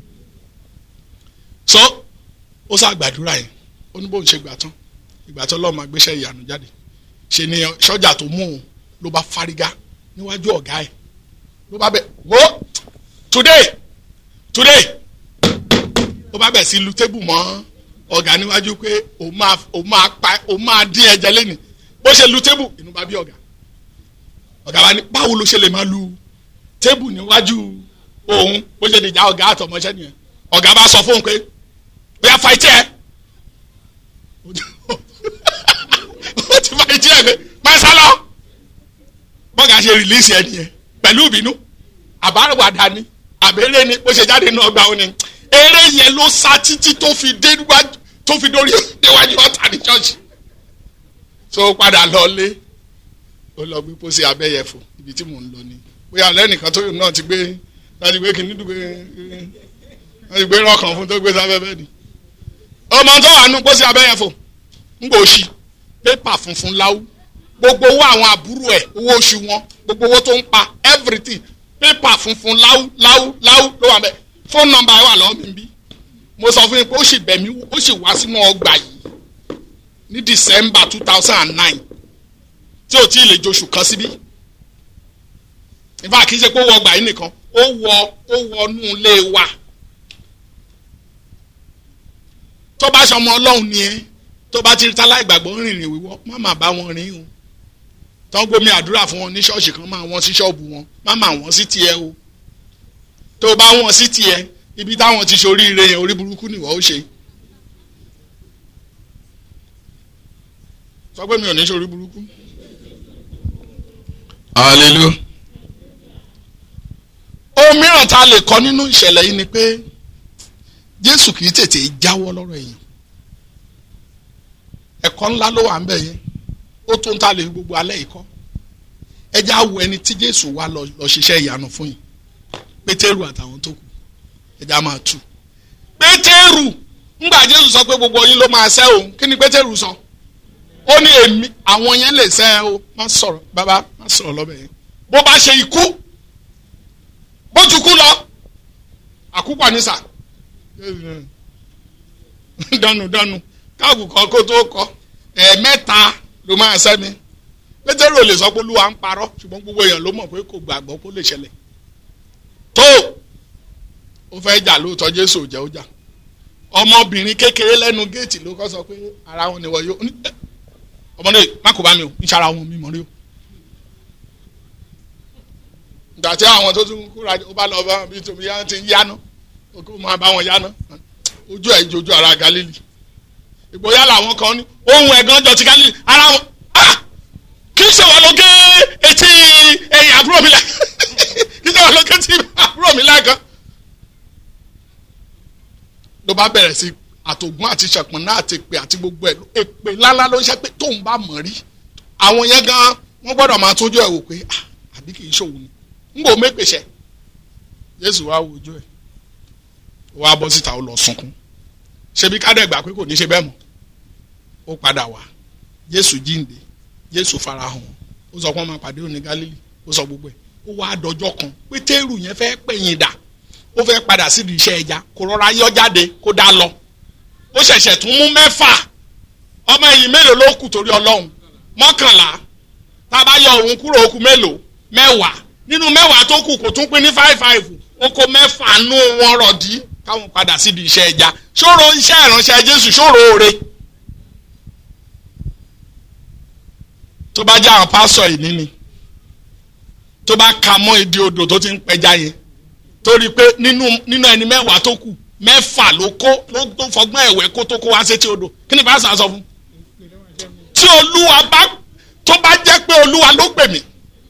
so ó sá gbàdúrà yẹn ó ní bóun ṣe gbà tán ìgbà tó lọ́ọ́ máa gbéṣẹ́ ìyanu jáde ṣe ni sọ́jà tó mú un ló bá fárígá níwájú ọ̀gá ẹ̀ ló bá bẹ̀ wo today today ó bá bẹ̀ sí lu tébù mọ́ ọ̀gá níwájú pé òun máa òun máa pa òun máa dín ẹ̀jẹ̀ lẹ́nu bó ṣe lu tébù inú bá bí ọ̀gá ọ̀gá wa ní báwo ló ṣe lè máa lu tébù níwájú òun bó ṣe lè já ọ̀gá àtọmọṣẹ́ nìyẹn ọ̀gá bá sọ fóun pé bóyá fa etí ẹ̀ ó ti fa etí ẹ̀ pé pẹ́sẹ́ lọ bọ́gà ṣe rìlíìsì ẹ̀ nìyẹn pẹ̀lú ìbínú àbáwádà ni àbẹ̀rẹ̀ ni bó ṣe jáde náà gbà ó ni eré yẹn ló sá títí tó fi dé níwájú tó fi dórí níwájú ọ̀tá ní ṣọ́ọ̀ṣì so padà lọ lé ó lọ gbé pósí abẹ́yẹfò ibi tí mò ń lọ ni bóyá lẹ́nìkan tó náà ti gbé láti gbé kìíní dùgbé wọ́n ti gbé rọ́ọ̀kan fún tó gbé sábẹ́ bẹ́ẹ̀ ni ọmọ tó wà nù pósí abẹ́yẹfò ń gbò sí pépà funfun láwù gbogbo owó àwọn àbúrò ẹ̀ owó oṣù wọn gbogbo owó tó ń pa everything pépà funfun láwù láwù láwù ló wà bẹ́ẹ̀ fóònù nọ́mbà ẹ̀ wà lọ́wọ́ mi bí mo sọ fún yín pé ó sì bẹ̀ mí ó sì wá sínú ọgbà yìí ní december two thousand and nine tí ò tí ì lè joṣù kan síbí ìfà kì í ṣe pé ó wọ ọgbà yìí nìkan ó wọ ó wọnú ilé wa tó bá ṣe ọmọ ọlọ́run ni ẹ tó bá ti rí tálá ìgbàgbọ́ rìnrìn wíwọ́ má má bá wọn rìn o tó ń gbomi àdúrà fún wọn ní ṣọ́ọ̀ṣì kan máa wọ́n sí ṣọ́ọ̀bù wọn má má wọ́n sí tiẹ̀ o tó bá wọ́n sí tiẹ̀ ibi táwọn ti ṣe oríire yẹn orí burúkú nìwọ ó ṣe sọ pé mi ò ní ṣe orí burúkú. hallelujah. ohun mìíràn tá a lè kọ́ nínú ìṣẹ̀lẹ̀ yìí ni pé jésù kì í tètè jáwọ́ lọ́rọ̀ èèyàn ẹ̀kọ́ ńlá ló wà ń bẹ̀ yẹn ó tó ń ta lè gbogbo alẹ́ yìí kọ́ ẹ já wo ẹni tí jésù wá lọ lọ ṣiṣẹ́ ìyanu fún yìí pétérù àtàwọn tó kù ẹ já máa tù pétérù ńgbà jésù sọ pé gbogbo yín ló máa ṣẹ́ òun kí ni pétérù sọ ó ní èmi àwọn yẹn lè ṣẹ́ o má sọ̀rọ̀ bàbá má sọ̀rọ̀ lọ́bẹ̀ yẹn bó bá ṣe ikú bó ti kú lọ àkúpọ̀ ní sà dànù dànù káàkù kan kó tó kọ ẹ̀ẹ̀mẹ́ta ló máa sẹ́mi pétérù ò lè sọ pé olúwa ń parọ́ ṣùgbọ́n gbogbo èèyàn ló mọ̀ pé kò gbàgbọ́ kó lè ṣẹlẹ̀ tó ó fẹ́ jà lóòótọ́ jésù ò jẹ́ ó jà ọmọbìnrin kékeré lẹ́nu géètì ló kọ́ sọ pé ara wọn ni wọ́n yóò ọmọdé má kó bá mi o ń ṣara wọn mi mọ̀ rí o ìgbà tí àwọn tó tún kúra ó bá lọ bá bí tòmí yá ti ń yáná kó máa bá wọn yáná ojú ẹ̀ jojú ara galili ìgboyà làwọn kan ní ohun ẹ̀gán jọ ti galili ara wọn kì í ṣe wọn ló gé etí ẹ̀yìn àbúrò mi láì kì í ṣe wọn ló gé etí àbúrò mi láì kan. ló bá bẹ̀rẹ̀ sí àtògùn àti ṣẹ̀pọ̀n náà àti èpè àti gbogbo ẹ̀ èpè ńláńlá ló ń ṣe pé tóun bá mọ̀ rí àwọn yẹn gan wọ́n gbọ́dọ̀ máa tójú ẹ̀ wò pé àbí kì í ṣòwò ni ń bò mépèsè Jésù wá wojú ẹ̀ wá bọ́ síta ó lọ sunkún ṣebí kádẹ́gbà pé kò ní ṣe bẹ́ẹ̀ mọ́ ó padà wá Jésù jíǹde Jésù farahàn ó sọ pé wọ́n máa pàdé òní Gálílì ó sọ gbogbo ẹ̀ ó wá dọjọ́ kan Pétérù yẹn fẹ́ pẹ̀yìn dà ó fẹ́ padà sídìí iṣẹ́ ẹja kó rọra yọ jáde kó dá lọ ó ṣẹ̀ṣẹ̀ tún mú mẹ́fà ọmọ ẹ̀yìn mélòó ló kù torí Ọlọ́run mọ́kànlá tá a bá yọ òun kúrò ó kù mélòó mẹ́wàá nínú mẹ́wàá tó kù kò tún pín ní five five ó kó mẹ́fà nú wọn rọ̀dí káwọn padà sídìí iṣẹ́ ẹja ṣòro iṣẹ́ ìránṣẹ́ Jésù ṣòro oore tó bá jẹ́ àwọn pásọ̀ yìí níní tó bá ka mọ́ ìdí odò tó ti ń pẹja yẹn torí pé nínú nínú ẹni mẹ́wàá tó kù mẹ́fà ló kó ló tó fọgbọ́n ẹ̀wẹ́ kó tó kó wá sétí odò kí ni pásọ̀ sọ fún tí olúwa bá tó bá jẹ́ pé olúwa ló pè mí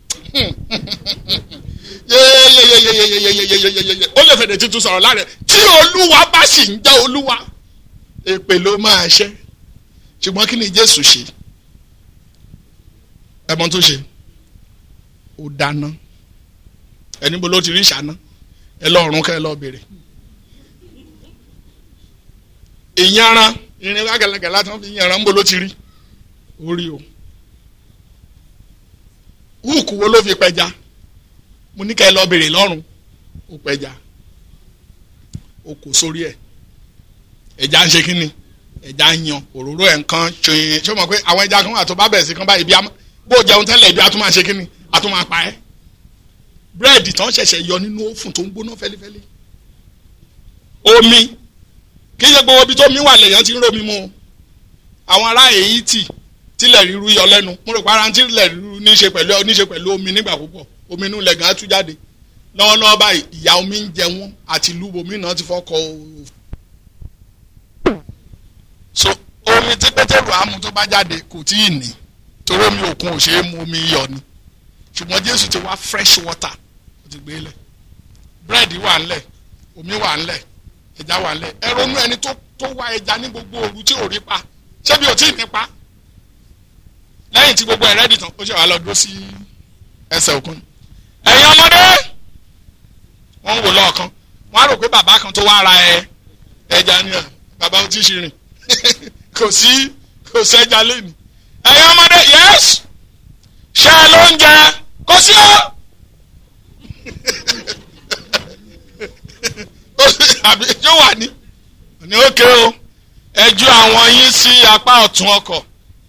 yeyeyeyeyeyeyeyeyeyeye ó lè fèdè tuntun sọ̀rọ̀ láàrẹ̀ tí olúwa bá sì ń jẹ́ olúwa èpè ló máa ṣẹ́ ṣùgbọ́n kí ni jésù ṣe ẹ̀mọ́ tó ṣe ó dáná ẹni bó ló ti rí ìṣáná ẹ lọ́ọ̀rùn kẹ́ ẹ lọ́ọ́ béèrè ìyanran irin lágẹ̀lẹ́gẹ̀ látàn fi yanran ń bó ló ti rí orí o húùkù wo ló fi pẹja mo ní kẹ́ ẹ lọ́ọ́ béèrè lọ́rùn ó pẹja ó kò sórí ẹ̀ ẹja ń ṣe kí ni ẹja ń yan òróró ẹ̀ nǹkan ṣe ṣé o mọ̀ pé àwọn ẹja kan wà tó bá bẹ̀rẹ̀ sí kan báyìí bí bó jẹun tẹ́lẹ̀ ibi a tún máa ṣe kí ni a tún máa pa ẹ́ búrẹ́dì tán ṣẹ̀ṣẹ̀ yọ nínú ófùn tó ń gbóná fẹ́lifẹ́li omi kì í ṣe gbogbo ibi tó mi wà lèèyàn ti ń romi mu àwọn ará èyí tì tílẹ̀ ríru yọ lẹ́nu mo rò pé ara tílẹ̀ ríru níṣe pẹ̀lú níṣe pẹ̀lú omi nígbà púpọ̀ omi inú ilẹ̀ gan á tú jáde lọ́wọ́lọ́wọ́ báyìí ìyá omi ń jẹ wọ́n àti ìlú omi náà ti fọ́kọ̀ so omi tí pétérù àmú tó bá jáde kò tí ì ní torí omi òkun ò ṣeé mu omi iyọ̀ ni ṣùgbọ́n jésù ti wá fresh water ó ti gbé lẹ̀ búrẹ́dì wà ńlẹ̀ omi wà ńlẹ̀ ẹja wà ńlẹ̀ ẹ ronú ẹni tó tó wá ẹja ní gbogbo òru tí ò rí pa ṣé bí ò tí ì ní pa lẹ́yìn tí gbogbo ẹ̀ rẹ́dì tán ó ṣe wà lọ dúró sí ẹsẹ̀ òkun ẹ̀yin ọmọdé wọ́n ń wò lọ́ọ̀kan wọ́n á rò pé bàbá kan tó wá ra ẹ ẹja ni ẹ bàbá ó ti ṣe rìn kò sí kò sẹ́ja lẹ́nu ẹ̀yin ọmọdé yẹ́sì ṣe ló ń jẹ kó sí ọ. àbí yóò wà ní. ní òkè o ẹ ju àwọn yín sí apá ọ̀tún ọkọ̀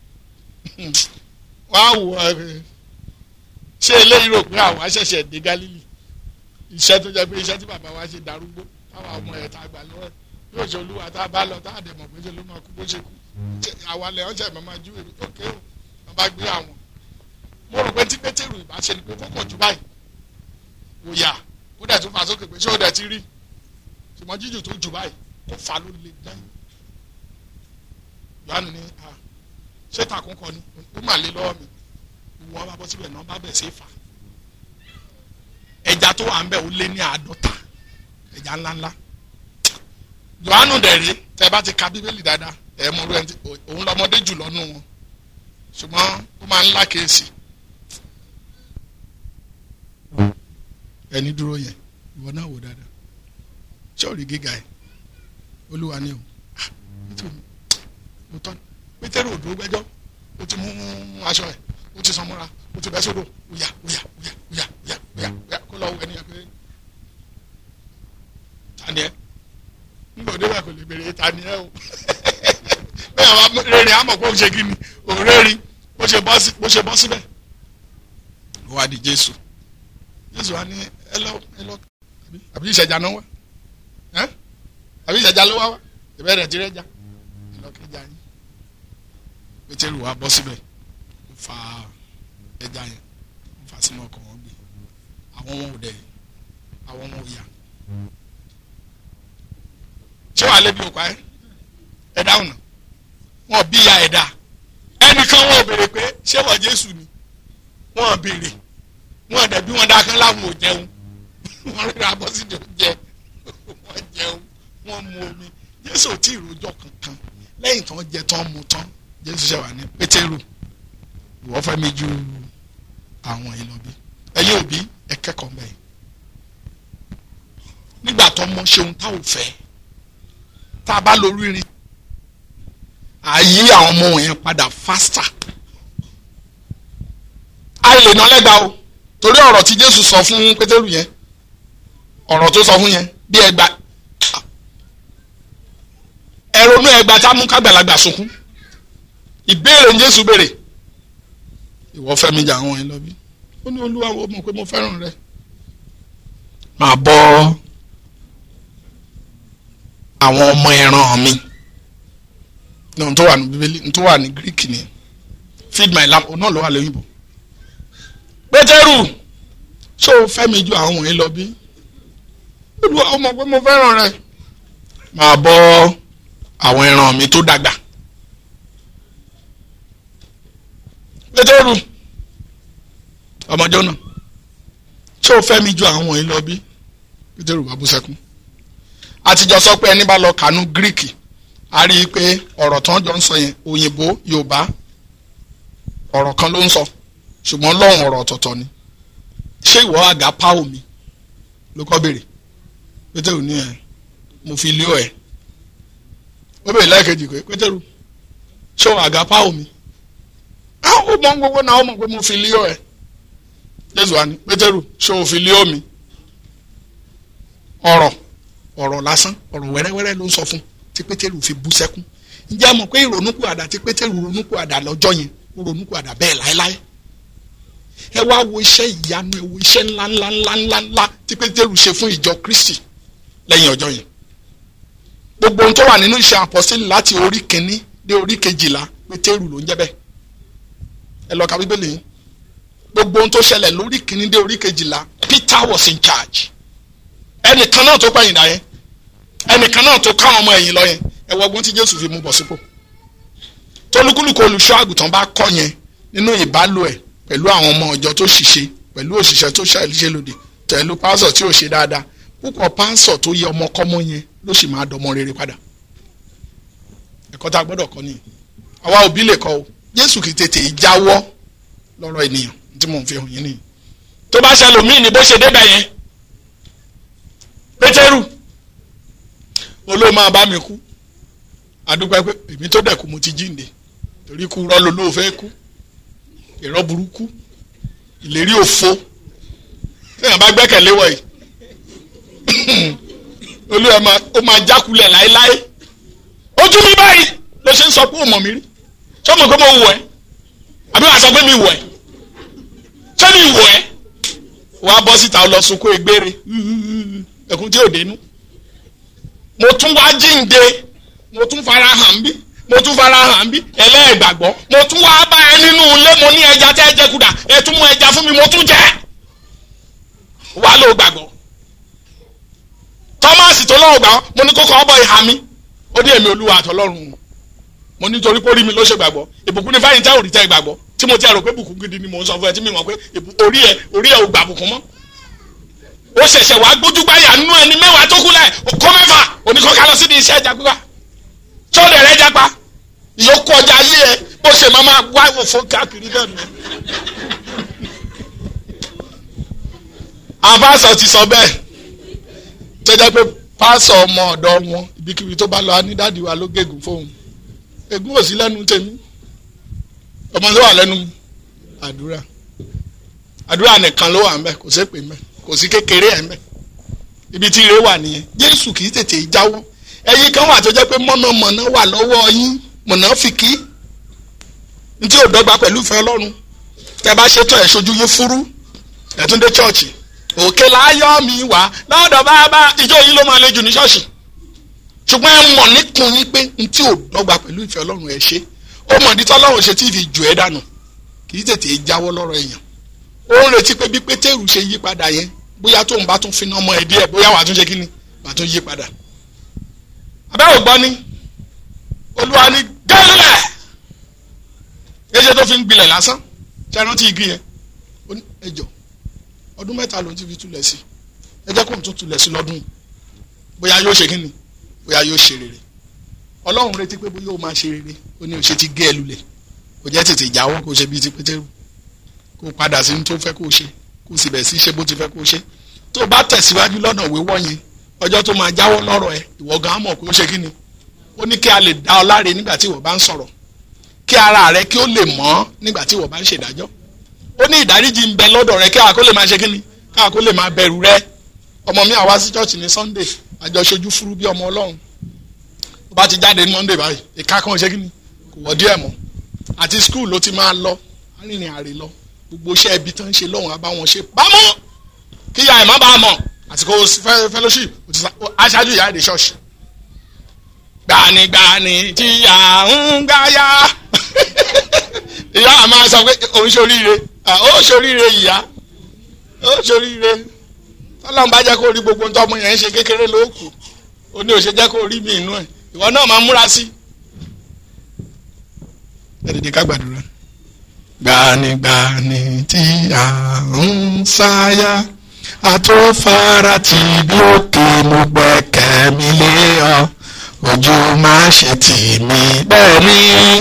wá wò ẹ ṣé eléyìí rò pé àwa ṣẹ̀ṣẹ̀ dé Gálílì iṣẹ́ tó jẹ́ pé iṣẹ́ tí bàbá wa ṣe darúgbó táwa ọmọ ẹ̀ tá a gbà lọ́wọ́ yóò ṣe olúwa tá a bá lọ tá a dẹ̀ mọ̀ pé ṣe ló máa kú bó ṣe kú àwa lẹ̀ ọ́n ṣẹ̀ mọ́ máa ju èrò òkè o wọ́n bá gbé àwọn mo rò pé tí pétérù ìbá ṣe ni pé kókò jù báyìí kò yà ó dẹ̀ tún fà sókè pé ṣé ó dẹ̀ ti rí ṣùgbọ́n jíjù tó jù báyìí kó fà ló le dán yohane ní a ṣé takùn kọ ni ó mà lé lọ́wọ́ mi wọn bá bọ́ síbẹ̀ náà bá bẹ̀ sí fà ẹja tó wà ń bẹ̀ ó lé ní àádọ́ta ẹja ńláńlá yohane dẹ̀ rí tẹ́ bá ti ka bíbélì dáadáa ẹ̀ mọ̀ òun lọ́mọdé jù lọ́nu wọn ṣùgbọ́n ó máa ń lákèésì ẹni dúró yẹn ìwọ náà wò dáadáa sọ́ọ̀rì gíga ẹ̀ olúwa ni o ah pétérù o tọ́ pétérù ò dúró gbẹ́jọ́ o ti mú aṣọ ẹ̀ o ti sàn mọ́ra o ti bẹ́ sódò oya oya oya oya oya oya oya kó lọ́ọ́ wọ ẹni yẹn pé tani ẹ nígbà òde bá kò lè béèrè tani ẹ o bẹ́ẹ̀ wá rere àmọ̀ kó o ṣe kí ni òrèrè bó ṣe bọ́ síbẹ̀ ó wá di jésù jésù wa ní ẹ lọ ẹ lọ àbí ìṣẹ̀jà náà wá ẹ àbí ìṣẹ̀jà ló wá wá ìbẹ́ rẹ̀ ti rẹ̀ já ẹ lọ kẹjà yín pétérù wa bọ́ síbẹ̀ ó fa ẹja yẹn ó fa sínú ọkọ̀ wọn gbé àwọn wọn ò dẹ̀ àwọn wọn ò yà ṣé wàá lébi òkú ayé ẹ dáhùn náà wọn bí ya ẹ̀dá ẹnìkan wọn ò béèrè pé ṣé wọ́n jésù ni wọn béèrè wọn dẹbi wọn dákan láwọn ò jẹun wọn rí abọ́ sí ìjọ jẹ wọn jẹun wọn mu omi jésù ò tí ì rojọ́ kankan lẹ́yìn tán jẹ tán mu tán jésù ṣe wà ní pétérù ìwọ fẹ́ mi ju àwọn yìí lọ bí ẹ̀yin òbí ẹ kẹ́kọ̀ọ́ mẹ́yìn nígbà tó mọ ṣeun tá ò fẹ́ tá a bá lórí rin àyí àwọn ọmọ yẹn padà faster a lè ná lẹ́gbàá o torí ọ̀rọ̀ tí jésù sọ fún pétérù yẹn ọ̀rọ̀ tó sọ fún yẹn bí ẹgbà ẹ̀rọnú ẹgbà tá a mú kágbàlagbà sunkún ìbéèrè ní jésù béèrè ìwọ fẹ́ mi jà àwọn yẹn lọ bí ó ní olúwa wo mọ̀ pé mo fẹ́ràn rẹ máa bọ́ àwọn ọmọ ẹran mi ní ohun tó wà ní bíbélì ohun tó wà ní greek ni feed my lamb òun náà ló wà lóyìnbó pétérù ṣé o fẹ́ mi ju àwọn wọ̀nyí lọ bí olúwa ó mọ̀ pé mo fẹ́ràn rẹ máa bọ́ àwọn ẹran mi tó dàgbà pétérù ọmọjọ́ náà ṣé o fẹ́ mi ju àwọn wọ̀nyí lọ bí pétérù bá bú sẹ́kún àtijọ́ sọ pé ẹni bá lọ kànú gíríkì a rí i pé ọ̀rọ̀ tán jọ ń sọ yẹn òyìnbó yorùbá ọ̀rọ̀ kan ló ń sọ ṣùgbọ́n lọ́hùn ọ̀rọ̀ ọ̀tọ̀ọ̀tọ̀ ni ṣé ìwọ àga pa omi ló kọ́ béèrè pétérù ní ẹ mo fi lé ọ ẹ ó béèrè lẹ́ẹ̀kejì pé pétérù ṣé o àga pa omi ó mọ gbogbo náà ó mọ pé mo fi lé ọ ẹ jésù wa ni pétérù ṣé o fi lé omi ọ̀rọ̀ ọ̀rọ̀ lásán ọ̀rọ̀ wẹ́rẹ́wẹ́rẹ́ ló ń sọ fún tí pétérù fi bú sẹ́kún ǹjẹ́ a mọ̀ pé ìrònúkú àdá tí pétérù ronúkú àdá lọ́jọ́ yẹn ó ronúkú àdá bẹ́ẹ̀ láéláé ẹ wá wo iṣẹ́ ìyanu ẹ wo iṣẹ́ ńlá ńlá ńlá ńlá ńlá tí pétérù ṣe fún ìjọ kristi lẹ́yìn ọjọ́ yẹn gbogbo ohun tó wà nínú iṣẹ́ àpọ́sílẹ̀ láti orí kìíní dé orí kejìlá pétérù ló ń jẹ́ bẹ́ẹ̀ ẹ lọ ka bíbélì yín gbogbo ohun tó ṣẹlẹ̀ lórí kìíní dé orí kejìlá peter was in charge ẹnìkan náà tó pẹ̀yìn dà yẹn ẹnìkan náà tó káwọn ọmọ ẹ̀yìn lọ yẹn ẹ wọ ọgbọ́n tí jésù fi mú bọ̀ sípò tolúkúlùkù olùṣọ́ àgùntàn bá kọ́ yẹn nínú ìbálò ẹ̀ pẹ̀lú àwọn ọmọ ọjọ́ tó ṣìṣe pẹ̀lú òṣìṣẹ́ tó ṣàìṣe lòdì pẹ̀lú pásọ̀ tí ò ṣe dáadáa púpọ̀ pásọ̀ tó yẹ ọmọkọ́mọ yẹn ló sì máa dọmọ rere padà ẹ̀kọ́ tá a gbọ́dọ̀ kọ́ nìyẹn àwa òbí lè kọ́ o jésù kì í tètè jáwọ́ lọ́rọ̀ ènìyàn tí mò ń fi hàn yín nìyẹn tó bá ṣẹlòmíì ní bó ṣe débẹ̀ yẹn pétérù olóò máa bá mi kú adúpẹ́ pé èmi tó dẹ̀ kú mo ti jíǹde torí kú rọ́ lolóò fẹ́ kú ìrọ́ burúkú ìlérí òfo téèyàn bá gbẹ́kẹ̀lé wọ̀ yìí olúwa máa ó máa jákulẹ̀ láéláé ojú mi báyìí ló ṣe ń sọ pé ó mọ̀ mí rí ṣé o mọ̀ pé mo wọ̀ ẹ́ àbí wàá sọ pé mi wọ̀ ẹ́ ṣé mi wọ̀ ẹ́ wàá bọ́ síta lọ sunkún egbére ẹkún tí ò dénú mo tún wá jíǹde mo tún fara hàn bí mo tún fara hàn bí ẹlẹ́ẹ̀gbàgbọ́ mo tún wá bá ẹ nínú ilé mo ní ẹja tẹ́ ẹ jẹ kúdà ẹ tún mú ẹja fún mi mo tún jẹ wá ló gbàgbọ́ tọ́másì tó lọ́wọ́ gbà wọ́n mo ní kókó ọbọ̀ ìhà mi ó ní èmi olúwa àtọlọ́run mo ní torí pé orí mi ló ṣe gbàgbọ́ ìbùkún ní fáyín tẹ́ òrí tẹ́ gbàgbọ́ tí mo ti rò pé bùkún gidi ni mo ń sọ fún ẹ tí mi mọ̀ pé orí ẹ orí ẹ ò gbà bùkún mọ́ ó ṣẹ̀ṣẹ̀ wá gbójúgbáyà nínú ẹni mẹ́wàá tó kú lẹ̀ kó mẹ́fà oníkọ́ká lọ sí ní iṣẹ́ ẹja pípa tó lè rẹ́ jápa ìyókù ọjà ayé ẹ bó ṣe ṣe máa máa wá òfò káàkiri náà nù. àwọn pásọ ti sọ bẹ́ẹ̀ tó jẹ́ pé pásọ ọmọ ọ̀dọ́ wọn ibikíbi tó bá lọ ní dáàdi wa ló gégùn fóun ègún ò sí lẹ́nu tèmi ọmọ tó wà lẹ́nu àdúrà àdúrà nìkan ló wà ń bẹ kò sí pè mẹ kò sí kékeré ẹ̀ ń bẹ ibi tí ire wà nìyẹn jésù kì í tètè jáwọ́ ẹ̀yin kan wà tó jẹ́ pé mọ̀nàmọ̀nà wà lọ́wọ́ yín mọ̀nàfìkì ntí ò dọ́gba pẹ̀lú ìfẹ́ ọlọ́run tẹ́ bá ṣètò ẹ̀ ṣojú yín fúrú ẹ̀ tún dé chọ́ọ̀chì òkè láyọ̀ mi wá lọ́dọ̀ bàbá ìjọ yìí ló máa le jù ní ṣọ́ọ̀ṣì ṣùgbọ́n ẹ mọ̀ níkun yín pé ntí ò dọ́gba pẹ̀lú ìfẹ́ ọlọ́run ẹ̀ ṣe ó mọ̀ ní tọ́lọ́run ṣe tí ì fi jù ẹ́ dànù kì í tètè jáwọ́ lọ́rọ̀ èèyàn ó ń retí pé bí pétérù ṣe yí padà yẹn bóyá tóun bá tún fi ọmọ ẹ̀ díẹ̀ bóyá wàá tún ṣe kí ni wàá tún yí padà abẹ́wò gbọ́ ni olúwa ni gẹ́lẹ́ ẹ̀ṣẹ̀ tó fi ń gbilẹ̀ lásán ṣe é rántí igi yẹn ó ní ẹjọ́ ọdún mẹ́ta ló ti fi túlẹ̀ sí ẹ jẹ́ kó n tún túlẹ̀ sí lọ́dún yìí bóyá yóò ṣe kí ni bóyá yóò ṣe rere ọlọ́run retí pé bóyá ó máa ṣe rere ó ní òṣè ti gé ẹ lulẹ̀ kò jẹ́ tètè jáwọ́ kó ṣe bíi ti pétérù kó padà sí ní tó fẹ́ kó ṣe kó sì bẹ̀ sí ṣe bó ti fẹ́ kó ṣe tó o bá tẹ̀síwájú lọ́nà wíwọ́ yẹn ọjọ́ tó máa jáwọ́ lọ́rọ̀ ẹ ìwọ gan mọ̀ kó ṣe kí ni ó ní kí a lè dá ọ láre nígbà tí ìwọ bá ń sọ̀rọ̀ kí ara rẹ kí ó lè mọ́ nígbà tí ìwọ bá ń ṣèdájọ́ ó ní ìdáríjì ń bẹ lọ́dọ̀ rẹ kí a kó lè máa ṣe kí ni kí a kó lè máa bẹ̀rù rẹ ọmọ mi àwa sí church ní Sunday àjọṣojú fúrú bí ọmọ Ọlọ́run ó bá ti jáde ní Monday báyìí ìka kan ṣe kí ni kò wọ́ díẹ̀ mọ́ àti school ló ti máa lọ arìnrìn àrè lọ gbogbo iṣẹ́ ibi tán ń ṣe lọ́hùn abáwọn ṣe bámọ́ kí ìyá ẹ̀ má bàa mọ̀ àsìkò fellowship aṣáájú ìyá èdè ṣọ́ọ̀ṣì gbanigbani tí à ń gáyà ìyá àmọ́ sọ pé òun ṣoríire ó ṣoríire ìyá ó ṣoríire tọ́lọ́mù bá jẹ́ kó rí gbogbo nǹkan ọmọ yẹn ń ṣe kékeré ló kù ó ní òṣè jẹ́ kó rí mi inú ẹ̀ ìwọ náà máa múra sí. ẹ dìde ká gbàdúrà. gbanigbani tí à ń sáyà àtúfara tí bí òkè mo gbẹ́kẹ̀ mi lé ọ ojú má ṣe tì mí bẹ́ẹ̀ ni.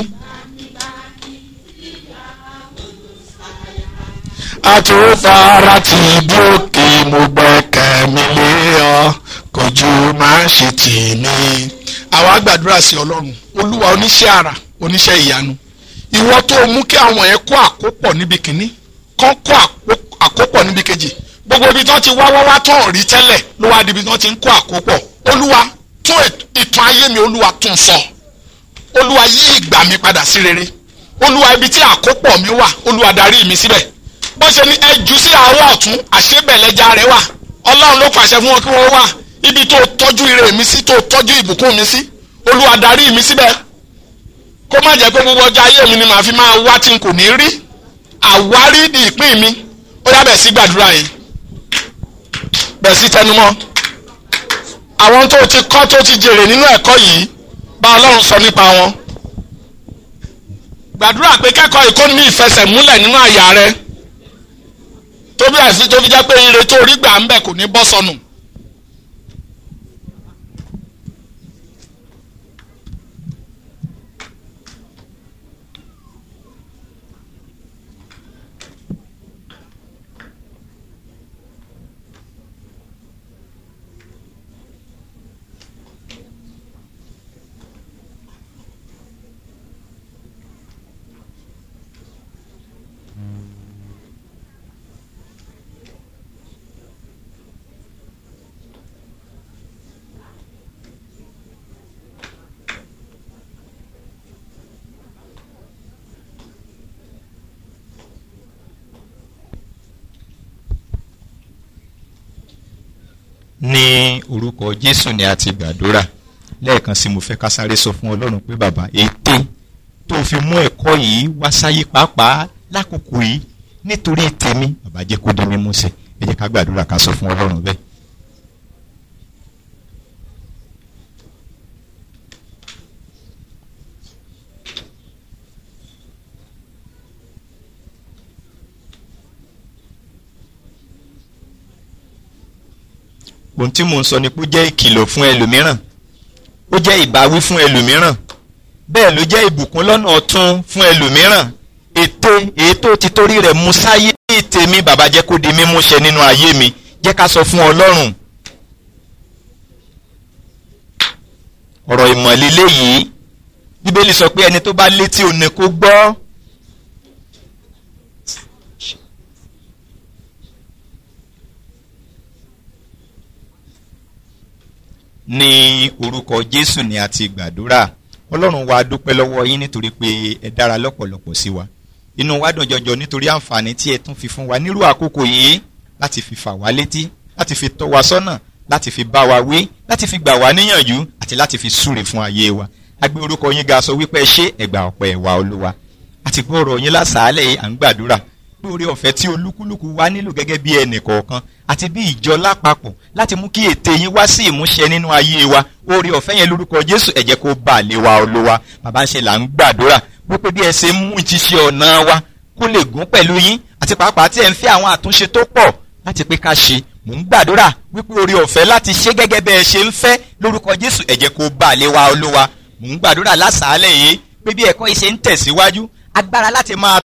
àtúfara tí bí òkè mo gbẹ́kẹ̀ mi lé ọ kojú má ṣe tì mí. àwa gbàdúrà sí ọlọ́run olúwa oníṣẹ́ àrà oníṣẹ́ ìyanu ìwọ tó mú kí àwọn yẹn kó àkópọ̀ níbi kìíní kán kó àkópọ̀ níbi kejì gbogbo ibi tó ti wá wá wá tó rí tẹ́lẹ̀ ló wá di ibi tó ti ń kó àkópọ̀ olúwa tún ìtàn ayé mi olúwa tún sọ olúwa yí ìgbà mi padà sí rere olúwa ibi tí àkópọ̀ mi wà olúwa darí mi síbẹ̀ bó ṣe ní ẹjú sí àárọ̀ ọ̀tún àṣebẹ̀lẹ́jà rẹ wà ọlọ́run ló pàṣẹ fún wọn kí wọ́n wà ibi tó tọ́jú ire mi sí tó tọ́jú ìbùkún mi sí olúwa darí mi síbẹ̀ kó má jẹ́ pé gbogbo ọjọ́ ayé mi ni màá fi máa wá tí n kò ní rí àwárí ni ìpín mi ó yá bẹ̀ sí gbàdúrà yẹn bẹ̀ sí tẹnumọ́ àwọn tó ti kọ́ tó ti jèrè nínú ẹ̀kọ́ yìí bá ọlọ́run sọ nípa wọn gbàdúrà pé kẹ́kọ̀ọ́ ìkóni ní ìfẹsẹ̀múlẹ̀ nínú àyà rẹ tó bí àìsí tó fi jẹ́ pé ire tó rí gbà ń bẹ̀ kò ní bọ́ sọnù. ní orúkọ jésù ni a ti gbàdúrà lẹ́ẹ̀kan sí mo fẹ́ ká sáré sọ fún ọlọ́run pé bàbá ète tó fi mú ẹ̀kọ́ yìí wá sáyé pàápàá lákòókò yìí nítorí tèmi bàbá jẹ́ kó di mímú ṣẹ ẹ jẹ́ ká gbàdúrà ká sọ fún ọlọ́run bẹ́ẹ̀. ohun tí mò ń sọ ni pé ó jẹ́ ìkìlọ̀ fún ẹlòmíràn ó jẹ́ ìbáwí fún ẹlòmíràn bẹ́ẹ̀ ló jẹ́ ìbùkún lọ́nà ọ̀tun fún ẹlòmíràn ète èyí tó ti torí rẹ̀ mú sáyé ní tèmi bàbá jẹ́ kó di mímú ṣẹ nínú ayé mi jẹ́ ká sọ fún ọlọ́run ọ̀rọ̀ ìmọ̀lélẹ́ yìí bíbélì sọ pé ẹni tó bá létí òun ni kó gbọ́ ní orúkọ jésù ni a ti gbàdúrà ọlọ́run wa dúpẹ́ lọ́wọ́ yín nítorí pé ẹ dára lọ́pọ̀lọpọ̀ sí wa inú wa dùn jọjọ nítorí àǹfààní tí ẹ tún fi fún wa nírú àkókò yìí láti fi fà wá létí láti fi tọ́ wa sọ́nà láti fi bá wa wí láti fi gbà wá níyànjú àti láti fi súre fún ayé wa a gbé orúkọ yín ga sọ wípé ẹ ṣé ẹgbà ọ̀pẹ ẹ̀wà olúwa àti gbọ́ ọ̀rọ̀ yín lásàálẹ̀ yìí à ń gbàdúrà lórí ọ̀fẹ́ tí olúkúlùkù wa nílò gẹ́gẹ́ bí ẹnì kọ̀ọ̀kan àti bí ìjọ lápapọ̀ láti mú kí ète yín wá sí ìmúṣẹ nínú ayé wa orí ọ̀fẹ́ yẹn lórúkọ jésù ẹ jẹ́ kó bà lé wa olúwa bàbá ń ṣe là ń gbàdúrà wípé bí ẹ ṣe ń mú ìtíṣe ọ̀nà wa kó lè gún pẹ̀lú yín àti pàápàá tí ẹ ń fẹ́ àwọn àtúnṣe tó pọ̀ láti pé ká ṣe mò ń gbàdúrà wípé orí ọ̀fẹ́ láti ṣe gẹ́gẹ́ bẹ́ẹ̀ ṣe ń fẹ́ lórúkọ jésù ẹ jẹ́ kó bà lé wa olúwa mò ń gbàdúrà lásàálẹ̀ yìí pé bí ẹ̀kọ́ yìí ṣe ń tẹ̀síwájú agbára láti máa